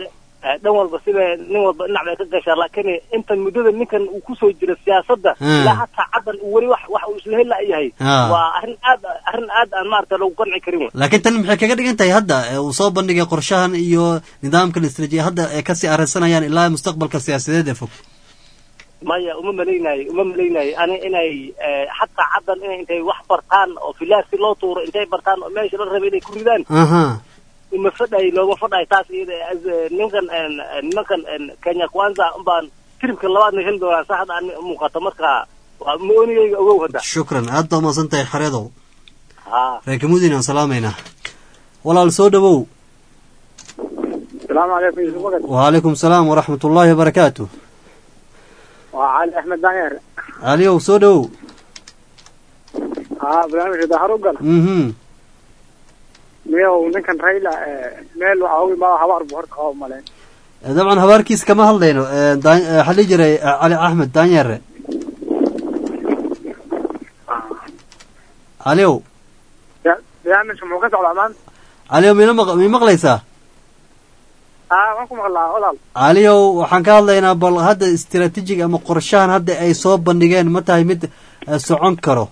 eh, dhan walba sida nin walba dhinac bay ka gashaa laakiin intan muddada ninkan uu kusoo jiro siyaasadda Hmm. ilaa hataa caddan uu weli wax wax uu isla hela yahay Ah. waa arrin aad arrin aad aan maarata lagu qanci karin wey laakiin tan maxay kaga dhigan tahay hadda ee uu soo bandhigay qorshahan iyo nidaamkan istaraatijiya hadda ay kasii arrinsanayaan ilaa mustaqbalka siyaasadeed ee fog maya uma malaynayo uma malaynayo ani inay eh, hataa caddan inay intay wax bartaan oo filaasi loo tuuro intay bartaan oo meesha la rabay inay ku ridaan aha uma fadhay looma fadhay taas iyada as- eh, ninkan en, eh, nimankan en, kenya kwanza umbaan tribka labaadna heli doonaa saa hadda aan muuqato marka waa moonigayga ogow hadda shukran aad baa umahadsan tahay xareedow ha reekamuudin aan salaamaynaa walaal soo dhawow السلام عليكم يوسف وقت وعليكم السلام ورحمة الله وبركاته وعلي احمد دانير عليو soo dhawow اه barnaamijka daharugal mhm miyow ninkan rayla meel waxa ugu imaada habaar buu horta qaba male dabcan habaarkiis kama hadlayno Eh, daan- eh, waxaa dhihi jiray eh, cali axmed daanyare caliyow barnaamijka muxuu ka socdaa maanta caliyow mina maq mi maqlaysaa aa waan ku maqlaa walaal caliyow waxaan ka hadlaynaa bal hadda istiraatiijig ama qorshahan hadda ay soo bandhigeen ma tahay mid eh, socon karo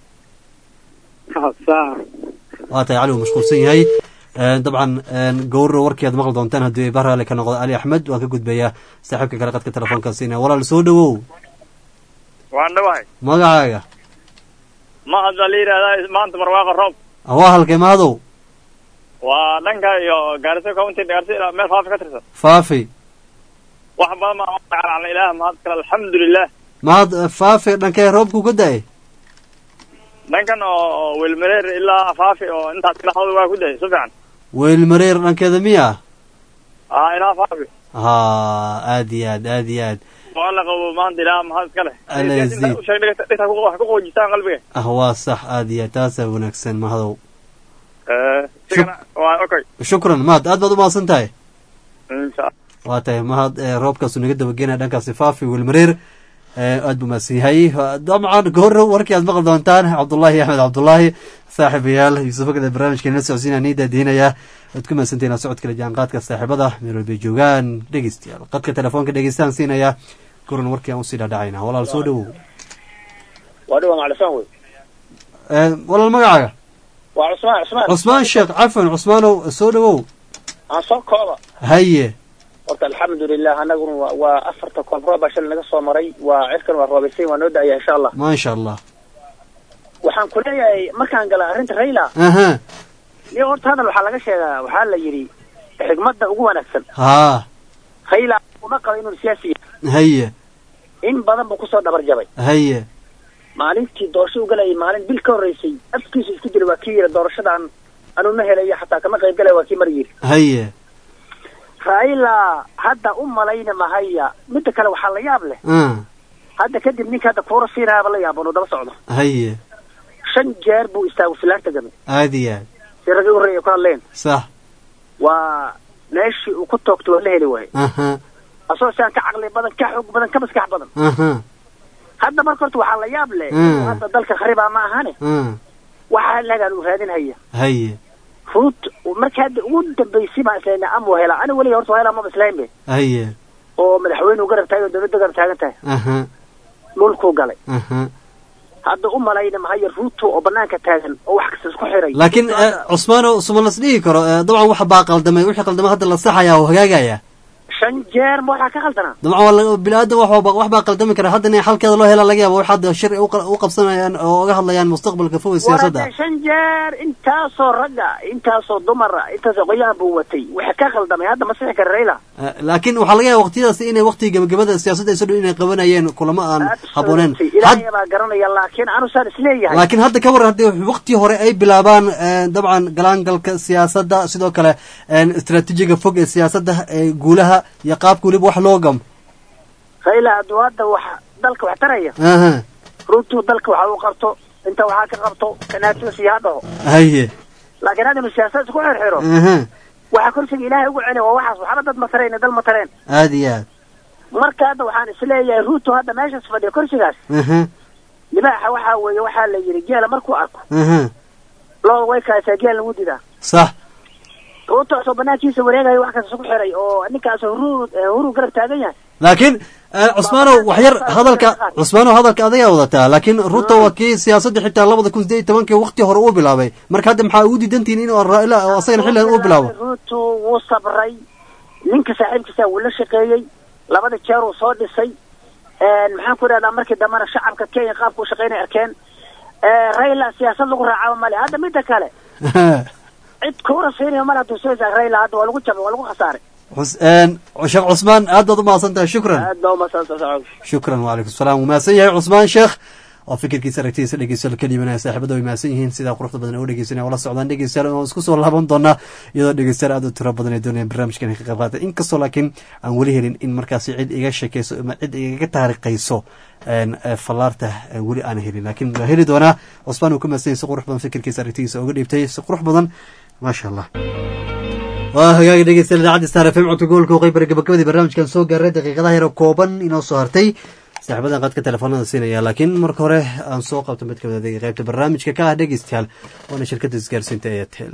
saa waa tahay cali uu mashquulsan yahay Eh, dabcan eh, gowro warkii aad maqli doontaan haddii ay bahraale ka noqdo cali axmed waan ka gudbayaa saaxiibka kale qadka telefoonka siinaya walaal soo dhawow waan dhawahay magacaaga ma hadda la yidhahdaa maanta barwaaqa roob waa halkay mahadow waa dhanka iyo gaarisa county gaarisa ilaa meel faafi ka tirsan faafi wax badan baa calacalna ilaah mahad kale alxamdulilah mahad eh, faafi dhankee roobku ka da-ay dhankan oo welmareer ilaa faafi oo intaas ilaahooda waa ku dahay si fiican weyl mareer dhankeeda miya aa ilaa faafi ha aad iyo aad aad iyo aad waa la qabo maanta ilaah mahad iska leh Alla yaziid. usheeg dhigta dhigta ku- wax ku qoojistaan qalbiga ah waa sax aad iyo aad taasaa wanaagsan mahadow Eh, sigana waa okay shukran mahad aad baad u mahadsan tahay insha waa tahay mahad eh, roobkaasu naga dabagenaya dhankaasi faafi welmareer Eh, aad buu mahadsan yahay dabcan goor warkii aad maqli doontaan cabdullaahi axmed cabdullaahi saaxiibayaal yuusuf agada barnaamijkeena la socodsiinaya nii daadiinaya aad ku mahadsantihiin la socodkala jaanqaadka saaxiibada meel walbay joogaan dhegeystayaal qadka telefoonka dhegeystaan siinaya goran warkii aan usii dhaadhacayna walaal soo dhawow waa dhiwa maclisaan wey Eh, walaal magacaaga waa cusmaan cusmaan cusmaan sheekh cafan cusmaanow soo dhawow aan soo kooba haye horta alxamdulilah anaguna waa waa afarta koob roob baa shalay naga soo maray waa cirkan waa roobaysay waa noo da-aya insha allah maasha allah waxaan ku leeyahay markaan gala arrinta rayla aha iyo horta hadal waxaa laga sheegaa waxaa la yidhi xigmadda ugu wanaagsan haa rayla uma qaba inuu siyaasi yahay haye in badan buu kusoo dhabar jabay haye maalintii doorasho u galayay maalin bil ka horreysay afkiisu isku jira waa kii yidhi doorashadan anuu ma helayo xataa kama qayb galaya waa kii mar yidhi haye raila hadda u malayna mahaya midda kale waxaa la yaab leh ah hadda kadib ninka hadda kuura siinaaba la yaabo inuu daba socdo haye shan jeer buu istaagu filaarta gamay aad iyo aad si ragii u horreeya ku hadleen sax waa meeshii uu ku toogto waa la heli waaye aha asagoo siaan ka caqli badan ka xoog badan ka maskax badan aha hadda marka horta waxaa la yaab leh Mm. inuu hadda dalka kharibaa ma ahane ah waxaa lagaan uu raadinhaya haye ruut marka hadda ugu dambaysay baan islayna amuu helaa ani weliga horta waa helaa maba islayn be haye oo madaxweynuhu garab taagan dowladda garab taagan tahay aha dhulkuu galay aha hadda u malayna mahaya ruuto oo banaanka taagan oo wax kasta isku xiray laakiin eh, cusmaano suma las dhihi karo eh, dabcan waxa baa qaldamay wixii qaldamay hadda la saxaya oo hagaagaya shan jeer ma waxaa ka khaldanaa dabcan waa la- bini-aadan wax walba wax baa qaldami kara haddana xalkeeda loo helaa laga yaaba wax hadda shir u qa- u qabsanayaan oo uga hadlayaan mustaqbalka fog ee siyaasadda warade shan jeer intaasoo ragga intaasoo dumara intaasoo qoyaan buu watay waxa ka khaldamay hadda ma sixi kara rayla Eh, laakiin waxaa laga yaaba waqtiyadaas inay waqtiga gabagabada siyaasadda ay soo dhow inay qabanayeen kulamo aan habooneen ilaahay baa garanaya laakiin anusaan isleeyahay laakiin hadda ka waran haddii waqti hore ay bilaabaan eh, dabcan galaangalka siyaasadda sidoo kale eh, istaraatiijiga fog ee siyaasadda ee guulaha iyo qaabka weliba wax loo gam rayla hadduu hadda wax dalka wax taraya aha runtuu dalka waxa uu qabto inta waxaa ka qabto kanaatusi ha dhaho haye laakiin hadda inuu siyaasad isku xirxiro aha waxaa korsiga ilaahay ugu celi waa waxaas waxba dad ma tareen dal ma tareen aad iyo aad marka hadda waxaan isleeyahay ruuto hadda meeshaas fadhiya korsigaas aha libaaxa waxaa weeye waxaa la yidhi geela markuu arko aha loo way kaasaa geel lagu didaa sax ruuto soo banaankiisa wareegayo wax kasta isku xiray oo ninkaas huru huru garab taagan yahay laakiin eh, cusmaanow wax yar hadalka cusmaanow hadalka adigaa wadataa laakiin ruto waa kii siyaasadda xitaa labada kun sideed iyo tobankii waqti hore uu bilaabay marka hadda maxaa ugu diidantihiin in raila oo asagana xilligan uu bilaabo ruuto wuu sabray ninka saaxiibkiisa wuu la shaqeeyey labada jeer uu soo dhisay maxaan ku idhahdaa markii dambena shacabka kenya qaabka u shaqeynay arkeen Eh, raila siyaasad lagu raacaba male hadda midda kale cid kuura siinaya male hadduu soo isaag raila hadda waa lagu jabay waa lagu khasaaray Cus- een, sheekh cusmaan aad baad u mahadsan tahay shukran aad baa umasantahay shukran wacalaykum salaam wuu mahadsan yahay cusmaan sheekh oo fikirkiisa aragtidiisa dhegeystayaal ka dhiibanaya saaxiibada way mahadsan yihiin sidaa quruxda badan oo dhegeysanaya wala socdaan dhegeystayaal oo isku soo laaban doonaa iyadoo dhegeystayaal aad u tiro badan ay doonayaan barnaamijkan ay ka qayb qaata inkastoo laakiin aan weli helin in markaasi cid iga sheekeyso ama cid igaga taariikhayso een, eh, fallaarta eh, weli aan helin laakiin waa heli doonaa cusmaan uu ka mahadsan yahay si qurux badan fikirkiisa aragtidiisa uga dhiibtay si qurux badan maasha allah waa hagaagi dhegeystayaal idaacadda star fm codka gobolka waqooyi bari gabagabadii barnaamijkan soo gaaray daqiiqadaha yaro kooban inoo soo hartay saaxiibadan qadka telefoonada siinaya laakiin marka hore aan soo qabto mid kamid adeega qaybta barnaamijka ka ah dhegeystayaal waana shirkadda isgaarsiinta airtel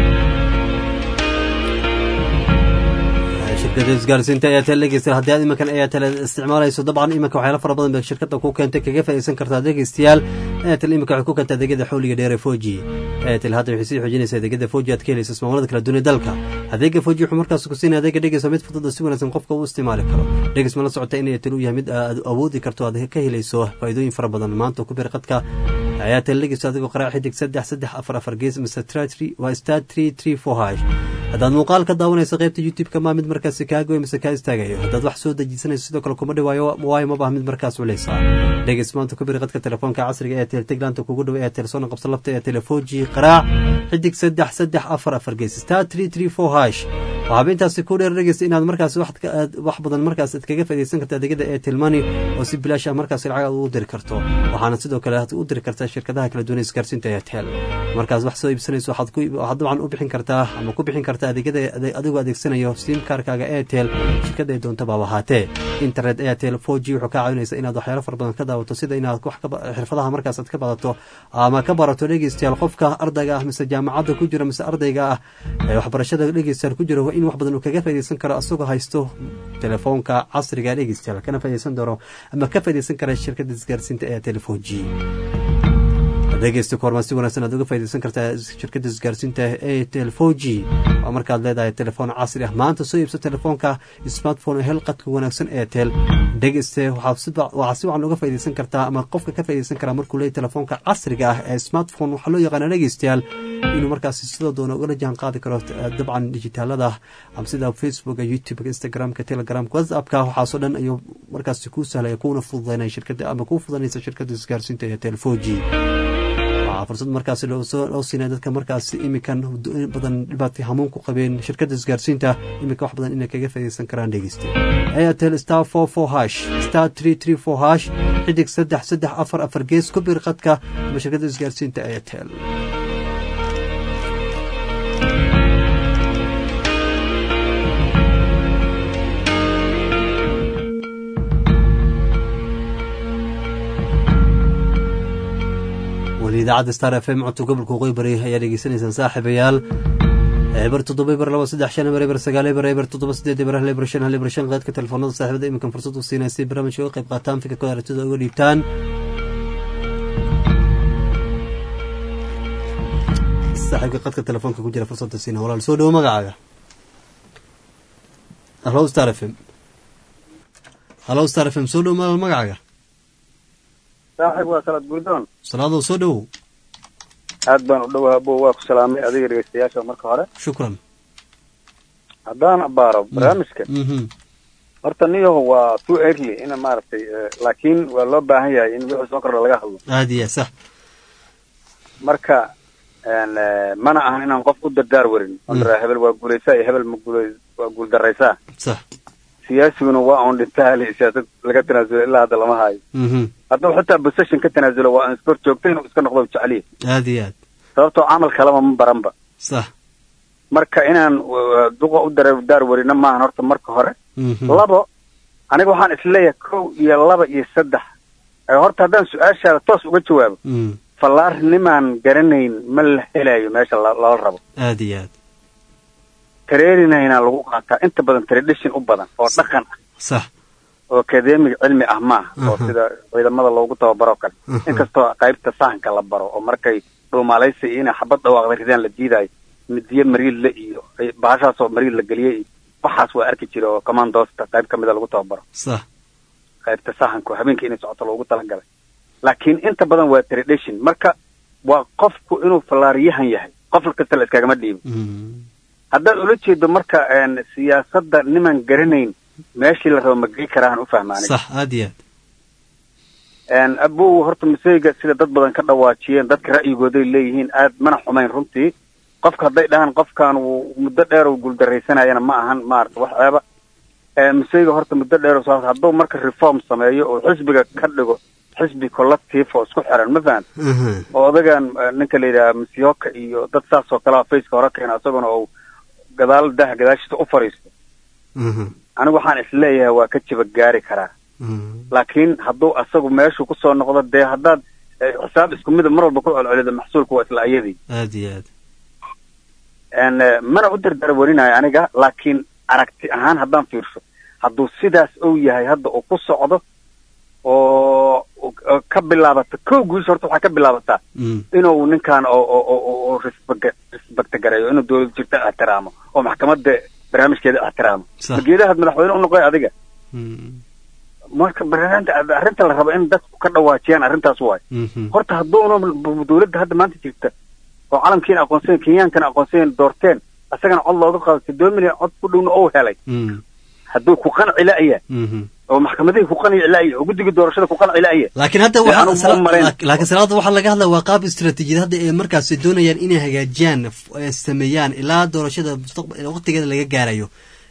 shirkadda isgaarsiinta airtel dhegeystayaal haddii aad iminkan airtel isticmaalayso dabcan iminka waxyaalo fara badan bay shirkadda ku keentay kaga faa'iideysan kartaa dhegeystayaal airtel iminka waxay ku keentay adeegyada xawliga dheer ee foji airtel hadda waxay sii xoojinaysaa adeegyada foji aad ka helayso ismaamullada kala duwan ee dalka adeega foji wuxuu markaas ku siinaya adeega dhegeysa mid fudud oo si wanaagsan qofka u isticmaali karo dhegeys ma la socota in airtel uu yahay mid aad awoodi karto aad ka helayso faa'iidooyin fara badan maanta ku bir qadka airtel dhegeysa adigoo qaraac xidig saddex saddex afar afar gees mise waa star three three four hash haddaad muuqaal ka daawanayso qaybta youtube-ka maa mid markaasi kaa goy mise kaa istaagayo haddaad wax soo dejisanayso sidoo kale kuma dhawaayo waayo ma baha mid markaas culeysa dhegeys maanta ku biri qadka telefoonka casriga ee tel teglaanta kugu dhow ee telesoona qabsa lafta ee telefoji qaraac xidig saddex saddex afar afar gees star three three four hash waxaaba intaasi ku dheer dhegeysta inaad markaasi wax ka- aad- wax badan markaas aad kaga faa'iideysan karta adeegyada airtel money oo si bilaash ah markaasi lacag aad ugu diri karto waxaana sidoo kale aad u diri kartaa shirkadaha kala duwan ee isgaarsiinta airtel markaas wax soo iibsanayso waxaad ku waxaad dabcan u bixin kartaa ama ku bixin kartaa adeegyada ade- adigoo adeegsanayo sim kaarkaaga airtel shirkada ay doonta baaba ahaatee internet airtel 4g wuxuu kaa caawinaysa inaad waxyaalo fara badan ka daawato sida inaad wax ka ba- xirfadaha markaas aad ka badato ama ka barato dhegeystayaal qofka ardayga ah mise jaamacadda ku jira mise ardayga ah ee waxbarashada dhegeystayaal ku jira waa in wax badan uu kaga faa'iideysan karo asagoo haysto telefoonka casriga dhegeystayaal kana faa'iideysan doono ama ka faa'iideysan kara shirkadda isgaarsiinta airtel 4g dhegeysta koormaa si wanaagsan aad uga faa'iideysan kartaa shirkadda isgaarsiinta airtel 4g waa markaad leedahay telefoon casri ah maanta soo iibso telefoonka smartphone hel qadka wanaagsan airtel dhegeyste waxaa si ba- waxaa si wacan uga faa'iideysan kartaa ama qofka ka faa'iideysan karaa markuu leeyahay telefoonka casriga ah ee smartphone waxaa loo yaqaana dhegeystayaal inuu markaasi sidoo doona ugala jaan qaadi karo eh, dabcan dijitaalada ama sida facebooka youtubeka instagramka telegramka whatsappka waxaasoo dhan ayuu markaasi kuu sahlaya kuuna fududeynaya shirkadda ama kuu fududanaysa shirkadda isgaarsiinta airtel 4g waxaa fursad markaasi loo soo- loo siinaya dadka markaasi imikan in badan dhibaatay hamuun ku qabeen shirkadda isgaarsiinta iminka wax badan inay kaga faa'iideysan karaan dhegeysta airtel star four four hash star three three four hash xidig saddex saddex afar afar gees ku bir qadka ama shirkadda isgaarsiinta airtel weli idaacadda star f m codka gobolka waqooyi bari ayaa dhegeysanaysaan saaxiibayaal eber toddoba eber laba saddex shan eber eber sagaal eber eber toddoba sideed eber hal eber shan hal eber shan qaadka telefoonada saaxiibada iminkan fursad u siinaya si barnaamijka uga qayb qaataan fikirkooda aragtida uga dhiibtaan saaxiibka qadka telefoonka ku jira fursadda siina walaal soo dhowo magacaaga hallo star f m hallo star f m soo dhowo walaal magacaaga saaxib waa salaad gurdoon salaadow soo dhowow aad baan u dhowaa abo waa ku salaamay adiga dhegeystayaasha marka hore shukran haddaan abaaro barnaamijka Mhm. horta niyaho waa too early ina maaragtay eh, laakiin waa loo baahan yahay in wixii soo kordha laga hadlo aad iyo sax marka en, eh, mana ahan inaan qof u dardaar warin Mm. ondara hebel waa guulaysaa iyo hebel ma guulay waa guuldaraysaa sax siyaasiguna waa on dhinta hali siyaasad laga tanaasulo ilaa hadda lama hayo Mhm. hadduu xitaa position ka tanaasulo waa in iskor joogta inuu iska noqdo jeceliya aad iyo aad sababtoo camal kaleba ma baranba sax marka inaan uh, duqa u dardaar warina maahan horta marka hore Mhm. labo aniga waxaan isleeyahay kow iyo laba iyo saddex Eh, horta haddaan su-aashaada toos uga jawaabo Mm. fallaarnimaan garanayn ma la helayo meesha la- lala rabo aad iyo aad traininayna lagu qaataa inta badan tradition u badan oo dhaqan ah sax oo academic cilmi ah maaha oo Mhm. sida ciidamada loogu tababaro kale Mhm. inkastoo qaybta sahanka la baro oo markay dhuumaalaysi iyo inay xabad dhawaaqda ridaan la diidayo midiye mariidle iyo ay- bahashaasoo mariid la geliyey iyo waxaas waa arki jira oo commandosta qayb ka mida lagu tababaro sax qaybta sahanka oo habeenkii inay socoto loogu talagalay laakiin inta badan waa tradition marka waa qofku inuu fallaariyahan yahay qof kasta la iskagama dhiibo haddaad ula jeedo marka een, siyaasadda niman garanayn meeshii la rabo ma gey karaahan u fahmaanay sax aad iyo aad een abow horta maseyga sida dad badan ka dhawaajiyeen dadka ra'yigooday leeyihiin aad mana xumayn runtii qofka hadday dhahaan qofkan uu muddo dheer uu guuldaraysanayana ma ahan maarata wax ceeba ee maseyga horta muddo dheer uu soo hadduu marka reform sameeyo oo xisbiga ka dhigo xisbi collective oo isku xiran ma fahan oo odagan eh, ninka la yidhaha misyoka iyo dad saas oo kalea faceka hore keena isaguna uu gadaal daha gadaashiisa u fadhiisto anigu waxaan isleeyahay waa ka jiba gaari karaa laakiin hadduu asagu meeshu kusoo noqdo dee haddaad eh, xisaab isku mida mar walba ku celcelido maxsuulku waa isla ayadii aad iyo aad En, eh, mana u dardara warinayo aniga laakiin aragti ahaan haddaan fiirsho hadduu sidaas uu yahay hadda uu ku socdo oo oo ka bilaabata kow guusha horta waxaa ka bilaabataa inuu ninkan oo oo oo oo- oo respect respect gareeyo inuu dowlad jirta ixtiraamo oo maxkamadda barnaamijkeeda ixtiraamo Sax. mageedahaad madaxweyne u noqoy adiga marka barnaamijka arrinta la rabo in dadku ka dhawaajiyaan arrintaas waay horta hadduuna b- dowladda hadda maanta jirta oo calamkiina aqoonsayen kenyankana aqoonsayen doorteen isagana cod looga qaado siddoon milyan cod ku dhowna ou helay hadduu ku qanci la'ya oo maxkamadihii ku qanci la'ya oo guddiga doorashada ku qanci la'ya laakiin hadda Dee waxaa anigu sala- ma marayn. laak- laakiin salaada waxaa laga hadlaya waa qaab istiraatiijiyad hadda ee markaasi doonayaan inay hagaajiyaan f- ee sameeyaan ilaa doorashada mustaqbal waqtigeeda laga gaarayo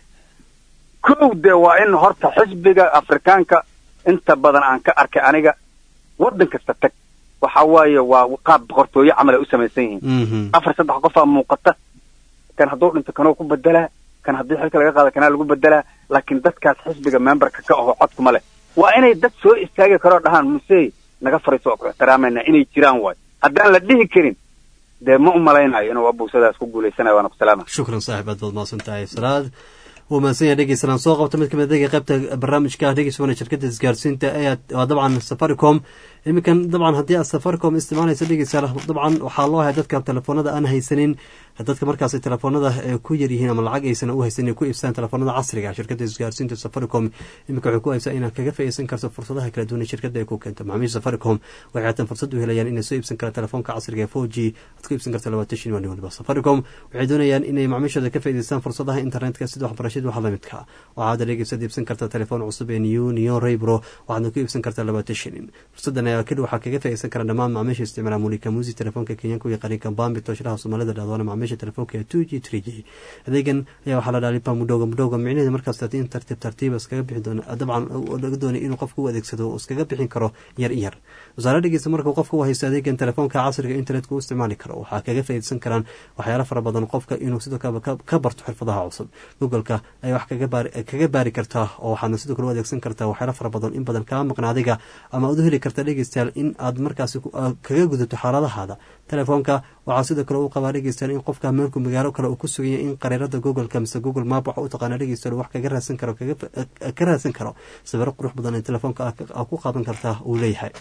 kow dee waa in horta xisbiga afrikaanka inta badan aan ka arkay aniga waddan kasta tag waxa waaye waa qaab boqortooyo camal ay u samaysan yihiin afar saddex qofaa muuqata kan hadduu dhinto kanoo ku bedelaa kan haddii xilka laga qaado kanaa lagu bedelaa laakiin dadkaas xisbiga memberka ka aho codkuma leh waa inay dad soo istaagi karoo dhahaan musey naga fariiso oo ku ixtiraamayna inay jiraan waay haddaan la dhihi karin dee ma u malaynayo inuu abuusadaas ku guulaysanayo waana ku salaama shukran saaxib aad baad mahadsan tahay salaad wuu mahadsan yahay dhegeysanaan soo qabta mid kamid adega qaybta barnaamijka dhegeysa wana shirkadda isgaarsiinta ee waa dabcan safaricom iminkan dabcan haddii aad safaricom isticmaalaysa dhegeysa dabcan waxaa loo hay dadka telefoonada aan haysanin dadka markaas telefoonada ee ku yaryihiin ama lacag aysan u haysanin ku iibsadaan telefoonada casriga shirkadda isgaarsiinta safaricom iminka waxay ku haysaa inaad kaga faa'iideysan karto fursadaha kala duwan ee shirkadda ay ku keento macaamiisha safaricom waxay haatan fursad u helayaan inay soo iibsan karaan telefoonka casriga ee 4G aad ku iibsan karto labaatan shan maalin waliba safaricom waxay doonayaan inay macaamiishooda ka faa'iideystaan fursadaha internetka sida waxbarashada waxa lamidka waxaad adeegaysaad iibsan kartaa telefoon cusub ee new neon raybro waxaadna ku iibsan kartaa labaatan shilin fursadan ayaa keli waxaa kaga faa'iideysan kara dhammaan macaamiisha isticmaala mulika musi telefoonka kenyaanka iyo qariinka bambi tooshiraha soomaalida dhahdoona macaamiisha telefoonka ee 2G 3G adeegan ayaa waxaa la dhaalipa mudhowga mudhowga micnaheeda markaas in tartiib tartiib iskaga bixi doona dabcan laga doonay inuu qofka u adeegsado oo iskaga bixin karo yar yar wasaare dhegeysta markuu qofka u haysto adeegan telefoonka casriga internetka u isticmaali karo waxaa kaga faa'iideysan karaan waxyaalo fara badan qofka inuu sidoo kale ka barto xirfadaha cusub googleka ayaa wax kaga baari kaga baari kartaa oo waxaadna sidoo kale u adeegsan kartaa waxyaalo fara badan in badan kaa maqna adiga ama aad u heli karta dhegeystayaal in aad markaasi kaga gudato xaaladahaada telefoonka waxaa sidoo kale u qabaa dhegeystayaal in qofka meelku magaalo kale uu ku suganya in qareerada googleka mise google map waxa u taqaana dhegeystayaal wax kaga raadsan karo ka raadsan karo sawiro qurux badan ee telefoonka aa ku qaadan kartaa uu leeyahay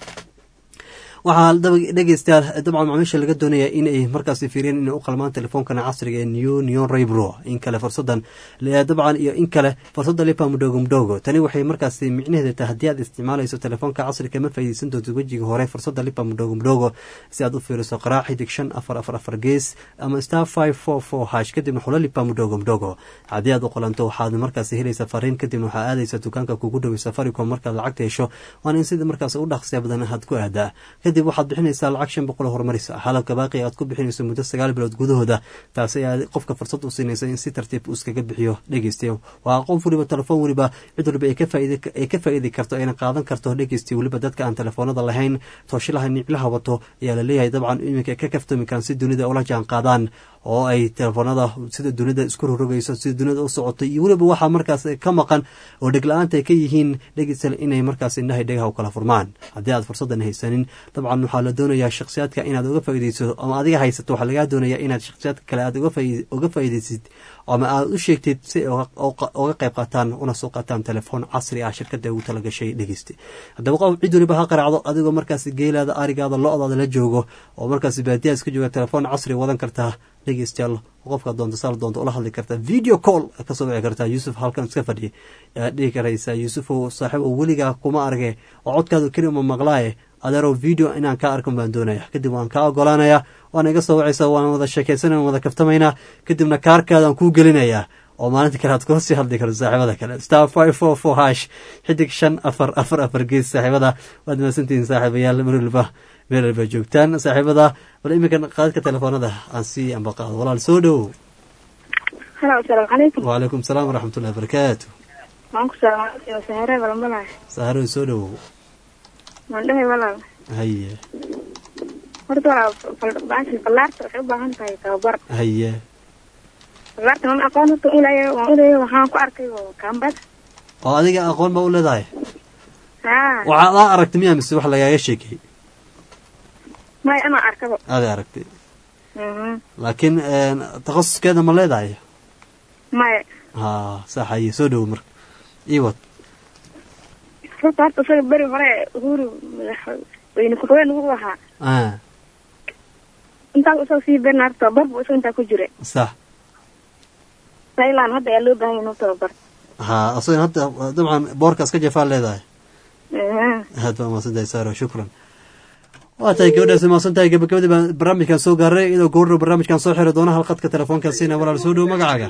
waxaa dhegeystayaal dabcan macaamiisha laga doonaya in ay markaasi fiiriyeen inay u qalmaan telefoonkan casriga ee new neon raybro in kale fursadan dabcan iyo in kale fursada lipa mudhogo mudhogo tani waxay markaasi micnaheeda tahay haddii aad isticmaalayso telefoonka casriga ma faa'iideysan doonto wejiga hore fursada lipa mudhogo mudhogo si aad u fiiriso qaraac xidig shan afar afar afar gees ama star five four four hash kadibna xulo lipa mudhogo mudhogo haddii aad u qolanto waxaad markaasi helaysa fariin kadibna waxaa aadaysa dukaanka kugu dhowey safaricom markaad lacagta hesho waana in sida markaas u dhaqsiya badan aad ku aadaa kadib waxaad bixinaysaa lacag shan boqol oo horumarisa halabka baaqi aad ku bixinayso muddo sagaal bilood gudahooda taasi ayaa qofka fursad u siinaysa in si tartiib uu iskaga bixiyo dhegeystayo waa qof weliba telefoon weliba cid waliba ay ka faa'iidi karto ayna qaadan karto dhegeystiyo weliba dadka aan telefoonada lahayn tooshilaha niclaha wato ayaa la leeyahay dabcan iminka ka kaftoomi karaan si dunida ula jaan qaadaan oo ay telefoonada sida dunida isku rorogayso sida dunida u socoto iyo weliba waxaa markaas ka maqan oo dhegla-aanta ay ka yihiin dhegeystayaal inay markaas indhahay dhegaha u kala furmaan haddii aad fursadan haysanin dabcan waxaa la doonayaa shakhsiyaadka inaad uga faaideyso ama adiga haysato waxaa lagaa doonayaa inaad shakhsiyaadka kale aad uga faaideysid ama aad u sheegtid si ay uga qayb qaataan una soo qaataan telefoon casri ah shirkada ugu talagashay dhegeysta haddaba qof cid waliba ha qaraacdo adigoo markaas geelaada arigaada lo-daada la joogo oo markaas baadiyaa iska jooga telefoon casri wadan kartaa dhegeystayaal qofka doonta saal doonta ula hadli kartaa video call kasoo wici kartaa yuusuf halkan iska fadhiya ayaad dhihi karaysaa yuusufow saaxiib oo weligaa kuma arge oo codkaadu kelima maqlaaye adeerow video inaan kaa arkan baan doonaya kadib waan kaa ogolaanayaa waana iga soo wacaysaa waan wada sheekaysanay waan wada kaftamaynaa kadibna kaarkaadaan kuu gelinayaa oo maalinta kale aad kula sii hadli karto saaxiibada kale star five four four hash xidig shan afar afar afar gees saaxiibada waad mahadsantihiin saaxiibayaal mar waliba meel walba joogtaan saaxiibada bal iminkan qaadadka telefoonada aan sii ambaqaado walaal soo dhowow halo asalaamu calaykum wacalaykum salaam waraxmatullahi wabarakaatu waan ku salaamay sahare balmalay saarow soo dhowow waan dhahay walaal haye horta walaal baashi ballaarta waxay u baahan tahay tababar haye ballaarta man aqoon horta ulaya waan ulaya waxaan ku arkay kambas oo adiga aqoon baa u leedahay haa waxaad aa aragtay miyaa mise wax lagaaga sheekay may ama arkaba aada aragtay Mhm. laakiin takhasuskeeda ma leedahay maya ha sax haye soo dhowow marka iwad horta horta isaga beri hore uhuru madaxweyne ku-xigeen ugu ahaa ah intaas isaga sii berna horta tababar buu isaga intaa ku jira sax sailan hadda ayaa loo baahan yahay inuu tababar ha asagan hadda dabcan boorkaas ka jafaa leedahay Mhm. aad baa mahadsantahay saaro shukran waa tahay gabadhaasi mahadsan tahay gabagabadii baan barnaamijkan soo gaaray iyadoo gowrdhow barnaamijkan soo xiri doona halqadka telefoonka siina walaal soo dhow magacaaga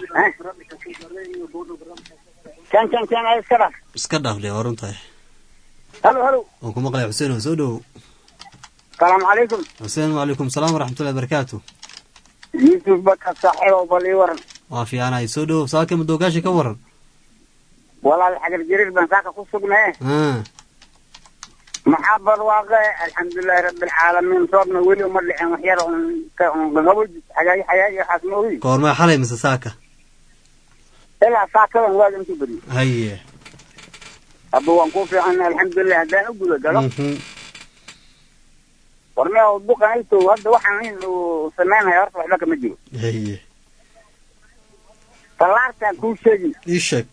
kan kan kan ay iska dhaaf iska dhaafle waa runtahay halo halo waan ku maqlay xuseen oo soo dhow salaamu calaykum xuseen wacalaykum salaam waraxmatullahi wabarakaatu yuusuf bakar saaxiibow bal ii waran waa fiicanahay soo dhow saaka madoogaasha ka waran walaal xagar jariir baan saaka ku sugnee ah maxaa barwaaqe alxamdulilaahi rabbilcaalamiin roobna weli uma dhicin wax yar un ka un qaqaboj xagaagi xagaagi waxaas ma ogi goormaa xalay mise saaka ilaa saakadan waaga intuu beriyo haye hadda waan ku fiican alxamdulilah haddaan u guda galo Mhm. warme oo duqanayto hadda waxaan in uu samaynaya horta waxba kama jiro haye tallaartaan kuu sheegi ii sheeg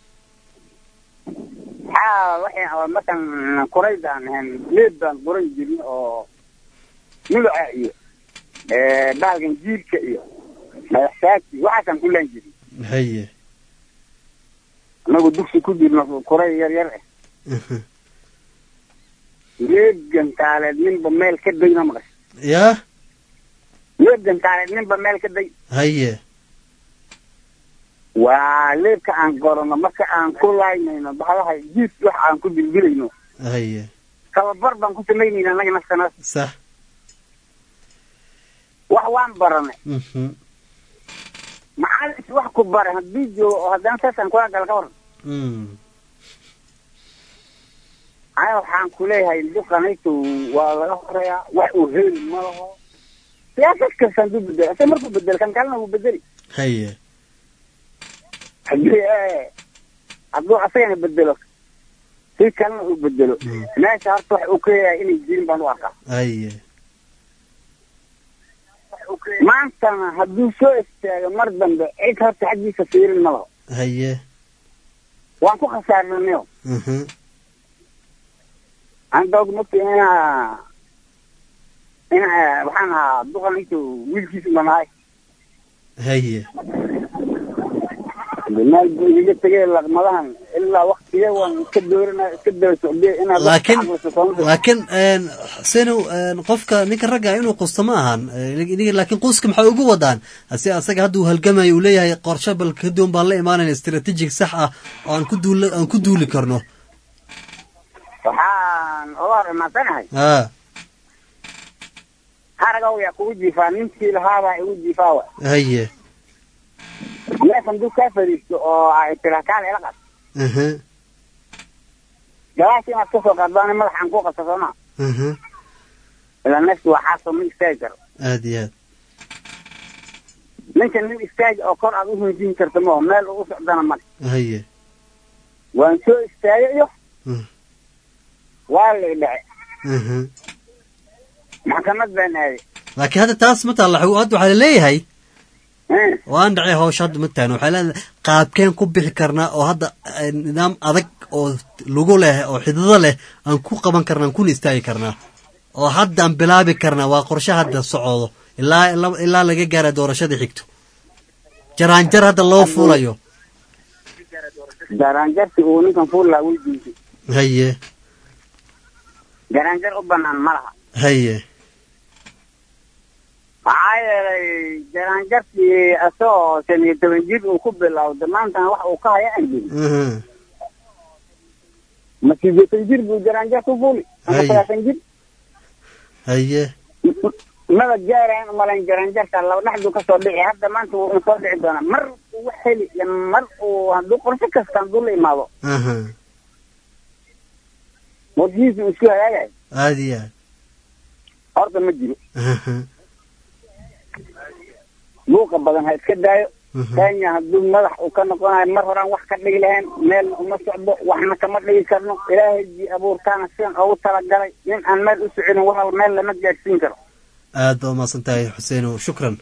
maxaa waxay oo markan kurayda aan ahayn leed baan quran jirin oo muluca iyo eh, bahalkan jiirka iyo madaxtaagti waxaasaan ku laan jirin haye anagu dugsi ku jirno kuray yar yar ah leegan taaleed ninba meel ka dayna maqas yaa leegan taaleed ninba meel ka day haye waa leebka aan gorano marka aan ku laaynayno bahalaha jiis wax aan ku dildilayno haye tababar baan ku samaynayna anaga naftana sax wax waan baranay Mhm. macalins wax ku bara haddii joogo oo haddana saasaan kula gala ka waran Mm. aniga waxaan ku leeyahay duqanaytu waa laga horeeyaa wax uu heli ma laho siyaasad kastaan ku bedel ase markuu bedel kan kalena wuu bedeli haye haddii eh, hadduu asagana bedelo si kalena uu bedelo meesha horta wax uu ka leeyahay inay jirin baan u arkaa haye maantana hadduu soo istaago mar dambe cid horta xaggiisa fiirin ma laho haye waan ku khasaarnanayo Mhm. anta og mogta inaa ina waxaan ahaa duqanaytu wiilkiisu baan ahay haye meel buu igaga tegay laqmadahan ilaa waktiga waan iska doorina iska daba socdiya inaad wax laakiin ka caqliso sooma laakiin een, xusenow een, qofka ninka ragga inuu qusto ma ahan Ee, iniga- laakiin quska maxay ugu wadaan hase asaga hadda uu halgamayo uu leeyahay qorshe bal kaduwan baan la imaanayna istaraatiijig sax ah oo aan ku duuli aan ku duuli karno waxaan oga hor imansanahay ah haragow yaa kugu jiifaa ninkii lahaabaa igu jiifaa wa haye neef hadduu kaa fadhiisto oo ay tira kaale ila qas Mhm. galaasha inaad kasoo qaadaan madaxaan ku qabta sooma Mhm. ilaa neefki waa xaaso ma istaagi karo aad iyo aad ninka nin istaagi oo kor aad u hinjin karto maho meel uu u socdana male haye waan soo istaagay iyo Mm. waa la idhace Mhm. maxkamad baan aaday laakiin hadda taas ma taalla hadda waxaa laleeyahay waan dhacay hawsha hadda ma taagna waxaa leedahay qaabkeen ku bixi karnaa oo hadda eh, nidaam adag oo lugu leh oo xidido leh aan ku qaban karnaa aan kuna istaagi karnaa oo hadda aan bilaabi karnaa waa qorshe hadda socdo ilaa ilaa- ilaa laga gaara doorashada xigto jaraanjar hadda loo fuulayo garaanjarsi uu ninkan fuullaa weydiisay haye garaanjar u banaan ma laha haye maxaa yeelay garaanjartii asagoo shan iyo toban jir uu ku bilowda maantana wax uu ka haya aan jirin Mhm. ma sideetan jir buu garaanjar ku fuuli ama Hay. sagaashan jir haye maba gaaraan umalayn garaanjarka laba dhexduu kasoo dhici hadda maanta wuu soo dhici doonaa mar uu wax heli iyo mar uu hadduu qorshe kasta hadduu la imaado aha warkiisu uu isku hagaagayo aada iyo aad horta ma jiro aha buuqa badan ha iska daayo Mhm. kenya hadduu madax uu ka noqonayo mar horaan wax ka dhigi lahayn meelna uma socdo waxna kama dhigi karno ilaahay ji abuurtaana sidan ugu talagalay nin aan meel u soconin walal meel lama gaadhsiin karo aad baa umahadsan tahay xuseenow shukran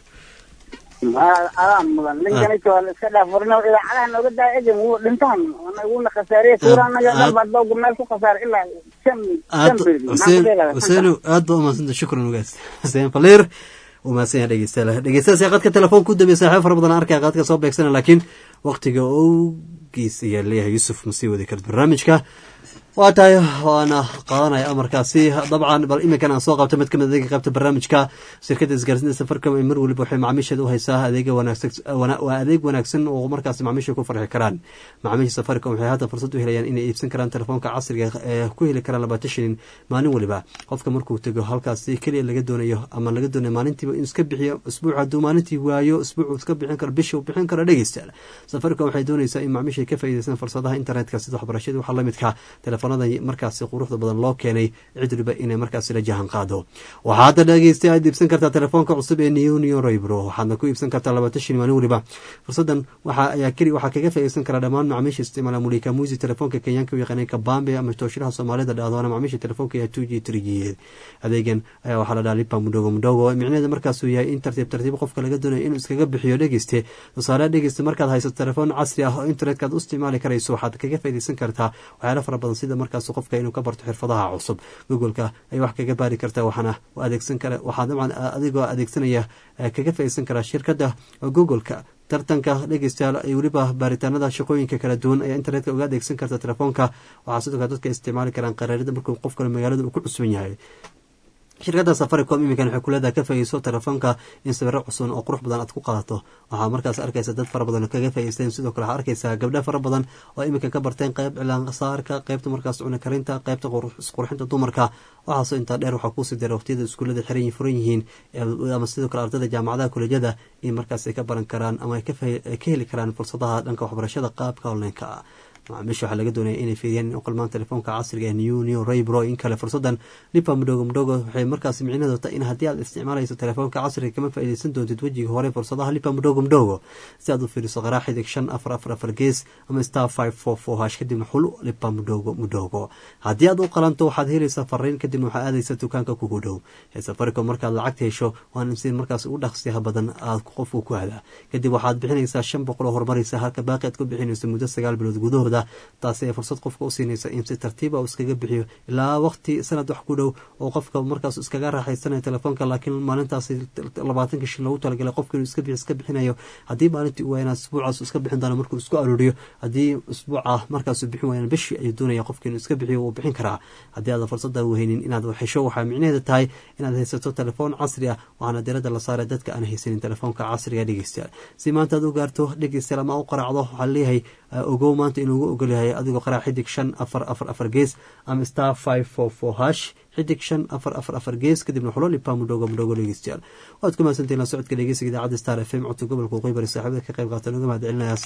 Aa- adaa mudan ninkanito waa la iska dhaafurino idaacadaha nooga daaya egan wuu dhintaan wuuna khasaariyey kuuraanaga aad- dhalbaad dowga meel ku khasaaray ilaa shan aad shan beri xuseen xuseenow aad baa umahadsantahay shukran ugaas xuseen faliir uu mahadsan yahay dhegeystayaal dhegeystayaal qadka telefoon ku dambeya saaxiib fara badan arkaya qadka soo beegsana laakiin waqtiga owgiis ayaa leeyahay yuusuf ma sii wadi karta barnaamijka waa tahay waana qaadanaya amarkaasi dabcan bal iminkan aan soo qabta mid kamid adeega qaybta barnaamijka shirkadda isgaarsiinta safaricom ee mar waliba waxay macaamiisheeda u haysaa adeega wanaagsan wana- waa adeeg wanaagsan oo markaasi macaamiisha ku farxi karaan macaamiisha safaricom waxay hadda fursad u helayaan inay iibsan karaan telefoonka casriga ee ku heli karaan labaatan shilin maalin waliba qofka markuu tego halkaasi keliya laga doonayo ama laga doonayo maalintiiba inuu iska bixiyo isbuuc hadduu maalintii waayo isbuuc iska bixin karo bishii uu bixin karo dhegeystayaal safaricom waxay doonaysaa in macaamiisha ka faa'iideystaan fursadaha internetka sida waxbarashada waxa la midka telefoonada markaasi quruxda badan loo keenay cid waliba inay markaasi la jahan qaado waxaa hadda dhegeysta aad iibsan kartaa telefoonka cusub ee neonion raybro waxaadna ku iibsan kartaa labaatan shilin maalin waliba fursadan waxa ayaa keli waxaa kaga faa'iideysan karaa dhammaan macaamiisha isticmaala mulika musi telefoonka kenyaanka u yaqaanay kabambe ama tooshiraha soomaalida dhahdoona macaamiisha telefoonka ee two g three g adeegan ayaa waxaa la dhaha lipa mudhogo mudhogo micnaheeda markaasuu yahay in tartiib tartiib qofka laga doonayo inuu iskaga bixiyo dhegeyste tusaale dhegeyste markaad haysato telefoon casri ah oo internetka aad u isticmaali karayso waxaad kaga faa'iideysan kartaa waxyaalo fara badan sida markaas qofka inuu ka barto xirfadaha cusub googoleka ay wax kaga baari kartaa waxaana adeegsan kara waxaa dabcan adigoo adeegsanaya eh, kaga faa'iideysan karaa shirkadda googoleka tartanka dhegeystayaal ay weliba baaritaanada shaqooyinka kala duwan ayaa internetka uga adeegsan karta telefoonka waxaa sidoo kale dadka isticmaali karaan qaraarida markuu qof kale magaalada uu ku cusban yahay shirkadda safaricom iminkan waxay kuleedahay ka faa'iideyso telefoonka in sawiro cusub oo qurux badan aad ku qaadato waxaa markaas arkaysa dad fara badan oo kaga faa'iideysteen sidoo kale waxaa arkaysaa gabdho fara badan oo iminka ka barteen qayb cilaan saarka qaybta markaas cuna karinta qaybta qur- isqurxinta dumarka waxaasoo intaa dheer waxaa kuusii dara waqtiyada iskuullada xiran yi- furan yihiin ee- ama sidoo kale ardayda jaamacadaha kolejyada in markaas ay ka baran karaan ama ay ka faa- ay ka heli karaan fursadaha dhanka waxbarashada qaabka online-ka ah macaamiisha waxaa laga doonaya inay fiiriyaan in u qalmaan telefoonka casriga ee new new raybro in kale fursadan lipa mudhogo mudhogo waxay markaas micnaheedu tahay in haddii aad isticmaalayso telefoonka casriga kama faa'iideysan doontid wejiga hore fursadaha lipa mudhogo mudhogo si aad u fiiriso qaraa xidig shan afar afar afar gees ama star five four four hash kadibna xul lipa mudhogo mudhogo haddii aad u qalanto waxaad helaysaa fariin kadibna waxaa aadaysa dukaanka kugu dhow ee safaricom markaad lacagta hesho waan si markaas u dhaqsiyaha badan aad qofku ku hadaa kadib waxaad bixinaysaa shan boqol oo horumaraysa halka baaqi aad ku bixinayso muddo sagaal bilood gudahooda taasi ay fursad qofka u siinaysa in si tartiiba uu iskaga bixiyo ilaa waqti sanad wax ku dhow oo qofka markaas iskaga raaxaysanaya telefoonka laakiin maalintaasi labaatanka shil loogu talagalay qofka inuu iska bixi iska bixinayo haddii maalintii uu waayana isbuucaas uu iska bixin doona markuu isku arooriyo haddii isbuuca markaasuu bixin waayana bishii ayuu doonaya qofka inuu iska bixiyo wuu bixin karaa haddii aadan fursada weheynin inaad hesho waxaa micnaheeda tahay inaad haysato telefoon casri ah waxaana diradda la saaray dadka aan haysanin telefoonka casriga dhegeystayaal si maanta aad u gaarto dhegeystayaal ama u qaraacdo waxaa leeyahay ogow maanta inuugu ogolyahay adigoo qaraac xidig shan afar afar afar gees ama star five four four hash xidig shan afar afar afar gees kadibna xulo lipa mudhogo mudhogo dhegeystayaal waad ku mahadsantahin la socodka dhegeysiga idaacadda star f m codka gobolka waqooyi bari saaxiibada ka qayb qaatan uga mahad celinayaa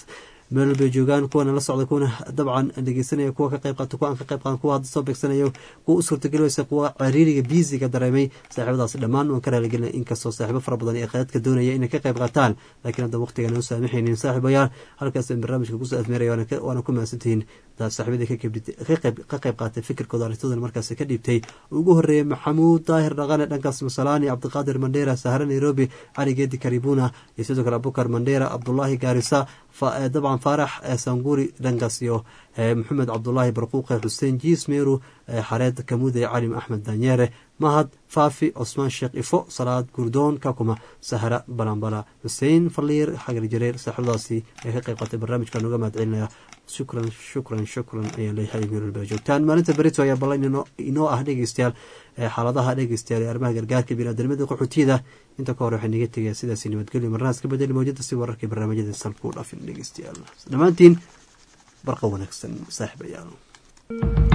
meel walbay joogaan kuwana la socda kuwana dabcan dhegeysanaya kuwa ka qayb qaata kuwa aan ka qayb qaadan kuwa hadda soo beegsanayo kuwa u suurtagelinaysa kuwa ciriiriga biisiga dareemay saaxiibadaasi dhammaan waan ka raaligelina inkastoo saaxiibo fara badan ee qaadka doonaya inay ka qayb qaataan laakiin hadda waqtigan u saamaxaynin saaxiibayaal halkaas barnaamijka kusoo admeeraya waana ku mahadsantihiin saaxiibadii ka qayb qaatay fikirkooda arintoodan markaas ka dhiibtay ugu horeeyey maxamuud daahir dhaqane dhankaas masalaani cabdiqaadir mandheera sahre nairobi cali geedi karibuna iyo sidoo kale abubakar mandheera cabdulaahi gaarisa dabcan faarax sanguri dhankaas iyo maxamed cabdulaahi barquuqe xuseen jiis meeru xareed kamuude calim axmed danyeere mahad faafi cusmaan sheekh ifo salaad gurdoon kakuma sahra balambala xuseen faliir xagar jareer saaxiibadaasi ee ka qayb qaatay barnaamijka nooga mahad celinaya shukran shukran shukran ayaan leeyahay meelwalba joogtaan maalinta berito ayaa ballan inoo ah dhegeystayaal xaaladaha dhegeystayaal ee arrimaha gargaarka biniaadamada qaxootiyada inta ka hore waxay naga tegaya sidaasi nabadgelyo marnahaas ka bedeli mawjada si wararkii barnaamijyada salku dhaafin dhegeystayaal dhammaantiin barqa wanaagsan saaxiibayaal